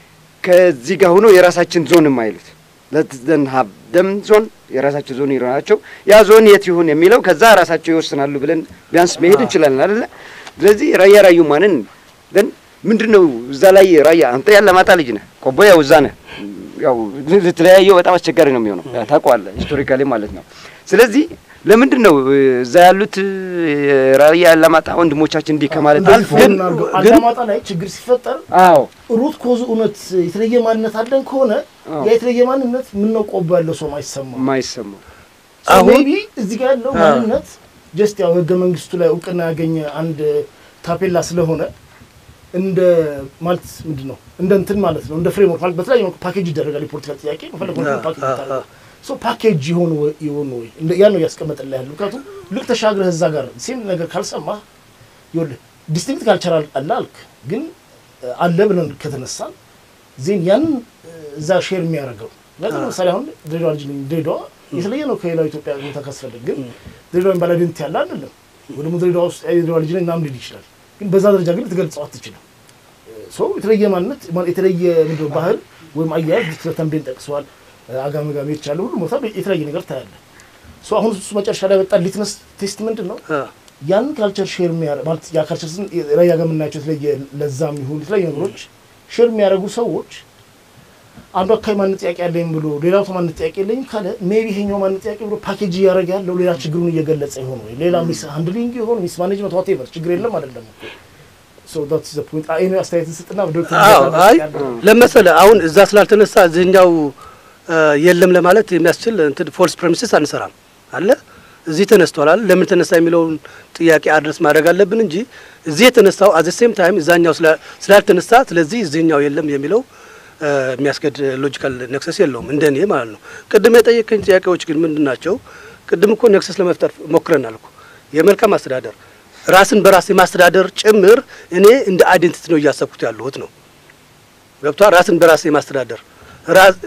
ከዚህ ጋር ሆኖ የራሳችን ዞን የማይሉት? ለዘን ሀብደም ዞን የራሳቸው ዞን ይሆናቸው ያ ዞን የት ይሁን የሚለው ከዛ ራሳቸው ይወስናሉ ብለን ቢያንስ መሄድ እንችላለን አይደለ? ስለዚህ ራያ ራዩማንን ለን ምንድን ነው እዛ ላይ ራያ አንተ ያለማጣ ልጅ ነህ፣ ቆቦ ያው እዛ ነህ። ያው ልትለያየው በጣም አስቸጋሪ ነው የሚሆነው ታውቀዋለህ፣ ሂስቶሪካሊ ማለት ነው። ስለዚህ ለምንድን ነው እዛ ያሉት ራያ ያለማጣ ወንድሞቻችን እንዲህ ከማለት እንደዚህ ግን ፎርም አድርገው ግን- አላማጣ ላይ ችግር ሲፈጠር አዎ ሩት ኮዝ እውነት የተለየ ማንነት አለን ከሆነ አዎ። ያ የተለየ ማንነት ምን ነው ቆቦ ያለው ሰው አይሰማም። የማይሰማው አሁን- ሜቢ እዚህ ጋር ያለው አዎ። ማንነት ጀስት ያው ህገ መንግስቱ ላይ እውቅና ያገኘ አንድ ታፔላ ስለሆነ እንደ ማለት ምንድን ነው እንደ እንትን ማለት ነው እንደ ፍሬምወርክ ማለት በተለያየ መልኩ ፓኬጅ ይደረጋል። የፖለቲካል ጥያቄ በፈለግ መልኩ አዎ፣ ፓኬጅ አዎ፣ ይታረጋል። አዎ። ሶ ፓኬጅ የሆኑ የሆኑ ወይ እንደ- ያን ነው እያስቀመጠልህ ያለው። ምክንያቱም ልክ ተሻግረህ እዛ ጋር ሴም ነገር ካልሰማህ ይኸውልህ ዲስቲንክት ካልቸራል አለ አልክ፣ ግን እ፣ አለ ብለን ከተነሳን ዜን ያንን እ፣ እዛ ሼር የሚያደርገው ለዚህ ለምሳሌ አሁን ድሬዳዋ ልጅ ነኝ። ድሬዳዋ የተለየ ነው ከሌላው ኢትዮጵያ ቦታ ካስፈልግ፣ ግን ድሬዳዋ የሚባል አይደንቲቲ ያለ አይደለም። ወይ ደግሞ ድሬዳዋ ውስጥ የድሬዳዋ ልጅ ነኝ ምናምን ሊል ይችላል፣ ግን በዛ ደረጃ ግን ልትገልጸው አትችልም። ሶ የተለየ ማንነት ማለት የተለየ ምንድነው ባህል ወይም አያያዝ ተንቤን ጠቅሰዋል። አጋመጋሜዎች ያለ ሁሉ ቦታ የተለያየ ነገር ታያለ። ሶ አሁን እሱ መጨረሻ ላይ በጣም ሊትመስ ቴስት ምንድን ነው አ ያን ካልቸር ሼር የሚያደርግ ማለት ያ ካልቸር ስን ራያ ጋር የምናያቸው የተለየ ለዛም ይሁን የተለያዩ ነገሮች ሼር የሚያደርጉ ሰዎች አንዱ አካባቢ ማንነት ጥያቄ ያለኝ ብሎ ሌላው ሰው ማንነት ጥያቄ የለኝም ካለ ሜቢ ይሄኛው ማንነት ጥያቄ ብሎ ፓኬጅ እያደረገ ያለው ሌላ ችግሩን እየገለጸ ይሆን ወይ ሌላ ሚስ ሃንድሊንግ ይሆን ሚስ ማኔጅመንት ዋቴቨር ችግር የለም አይደለም እኮ ሶ ዳትስ ዘ ፖይንት አይ ነው አስተያየትን ስጥና ዶክተር አዎ ጀነራል አይ ያለው ለመሰለ አሁን እዛ ስላልተነሳ እዚህኛው አ፣ የለም ለማለት የሚያስችል እንትን ፎልስ ፕሬሚስስ አንሰራም አለ እዚህ ተነስቷል አለ ለምን ተነሳ የሚለውን ጥያቄ አድረስ ማድረግ አለብን እንጂ እዚህ የተነሳው አዘ ሴም ታይም እዛኛው ስላ- ስላልተነሳ ስለዚህ እዚህኛው የለም የሚለው አ፣ የሚያስገድ ሎጂካል ነክሰስ የለውም እንደ እኔ ማለት ነው። ቅድም የጠየቀኝ ጥያቄዎች ግን ምንድን ናቸው? ቅድም እኮ ነክሰስ ለመፍጠር ሞክረናል እኮ የመልካም አስተዳደር ራስን በራስ የማስተዳደር ጭምር እኔ እንደ አይዴንቲቲ ነው እያሰብኩት ያለሁት ነው ገብቷል። ራስን በራስ የማስተዳደር ራስ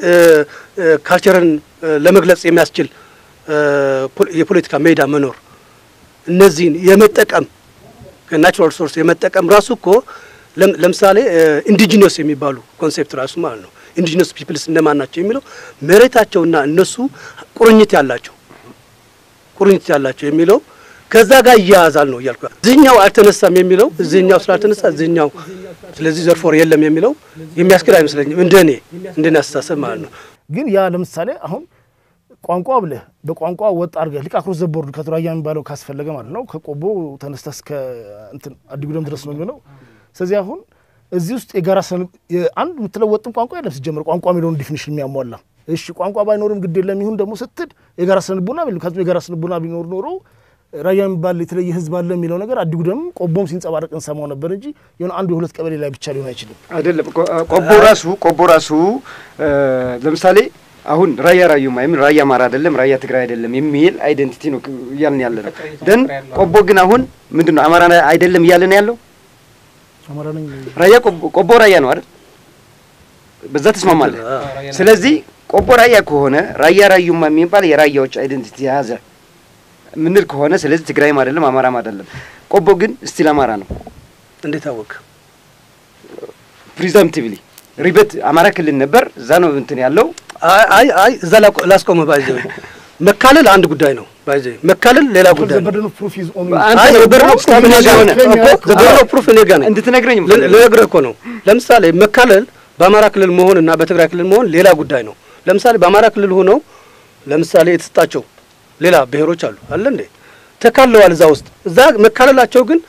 ካልቸርን ለመግለጽ የሚያስችል እ፣ ፖ- የፖለቲካ ሜዳ መኖር እነዚህን የመጠቀም ከናቹራል ሶርስ የመጠቀም ራሱ እኮ ለም- ለምሳሌ ኢንዲጂነስ የሚባሉ ኮንሴፕት ራሱ ማለት ነው። ኢንዲጂነስ ፒፕልስ እነማን ናቸው የሚለው መሬታቸውና እነሱ ቁርኝት ያላቸው ቁርኝት ያላቸው የሚለው ከዛ ጋር እያያዛል ነው እያልኩ እዚህኛው አልተነሳም የሚለው እዚህኛው ስላልተነሳ እዚህኛው ስለዚህ ዘርፎር የለም የሚለው የሚያስኬድ አይመስለኝም እንደ እኔ እንደ እኔ አስተሳሰብ ማለት ነው። ግን ያ ለምሳሌ አሁን ቋንቋ ብለህ በቋንቋ ወጥ አድርገህ ሊቅ አክሮስ ዘቦርድ ከቱራያ የሚባለው ካስፈለገ ማለት ነው ከቆቦ ተነስተህ እስከ እንትን አዲጉደም ድረስ ነው የሚሆነው። ስለዚህ አሁን እዚህ ውስጥ የጋራ ሰን አንድ የምትለው ወጥም ቋንቋ የለም ሲጀምር ቋንቋ የሚለውን ዲፊኒሽን የሚያሟላ እሺ ቋንቋ ባይኖርም ግድ የለም ይሁን ደግሞ ስትል የጋራ ስነልቦና ቢል ምክንያቱም የጋራ ስነልቦና ቢኖር ኖሮ ራያ የሚባል የተለየ ህዝብ አለ የሚለው ነገር አዲጉደም ቆቦም ሲንጸባረቅ እንሰማው ነበር እንጂ የሆነ አንዱ የሁለት ቀበሌ ላይ ብቻ ሊሆን አይችልም። አይደለም ቆ- ቆቦ ራሱ ቆቦ ራሱ እ፣ ለምሳሌ አሁን ራያ ራዩማ የሚል ራያ አማራ አይደለም ራያ ትግራይ አይደለም የሚል አይደንቲቲ ነው እያልን ያለ ነው። ደን ቆቦ ግን አሁን ምንድን ነው አማራ አይደለም እያልን ያለው አማራ ነኝ ራያ ቆቦ ቆቦ ራያ ነው አይደል? በዛ ተስማማለህ። ስለዚህ ቆቦ ራያ ከሆነ ራያ ራዩማ የሚባል የራያዎች አይደንቲቲ የያዘ ምንል ከሆነ ስለዚህ ትግራይም አይደለም አማራም አይደለም። ቆቦ ግን ስቲል አማራ ነው። እንዴት አወቅ? ፕሪዘምቲቭሊ ሪበት አማራ ክልል ነበር። እዛ ነው እንትን ያለው አይ አይ አይ እዛ ላቆ- ላስቆምህ ባይዘ መካለል አንድ ጉዳይ ነው። ባይዘ መካለል ሌላ ጉዳይ ነው። ዘበርደን ፕሩፍ ኢዝ ኦን አንተ አይ ነው በርኖ ፕሩፍ ፕሩፍ እኔ ጋር ሆነ እኮ ዘ በርኖ ፕሩፍ እኔ ጋር ነኝ። እንድትነግረኝ ል- ልነግርህ እኮ ነው። ለምሳሌ መካለል በአማራ ክልል መሆን እና በትግራይ ክልል መሆን ሌላ ጉዳይ ነው። ለምሳሌ በአማራ ክልል ሆነው ለምሳሌ የተሰጣቸው ሌላ ብሔሮች አሉ አለ እንዴ ተካለዋል እዛ ውስጥ እዛ መካለላቸው ግን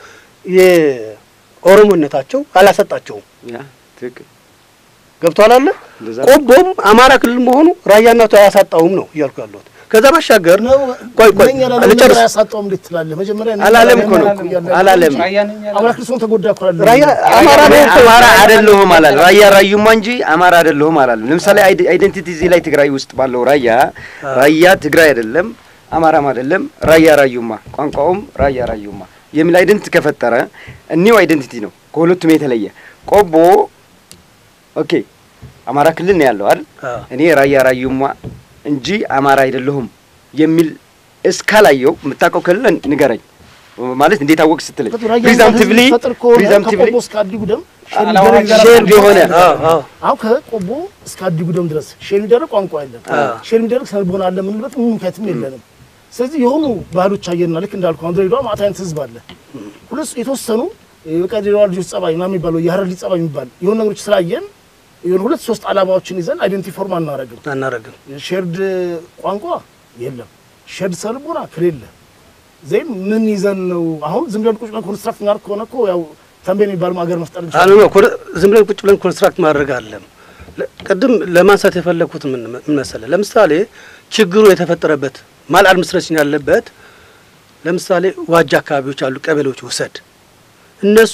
የኦሮሞነታቸው አላሰጣቸውም። ያ ትክክል ገብቷል አለ እንደዛ ቆቦም አማራ ክልል መሆኑ ራያነቱ አያሳጣውም ነው እያልኩ ያለሁት። ከዛ ባሻገር ነው ቆይ ቆይ እነኛ ልጨርስ። ለምን አያሳጣውም እንዴት ትላለህ? መጀመሪያ እነኛ አላለም ለምን እኮ ነው አያሳጣውም እያለ አላለም። አማራ ክልል ሰውን ተጎዳ እኮ አላለም። ራያ አማራ ነው እኮ አማራ አይደለሁም አላለም። ራያ ራዩማ እንጂ አማራ አይደለሁም አላለም። ለምሳሌ አይደ- አይደንቲቲ እዚህ ላይ ትግራይ ውስጥ ባለው ራያ ራያ ትግራይ አይደለም አማራም አይደለም ራያ ራዩማ ቋንቋውም ራያ ራዩማ የሚል አይደንቲቲ ከፈጠረ እኒው አይደንቲቲ ነው ከሁለቱም የተለየ ቆቦ ኦኬ አማራ ክልል ነው ያለው አይደል? አዎ። እኔ ራያ ራዩማ እንጂ አማራ አይደለሁም የሚል እስካላየው የምታውቀው ክልል ንገረኝ። ማለት እንዴት አወቅ ስትለኝ ራያ ፕሪዛምቲቭሊ ህዝብ ፈጥር ከሆነ ፕሪዛምቲቭሊ ከቆቦ እስከ አዲጉደም ሼርድ የሆነ አዎ አዎ አሁን ከቆቦ እስከ አዲጉደም ድረስ ሼር የሚደረግ ቋንቋ የለም። ሼር የሚደረግ ስነልቦና አለ የምንልበት ምንም ምክንያትም የለንም። ስለዚህ የሆኑ ባህሎች አየንና ልክ እንዳልኩ አሁን ድሬዳዋ ማታ አይነት ህዝብ አለ። ሁለት የተወሰኑ በቃ ድሬዳዋ ልጆች ጸባይ ምናምን የሚባለው የሀረር ልጅ ጸባይ የሚባል የሆኑ ነገሮች ስላየን የሆነ ሁለት ሶስት አላማዎችን ይዘን አይደንቲቲ ፎርም አናረግም። አናረግም። ሼርድ ቋንቋ የለም። ሼርድ ስነልቦና ከሌለ ዜን ምን ይዘን ነው አሁን ዝም ብለን ቁጭ ብለን ኮንስትራክት እናደርግ ከሆነ እኮ ያው ተንቤን የሚባል ሀገር መፍጠር አሉ እንችላለን። ነው ኮን- ዝም ብለን ቁጭ ብለን ኮንስትራክት ማድረግ አለም። ለ- ቅድም ለማንሳት የፈለግኩት ምን ምን መሰለህ፣ ለምሳሌ ችግሩ የተፈጠረበት ማል አድሚኒስትሬሽን ያለበት ለምሳሌ ዋጃ አካባቢዎች አሉ፣ ቀበሌዎች ውሰድ። እነሱ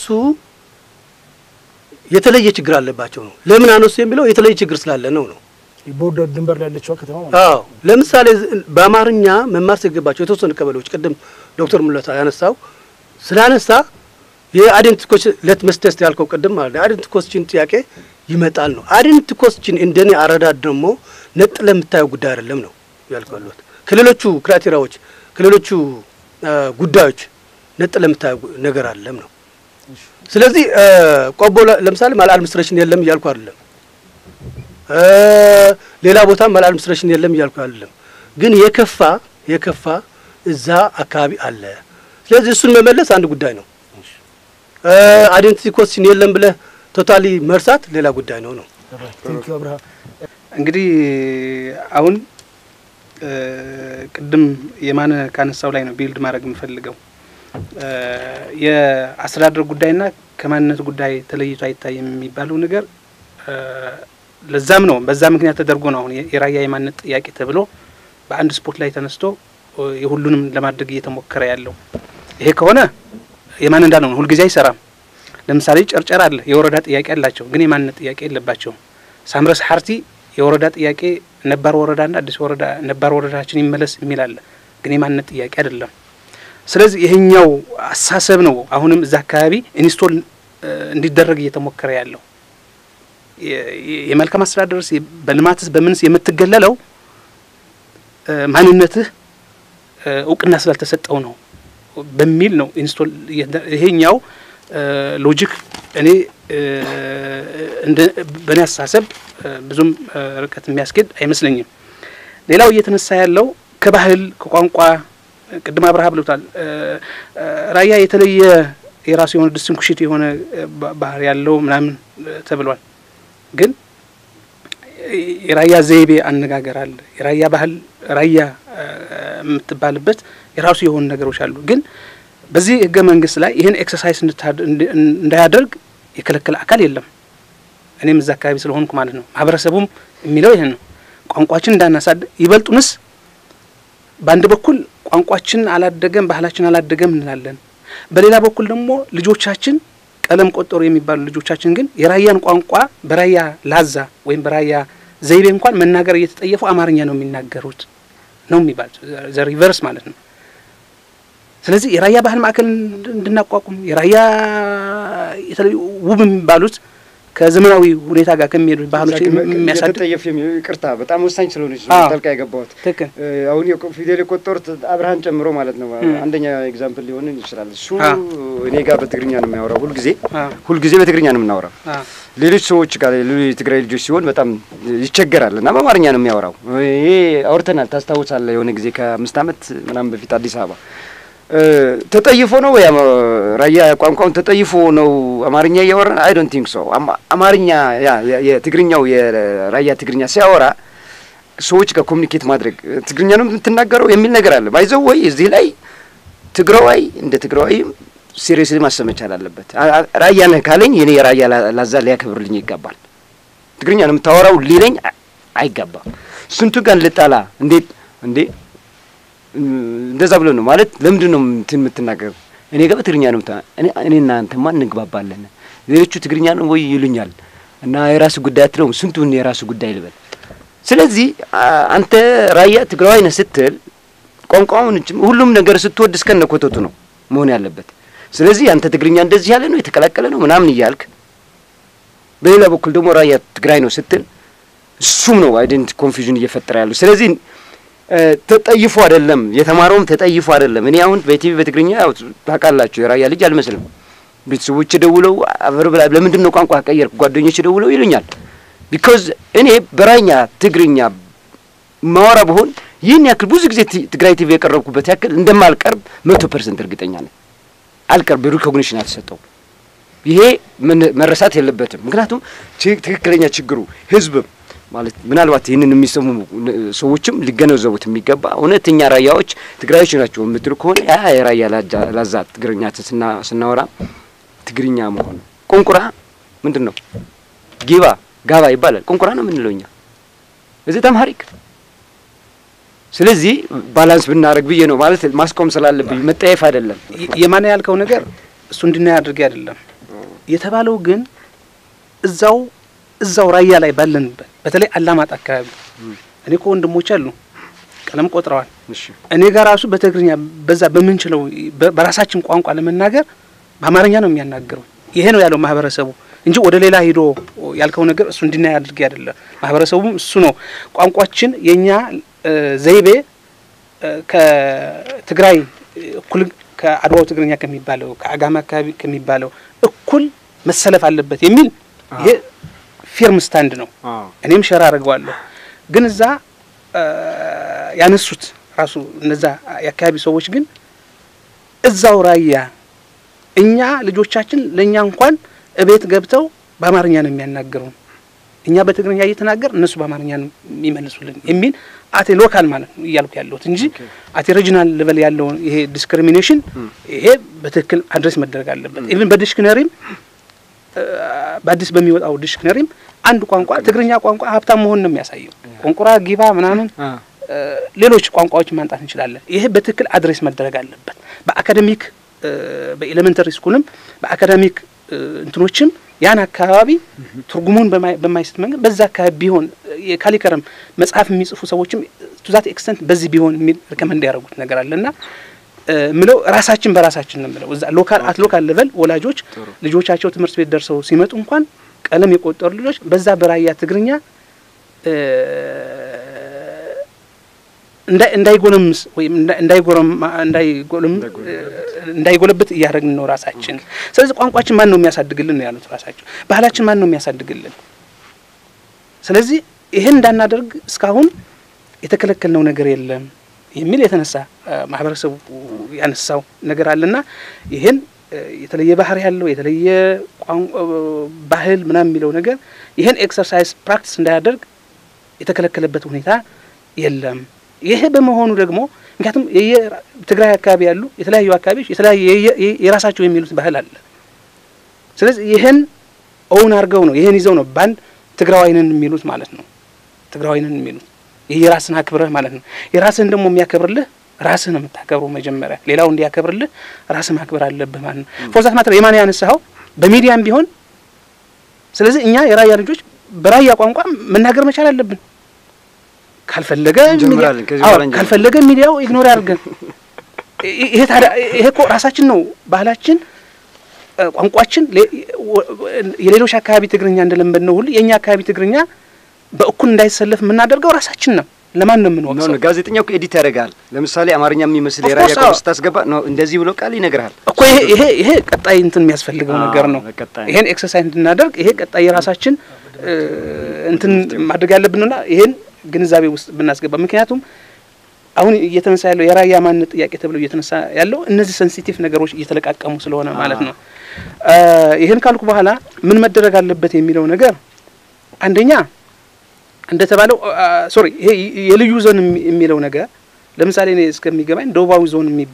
የተለየ ችግር አለባቸው ነው። ለምን አነሱ የሚለው የተለየ ችግር ስላለ ነው ነው ቦርደር ድንበር ላይ ያለችዋ ከተማ ማለት ነው። አዎ ለምሳሌ ዝ- በአማርኛ መማር ሲገባቸው የተወሰኑ ቀበሌዎች ቅድም ዶክተር ሙለታ ያነሳው ስላነሳ የአይዴንቲቲ ኮስችን ሌትመስ ቴስት ያልከው ቅድም ማለት ነው። የአይዴንቲቲ ኮስችን ጥያቄ ይመጣል ነው። አይዴንቲቲ ኮስችን እንደኔ አረዳድ ደግሞ ነጥለህ የምታየው ጉዳይ አይደለም ነው ያልከው ያለሁት። ከሌሎቹ ክራይቴሪያዎች ከሌሎቹ አ፣ ጉዳዮች ነጥለህ የምታየው ጉ- ነገር አይደለም ነው። ስለዚህ አ፣ ቆቦ ለ- ለምሳሌ ማል አድሚኒስትሬሽን የለም እያልኩ አይደለም። እ፣ ሌላ ቦታ ማል አድሚኒስትሬሽን የለም እያልኩ አይደለም። ግን የከፋ የከፋ እዛ አካባቢ አለ። ስለዚህ እሱን መመለስ አንድ ጉዳይ ነው። አይዴንቲቲ ኮስችን የለም ብለህ ቶታሊ መርሳት ሌላ ጉዳይ ነው ነው። ቴንኪው አብርሃም። እንግዲህ አሁን እ፣ ቅድም የማነ ካነሳው ላይ ነው ቢልድ ማድረግ የምፈልገው እ፣ የአስተዳደር ጉዳይና ከማንነት ጉዳይ ተለይቶ አይታይም የሚባለው ነገር እ፣ ለዛም ነው በዛ ምክንያት ተደርጎ ነው አሁን የ- የራያ የማንነት ጥያቄ ተብሎ በአንድ ስፖርት ላይ ተነስቶ እ፣ የሁሉንም ለማድረግ እየተሞከረ ያለው። ይሄ ከሆነ የማን እንዳለው ነው ሁልጊዜ አይሰራም። ለምሳሌ ጨርጨር አለ የወረዳ ጥያቄ አላቸው፣ ግን የማንነት ጥያቄ የለባቸውም። ሳምረስ ሀርቲ የወረዳ ጥያቄ ነባር ወረዳና አዲስ ወረዳ ነባር ወረዳችን ይመለስ የሚል አለ፣ ግን የማንነት ጥያቄ አይደለም። ስለዚህ ይሄኛው አሳሰብ ነው አሁንም እዛ አካባቢ ኢንስቶል እ፣ እንዲደረግ እየተሞከረ ያለው የ- የ- የመልካም አስተዳደርስ የ- በልማትስ በምንስ የምትገለለው እ፣ ማንነትህ እ፣ እውቅና ስላልተሰጠው ነው በሚል ነው ኢንስቶል እየተ- ይሄኛው እ፣ ሎጂክ እኔ እ፣ እንደ በእኔ አስተሳሰብ እ፣ ብዙም እ፣ ርቀት የሚያስኬድ አይመስለኝም። ሌላው እየተነሳ ያለው ከባህል ከቋንቋ እ፣ ቅድም አብርሃ ብሎታል። እ፣ እ፣ ራያ የተለየ የራሱ የሆነ ዲስቲንኩሽት የሆነ እ፣ ባ- ባህር ያለው ምናምን እ፣ ተብሏል። ግን የራያ ዘይቤ አነጋገር አለ። የራያ ባህል ራያ እ፣ የምትባልበት የራሱ የሆኑ ነገሮች አሉ። ግን በዚህ ህገ መንግስት ላይ ይህን ኤክሰርሳይዝ እንድታድ- እንድ- እንዳያደርግ የከለከለ አካል የለም። እኔም እዛ አካባቢ ስለሆንኩ ማለት ነው። ማህበረሰቡም የሚለው ይህን ነው። ቋንቋችን እንዳናሳድግ ይበልጡንስ በአንድ በኩል ቋንቋችን አላደገም፣ ባህላችን አላደገም እንላለን። በሌላ በኩል ደግሞ ልጆቻችን ቀለም ቆጠሩ የሚባሉ ልጆቻችን ግን የራያን ቋንቋ በራያ ላዛ ወይም በራያ ዘይቤ እንኳን መናገር እየተጠየፉ አማርኛ ነው የሚናገሩት ነው የሚባል ዘ ሪቨርስ ማለት ነው። ስለዚህ የራያ ባህል ማዕከል እንድ- እንድናቋቁም የራያ የተለያዩ ውብ የሚባሉት ከዘመናዊ ሁኔታ ጋር ከሚሄዱት ባህሎች የሚያሳድግ የተጠየፍ የሚለው ይቅርታ በጣም ወሳኝ ስለሆነች አዎ። ጠልቃ የገባሁት ትክክል እ፣ አሁን የቆ- ፊደል የቆጠሩት አብርሃን ጨምሮ ማለት ነው። አንደኛ ኤግዛምፕል ሊሆን ይችላል። እሱ አ። እኔ ጋር በትግርኛ ነው የሚያወራው ሁልጊዜ አ፣ ሁልጊዜ በትግርኛ ነው የምናወራው። አ፣ ሌሎች ሰዎች ጋር ሌሎች የትግራይ ልጆች ሲሆን በጣም ይቸገራል እና በአማርኛ ነው የሚያወራው። ይሄ አውርተናል፣ ታስታውሳለህ? የሆነ ጊዜ ከአምስት ዓመት ምናምን በፊት አዲስ አበባ እ፣ ተጠይፎ ነው ወይ አማ- ራያ ቋንቋውን ተጠይፎ ነው አማርኛ እያወራ አይ ዶንት ቲንክ ሶ አማርኛ ያ የ- የትግርኛው የራያ ትግርኛ ሲያወራ ሰዎች ጋር ኮሚኒኬት ማድረግ ትግርኛ ነው የምትናገረው የሚል ነገር አለ። ባይዘው ወይ እዚህ ላይ ትግራዋይ እንደ ትግራዋይም ሲሪየስሊ ማሰብ መቻል አለበት። አ- አ- ራያ ነህ ካለኝ የኔ የራያ ላ- ላዛ ሊያከብርልኝ ይገባል። ትግርኛ ነው የምታወራው ሊለኝ አ- አይገባም። ስንቱ ጋር ልጣላ እንዴት እንዴ እም፣ እንደዛ ብሎ ነው ማለት ለምንድን ነው እንትን የምትናገር? እኔ ጋር በትግርኛ ነው ምታ እኔ እኔና አንተማ እንግባባለን። ሌሎቹ ትግርኛ ነው ወይ ይሉኛል እና የራሱ ጉዳይ አትለውም። ስንቱን የራሱ ጉዳይ ልበል። ስለዚህ አ- አንተ ራያ ትግራዋይ ነህ ስትል ቋንቋውን እጅ- ሁሉም ነገር ስትወድ እስከነ ኮተቱ ነው መሆን ያለበት። ስለዚህ አንተ ትግርኛ እንደዚህ ያለ ነው የተቀላቀለ ነው ምናምን እያልክ በሌላ በኩል ደግሞ ራያ ትግራይ ነው ስትል እሱም ነው አይደንቲ ኮንፊውዥን እየፈጠረ ያለው። ስለዚህ እ፣ ተጠይፎ አይደለም የተማረውም ተጠይፎ አይደለም። እኔ አሁን በቲቪ በትግርኛ ያው ታውቃላችሁ የራያ ልጅ አልመስልም። ቤተሰቦች ደውለው አፈር ብላ ለምንድን ነው ቋንቋ ቀየርክ? ጓደኞች ደውለው ይሉኛል። ቢኮዝ እኔ በራኛ ትግርኛ ማወራ ብሆን ይህን ያክል ብዙ ጊዜ ቲ- ትግራይ ቲቪ የቀረብኩበት ያክል እንደማልቀርብ መቶ ፐርሰንት እርግጠኛ ነኝ። አልቀርብ ሪኮግኒሽን አልተሰጠውም። ይሄ ምን- መረሳት የለበትም። ምክንያቱም ች- ትክክለኛ ችግሩ ህዝብም ማለት ምናልባት ይህንን የሚሰሙ ን- ሰዎችም ሊገነዘቡት የሚገባ እውነተኛ ራያዎች ትግራዮች ናቸው የምትሉ ከሆነ ያ የራያ ላጃ- ላዛ ትግርኛ ስና- ስናወራ ትግርኛ መሆኑ ቁንቁራ ምንድን ነው? ጊባ ጋባ ይባላል። ቁንቁራ ነው የምንለው እኛ እዚህ ተምሃሪክ። ስለዚህ ባላንስ ብናደርግ ብዬ ነው ማለት ማስቆም ስላለብኝ መጠየፍ አይደለም። የ- የማን ያልከው ነገር እሱ እንድናይ አድርጌ አይደለም የተባለው ግን እዛው እዛው ራያ ላይ ባለንበት በተለይ አላማጣ አካባቢ እኔ እኮ ወንድሞች አሉ ቀለም ቆጥረዋል። እሺ እኔ ጋር ራሱ በትግርኛ በዛ በምንችለው በ- በራሳችን ቋንቋ ለመናገር በአማርኛ ነው የሚያናግረው። ይሄ ነው ያለው ማህበረሰቡ እንጂ ወደ ሌላ ሂዶ ያልከው ነገር እሱ እንድናይ አድርጌ አይደለም። ማህበረሰቡም እሱ ነው ቋንቋችን የኛ እ፣ ዘይቤ እ፣ ከትግራይ እኩል ከአድዋው ትግርኛ ከሚባለው ከአጋማ አካባቢ ከሚባለው እኩል መሰለፍ አለበት የሚል ይሄ ፊርም ስታንድ ነው። እኔም ሸራ አድርገዋለሁ። ግን እዛ እ፣ ያነሱት ራሱ እነዛ የአካባቢ ሰዎች ግን እዛው ራያ እኛ ልጆቻችን ለእኛ እንኳን እቤት ገብተው በአማርኛ ነው የሚያናግሩን፣ እኛ በትግርኛ እየተናገር እነሱ በአማርኛ ነው የሚመልሱልን የሚል አቴ ሎካል ማለት ነው እያልኩ ያለሁት እንጂ አቴ ሬጂናል ሌቨል ያለውን ይሄ ዲስክሪሚኔሽን ይሄ በትክክል አድሬስ መደረግ አለበት። ኢቭን በዲክሽነሪም እ፣ በአዲስ በሚወጣው ዲክሽነሪም አንድ ቋንቋ ትግርኛ ቋንቋ ሀብታም መሆን ነው የሚያሳየው። ቆንቁራ፣ ጊባ ምናምን እ፣ ሌሎች ቋንቋዎችን ማምጣት እንችላለን። ይሄ በትክክል አድሬስ መደረግ አለበት። በአካደሚክ እ፣ በኤሌመንተሪ ስኩልም በአካደሚክ እ፣ እንትኖችም ያን አካባቢ ትርጉሙን በማይ- በማይስት መንገድ በዛ አካባቢ ቢሆን የካሊከረም መጽሐፍ የሚጽፉ ሰዎችም ቱዛት ኤክስተንት በዚህ ቢሆን የሚል ሪከመንድ ያደረጉት ነገር አለ እና ምለው ራሳችን በራሳችን ነው ምለው እዛ ሎካል አት ሎካል ሌቨል ወላጆች ልጆቻቸው ትምህርት ቤት ደርሰው ሲመጡ እንኳን ቀለም የቆጠሩ ልጆች በዛ በራያ ትግርኛ እ፣ እንዳይ- እንዳይጎለምስ ወይም እንዳ- እንዳይጎረም እንዳይጎለም እንዳይጎለብት እያደረግን ነው ራሳችን። ስለዚህ ቋንቋችን ማን ነው የሚያሳድግልን ነው ያሉት ራሳቸው። ባህላችን ማን ነው የሚያሳድግልን? ስለዚህ ይህን እንዳናደርግ እስካሁን የተከለከልነው ነገር የለም የሚል የተነሳ እ፣ ማህበረሰቡ ያነሳው ነገር አለና ይህን እ፣ የተለየ ባህሪ ያለው የተለየ ቋንቋ ባህል ምናምን የሚለው ነገር ይህን ኤክሰርሳይዝ ፕራክቲስ እንዳያደርግ የተከለከለበት ሁኔታ የለም። ይሄ በመሆኑ ደግሞ ምክንያቱም የየ- ትግራይ አካባቢ ያሉ የተለያዩ አካባቢዎች የተለያየ የየ- የ- የራሳቸው የሚሉት ባህል አለ። ስለዚህ ይህን ኦውን አድርገው ነው ይህን ይዘው ነው ባንድ ትግራዋይንን የሚሉት ማለት ነው። ትግራዋይንን የሚሉት ይህ የራስን አክብረህ ማለት ነው። የራስህን ደግሞ የሚያከብርልህ ራስህ ነው የምታከብረው መጀመሪያ። ሌላው እንዲያከብርልህ ራስህ ማክበር አለብህ ማለት ነው። ፎርዛት ማተር የማን ያነሳኸው በሚዲያም ቢሆን ስለዚህ እኛ የራያ ልጆች በራያ ቋንቋ መናገር መቻል አለብን። ካልፈለገ እንጀምራለን፣ ሚዲያ- ከዚህ አዎ፣ በኋላ እንጀምራለን። ካልፈለገ ሚዲያው ኢግኖር ያድርገን። ይ- ይሄ ታዲያ ይሄ እኮ ራሳችን ነው ባህላችን እ፣ ቋንቋችን ሌ- ወ- የሌሎች አካባቢ ትግርኛ እንደለመድነው ሁሉ የእኛ አካባቢ ትግርኛ በእኩል እንዳይሰለፍ የምናደርገው ራሳችን ነው። ለማን ነው ኖ የምንወቅሰው? ኖ ጋዜጠኛው እኮ ኤዲት ያደርጋል። ለምሳሌ አማርኛ የሚመስል Of የራያ course, ቋንቋ አዎ። ስታስገባ ነው እንደዚህ ብሎ ቃል ይነግርሃል። እኮ ይሄ ይሄ ይሄ ቀጣይ እንትን የሚያስፈልገው አዎ፣ ነገር ነው። በቀጣይ። ይሄን ኤክሰርሳይዝ እንድናደርግ ይሄ ቀጣይ የራሳችን እ፣ እንትን ማድረግ ያለብንና ይሄን ግንዛቤ ውስጥ ብናስገባ ምክንያቱም አሁን እየተነሳ ያለው የራያ ማንነት ጥያቄ ተብሎ እየተነሳ ያለው እነዚህ ሴንሲቲቭ ነገሮች እየተለቃቀሙ ስለሆነ ማለት ነው። እ፣ ይህን ካልኩ በኋላ ምን መደረግ አለበት የሚለው ነገር አንደኛ እንደተባለው ሶሪ ይሄ የልዩ ዞን የሚ- የሚለው ነገር ለምሳሌ እኔ እስከሚገባኝ ደቡባዊ ዞን የሚባል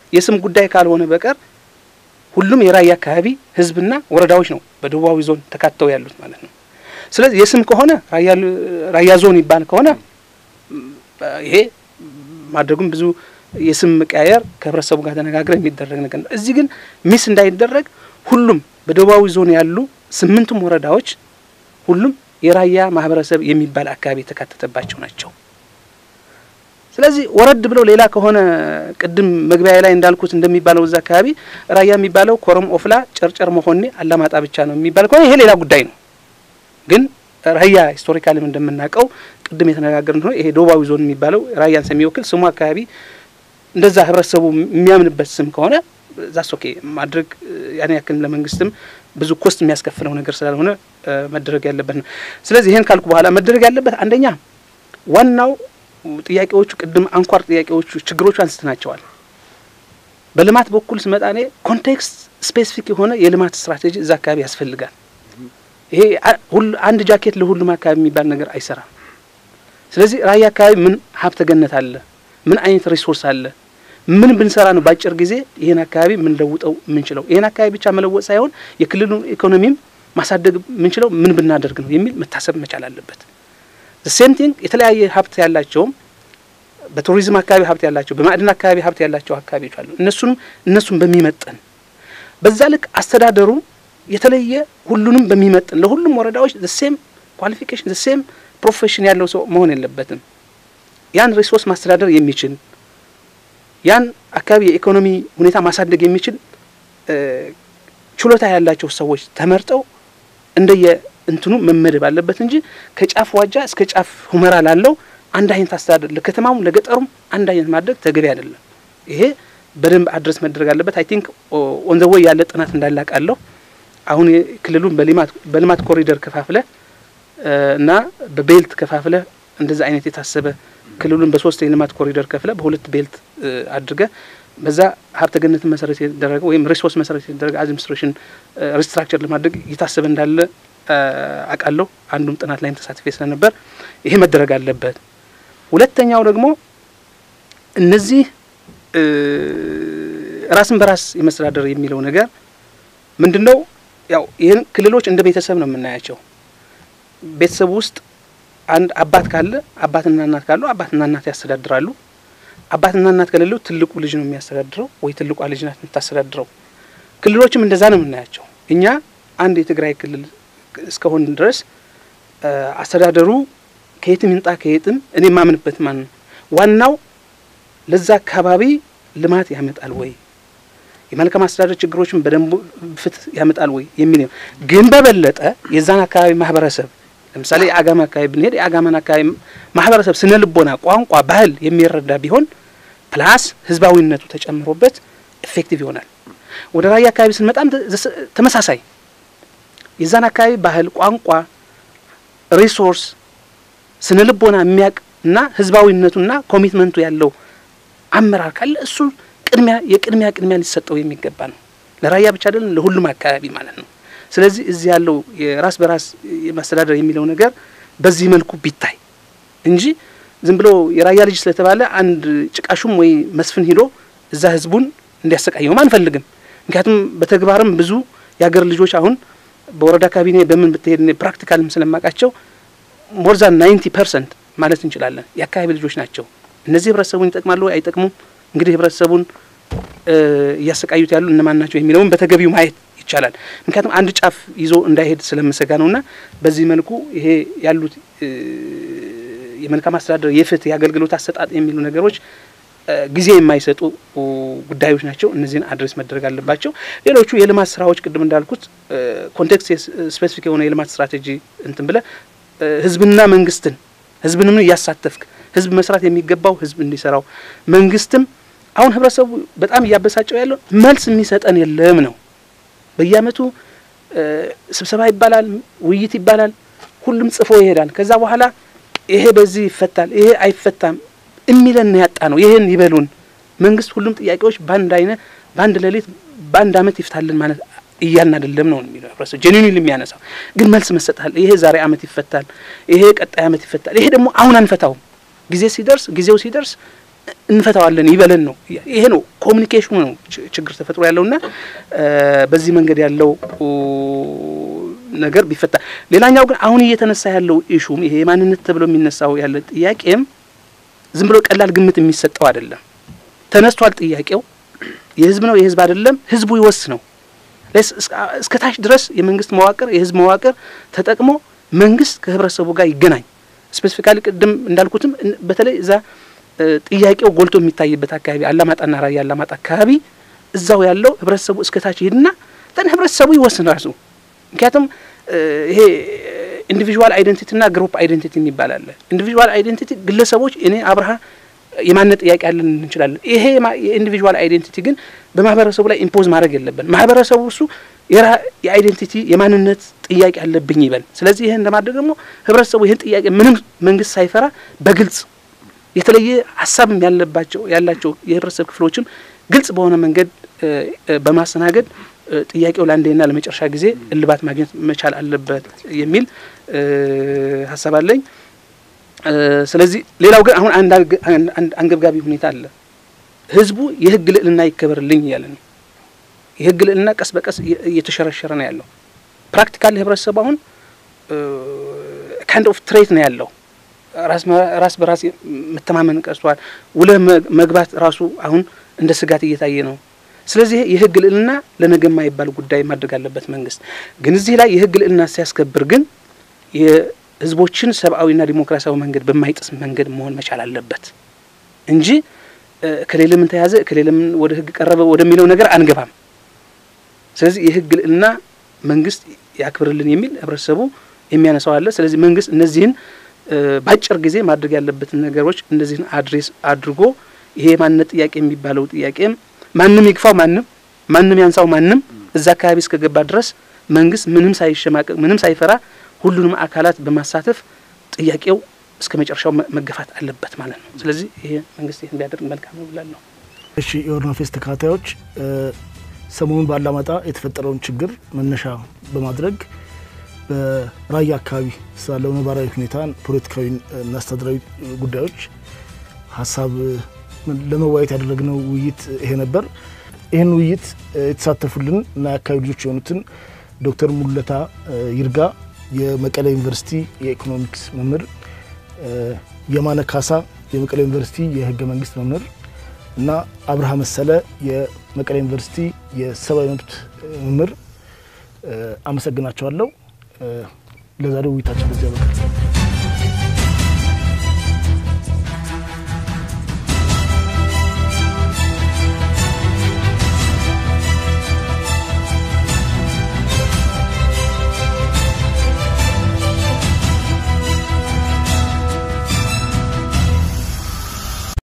የስም ጉዳይ ካልሆነ በቀር ሁሉም የራያ አካባቢ ህዝብና ወረዳዎች ነው በደቡባዊ ዞን ተካተው ያሉት ማለት ነው። ስለዚህ የስም ከሆነ ራያ ዞን ይባል ከሆነ ይሄ ማድረጉም ብዙ የስም መቀያየር ከህብረተሰቡ ጋር ተነጋግረ የሚደረግ ነገር ነው። እዚህ ግን ሚስ እንዳይደረግ ሁሉም በደቡባዊ ዞን ያሉ ስምንቱም ወረዳዎች ሁሉም የራያ ማህበረሰብ የሚባል አካባቢ የተካተተባቸው ናቸው። ስለዚህ ወረድ ብለው ሌላ ከሆነ ቅድም መግቢያ ላይ እንዳልኩት እንደሚባለው እዛ አካባቢ ራያ የሚባለው ኮረም፣ ኦፍላ፣ ጨርጨር፣ መሆኔ፣ አላማጣ ብቻ ነው የሚባል ከሆነ ይሄ ሌላ ጉዳይ ነው። ግን ራያ ሂስቶሪካልም እንደምናውቀው ቅድም የተነጋገርን ነው። ይሄ ደቡባዊ ዞን የሚባለው ራያን ስለሚወክል ስሙ አካባቢ እንደዛ ህብረተሰቡ የሚያምንበት ስም ከሆነ ዛስ ኦኬ ማድረግ ያን ያክል ለመንግስትም ብዙ ኮስት የሚያስከፍለው ነገር ስላልሆነ መደረግ ያለበት ነው። ስለዚህ ይህን ካልኩ በኋላ መደረግ ያለበት አንደኛ ዋናው ጥያቄዎቹ ቅድም አንኳር ጥያቄዎቹ ችግሮቹ አንስተናቸዋል። በልማት በኩል ስመጣ እኔ ኮንቴክስት ስፔሲፊክ የሆነ የልማት ስትራቴጂ እዛ አካባቢ ያስፈልጋል። ይሄ አንድ ጃኬት ለሁሉም አካባቢ የሚባል ነገር አይሰራም። ስለዚህ ራያ አካባቢ ምን ሀብተ ገነት አለ? ምን አይነት ሪሶርስ አለ? ምን ብንሰራ ነው በአጭር ጊዜ ይህን አካባቢ የምንለውጠው የምንችለው? ይህን አካባቢ ብቻ መለወጥ ሳይሆን የክልሉን ኢኮኖሚም ማሳደግ የምንችለው ምን ብናደርግ ነው የሚል መታሰብ መቻል አለበት። ሴም ቲንግ የተለያየ ሀብት ያላቸውም በቱሪዝም አካባቢ ሀብት ያላቸው በማዕድን አካባቢ ሀብት ያላቸው አካባቢዎች አሉ። እነሱንም እነሱን በሚመጥን በዛ ልክ አስተዳደሩ የተለየ ሁሉንም በሚመጥን ለሁሉም ወረዳዎች ሴም ኳሊፊኬሽን ሴም ፕሮፌሽን ያለው ሰው መሆን የለበትም። ያን ሪሶርስ ማስተዳደር የሚችል ያን አካባቢ የኢኮኖሚ ሁኔታ ማሳደግ የሚችል ችሎታ ያላቸው ሰዎች ተመርጠው እንደየ እንትኑ መመደብ አለበት እንጂ ከጫፍ ዋጃ እስከ ጫፍ ሁመራ ላለው አንድ አይነት አስተዳደር ለከተማውም ለገጠሩም አንድ አይነት ማድረግ ተገቢ አይደለም። ይሄ በደንብ አድረስ መደረግ አለበት። አይ ቲንክ ኦን ዘ ወይ ያለ ጥናት እንዳላቃለሁ አሁን ክልሉን በልማት ኮሪደር ከፋፍለ እና በቤልት ከፋፍለ እንደዛ አይነት የታሰበ ክልሉን በሶስት የልማት ኮሪደር ከፍለ በሁለት ቤልት አድርገ በዛ ሀብተ ገነትን መሰረት የተደረገ ወይም ሪሶርስ መሰረት የተደረገ አድሚኒስትሬሽን ሪስትራክቸር ለማድረግ እየታሰበ እንዳለ አውቃለሁ። አንዱም ጥናት ላይም ተሳትፌ ስለነበር ይሄ መደረግ አለበት። ሁለተኛው ደግሞ እነዚህ ራስን በራስ የመስተዳደር የሚለው ነገር ምንድን ነው? ያው ይህን ክልሎች እንደ ቤተሰብ ነው የምናያቸው። ቤተሰብ ውስጥ አንድ አባት ካለ አባትና እናት ካሉ አባትና እናት ያስተዳድራሉ። አባትና እናት ከሌለው ትልቁ ልጅ ነው የሚያስተዳድረው ወይ ትልቋ ልጅ ናት የምታስተዳድረው። ክልሎችም እንደዛ ነው የምናያቸው። እኛ አንድ የትግራይ ክልል እስከሆን ድረስ አስተዳደሩ ከየትም ይምጣ ከየትም እኔ የማምንበት ማን ነው ዋናው ለዛ አካባቢ ልማት ያመጣል ወይ የመልካም አስተዳደር ችግሮችን በደንቡ ፍትህ ያመጣል ወይ የሚል ነው። ግን በበለጠ የዛን አካባቢ ማህበረሰብ ለምሳሌ የአጋማ አካባቢ ብንሄድ የአጋማን አካባቢ ማህበረሰብ ስነ ልቦና፣ ቋንቋ፣ ባህል የሚረዳ ቢሆን ፕላስ ህዝባዊነቱ ተጨምሮበት ኤፌክቲቭ ይሆናል። ወደ ራያ አካባቢ ስንመጣም ተመሳሳይ የዛን አካባቢ ባህል፣ ቋንቋ፣ ሪሶርስ፣ ስነ ልቦና የሚያቅ እና ህዝባዊነቱና ኮሚትመንቱ ያለው አመራር ካለ እሱ ቅድሚያ የቅድሚያ ቅድሚያ ሊሰጠው የሚገባ ነው። ለራያ ብቻ አይደለም ለሁሉም አካባቢ ማለት ነው። ስለዚህ እዚህ ያለው የራስ በራስ የማስተዳደር የሚለው ነገር በዚህ መልኩ ቢታይ እንጂ ዝም ብሎ የራያ ልጅ ስለተባለ አንድ ጭቃሹም ወይ መስፍን ሂዶ እዛ ህዝቡን እንዲያሰቃየውም አንፈልግም። ምክንያቱም በተግባርም ብዙ የሀገር ልጆች አሁን በወረዳ ካቢኔ በምን ብትሄድ ፕራክቲካልም ስለማውቃቸው ሞርዛን ናይንቲ ፐርሰንት ማለት እንችላለን የአካባቢ ልጆች ናቸው። እነዚህ ህብረተሰቡን ይጠቅማሉ አይጠቅሙም? እንግዲህ ህብረተሰቡን እያሰቃዩት ያሉ እነማን ናቸው የሚለውን በተገቢው ማየት ይቻላል። ምክንያቱም አንድ ጫፍ ይዞ እንዳይሄድ ስለምሰጋ ነውና በዚህ መልኩ ይሄ ያሉት የመልካም አስተዳደር፣ የፍትህ፣ የአገልግሎት አሰጣጥ የሚሉ ነገሮች ጊዜ የማይሰጡ ጉዳዮች ናቸው። እነዚህን አድሬስ መደረግ አለባቸው። ሌሎቹ የልማት ስራዎች ቅድም እንዳልኩት ኮንቴክስት ስፔሲፊክ የሆነ የልማት ስትራቴጂ እንትን ብለ ህዝብና መንግስትን ህዝብንም እያሳተፍክ ህዝብ መስራት የሚገባው ህዝብ እንዲሰራው መንግስትም አሁን ህብረተሰቡ በጣም እያበሳጨው ያለው መልስ የሚሰጠን የለም ነው። በየአመቱ ስብሰባ ይባላል፣ ውይይት ይባላል፣ ሁሉም ጽፎ ይሄዳል። ከዛ በኋላ ይሄ በዚህ ይፈታል፣ ይሄ አይፈታም የሚለን ያጣ ነው። ይሄን ይበሉን መንግስት ሁሉም ጥያቄዎች በአንድ አይነት በአንድ ሌሊት በአንድ አመት ይፍታልን ማለት እያልን አይደለም ነው የሚለው ህብረተሰቡ ጄኒኒ የሚያነሳው ግን መልስ መሰጣል። ይሄ ዛሬ አመት ይፈታል፣ ይሄ ቀጣይ አመት ይፈታል፣ ይሄ ደግሞ አሁን አንፈታውም ጊዜ ሲደርስ ጊዜው ሲደርስ እንፈታዋለን ይበለን ነው። ይሄ ነው ኮሚኒኬሽኑ ነው ችግር ተፈጥሮ ያለውና በዚህ መንገድ ያለው ነገር ቢፈታ። ሌላኛው ግን አሁን እየተነሳ ያለው ኢሹም ይሄ የማንነት ተብሎ የሚነሳው ያለ ጥያቄም ዝም ብሎ ቀላል ግምት የሚሰጠው አይደለም። ተነስቷል። ጥያቄው የህዝብ ነው የህዝብ አይደለም፣ ህዝቡ ይወስነው። እስከ ታች ድረስ የመንግስት መዋቅር የህዝብ መዋቅር ተጠቅሞ መንግስት ከህብረተሰቡ ጋር ይገናኝ። ስፔሲፊካሊ ቅድም እንዳልኩትም በተለይ እዛ ጥያቄው ጎልቶ የሚታይበት አካባቢ አላማጣና ራያ አላማጣ አካባቢ እዛው ያለው ህብረተሰቡ እስከ ታች ይሄድና ተን ህብረተሰቡ ይወስን ራሱ። ምክንያቱም ይሄ ኢንዲቪዥዋል አይደንቲቲና ግሩፕ አይደንቲቲ የሚባል አለ። ኢንዲቪዥዋል አይደንቲቲ ግለሰቦች እኔ አብርሃ የማንነት ጥያቄ አለን እንችላለን። ይሄ የኢንዲቪዥዋል አይዴንቲቲ ግን በማህበረሰቡ ላይ ኢምፖዝ ማድረግ የለብን። ማህበረሰቡ እሱ የአይዴንቲቲ የማንነት ጥያቄ አለብኝ ይበል። ስለዚህ ይህን ለማድረግ ደግሞ ህብረተሰቡ ይህን ጥያቄ ምንም መንግስት ሳይፈራ በግልጽ የተለየ ሀሳብም ያለባቸው ያላቸው የህብረተሰብ ክፍሎችም ግልጽ በሆነ መንገድ በማስተናገድ ጥያቄው ለአንዴና ለመጨረሻ ጊዜ እልባት ማግኘት መቻል አለበት የሚል ሀሳብ አለኝ። ስለዚህ ሌላው ግን አሁን አንድ አንገብጋቢ ሁኔታ አለ። ህዝቡ የህግ ልዕልና ይከበርልኝ እያለ ነው። የህግ ልዕልና ቀስ በቀስ እየተሸረሸረ ነው ያለው። ፕራክቲካል ህብረተሰቡ አሁን ካይንድ ኦፍ ትሬት ነው ያለው። ራስ በራስ መተማመን ቀርቷል። ውለህ መግባት ራሱ አሁን እንደ ስጋት እየታየ ነው። ስለዚህ የህግ ልዕልና ለነገ የማይባል ጉዳይ ማድረግ አለበት መንግስት። ግን እዚህ ላይ የህግ ልዕልና ሲያስከብር ግን ህዝቦችን ሰብአዊና ዲሞክራሲያዊ መንገድ በማይጥስ መንገድ መሆን መቻል አለበት እንጂ ከሌለ ምን ተያዘ ከሌለ ምን ወደ ህግ ቀረበ ወደሚለው ነገር አንገባም። ስለዚህ የህግ ልዕልና መንግስት ያክብርልን የሚል ህብረተሰቡ የሚያነሳው አለ። ስለዚህ መንግስት እነዚህን በአጭር ጊዜ ማድረግ ያለበትን ነገሮች እነዚህን አድሬስ አድርጎ ይሄ የማንነት ጥያቄ የሚባለው ጥያቄም ማንም ይግፋው ማንም ማንም ያንሳው ማንም እዛ አካባቢ እስከገባ ድረስ መንግስት ምንም ሳይሸማቀቅ ምንም ሳይፈራ ሁሉንም አካላት በማሳተፍ ጥያቄው እስከ መጨረሻው መገፋት አለበት ማለት ነው። ስለዚህ ይሄ መንግስት ይህን ቢያደርግ መልካም ነው ብላለሁ። እሺ የኦሮሞ ፌስ ተከታታዮች ሰሞኑን በአላማጣ የተፈጠረውን ችግር መነሻ በማድረግ በራያ አካባቢ ስላለው ነባራዊ ሁኔታ ፖለቲካዊ እና አስተዳደራዊ ጉዳዮች ሀሳብ ለመወያየት ያደረግነው ውይይት ይሄ ነበር። ይህን ውይይት የተሳተፉልን እና የአካባቢ ልጆች የሆኑትን ዶክተር ሙሉለታ ይርጋ የመቀሌ ዩኒቨርሲቲ የኢኮኖሚክስ መምህር፣ የማነ ካሳ የመቀሌ ዩኒቨርሲቲ የህገ መንግስት መምህር እና አብርሃ መሰለ የመቀሌ ዩኒቨርሲቲ የሰብአዊ መብት መምህር አመሰግናቸዋለሁ። ለዛሬው ውይይታችን በዚያ በቃ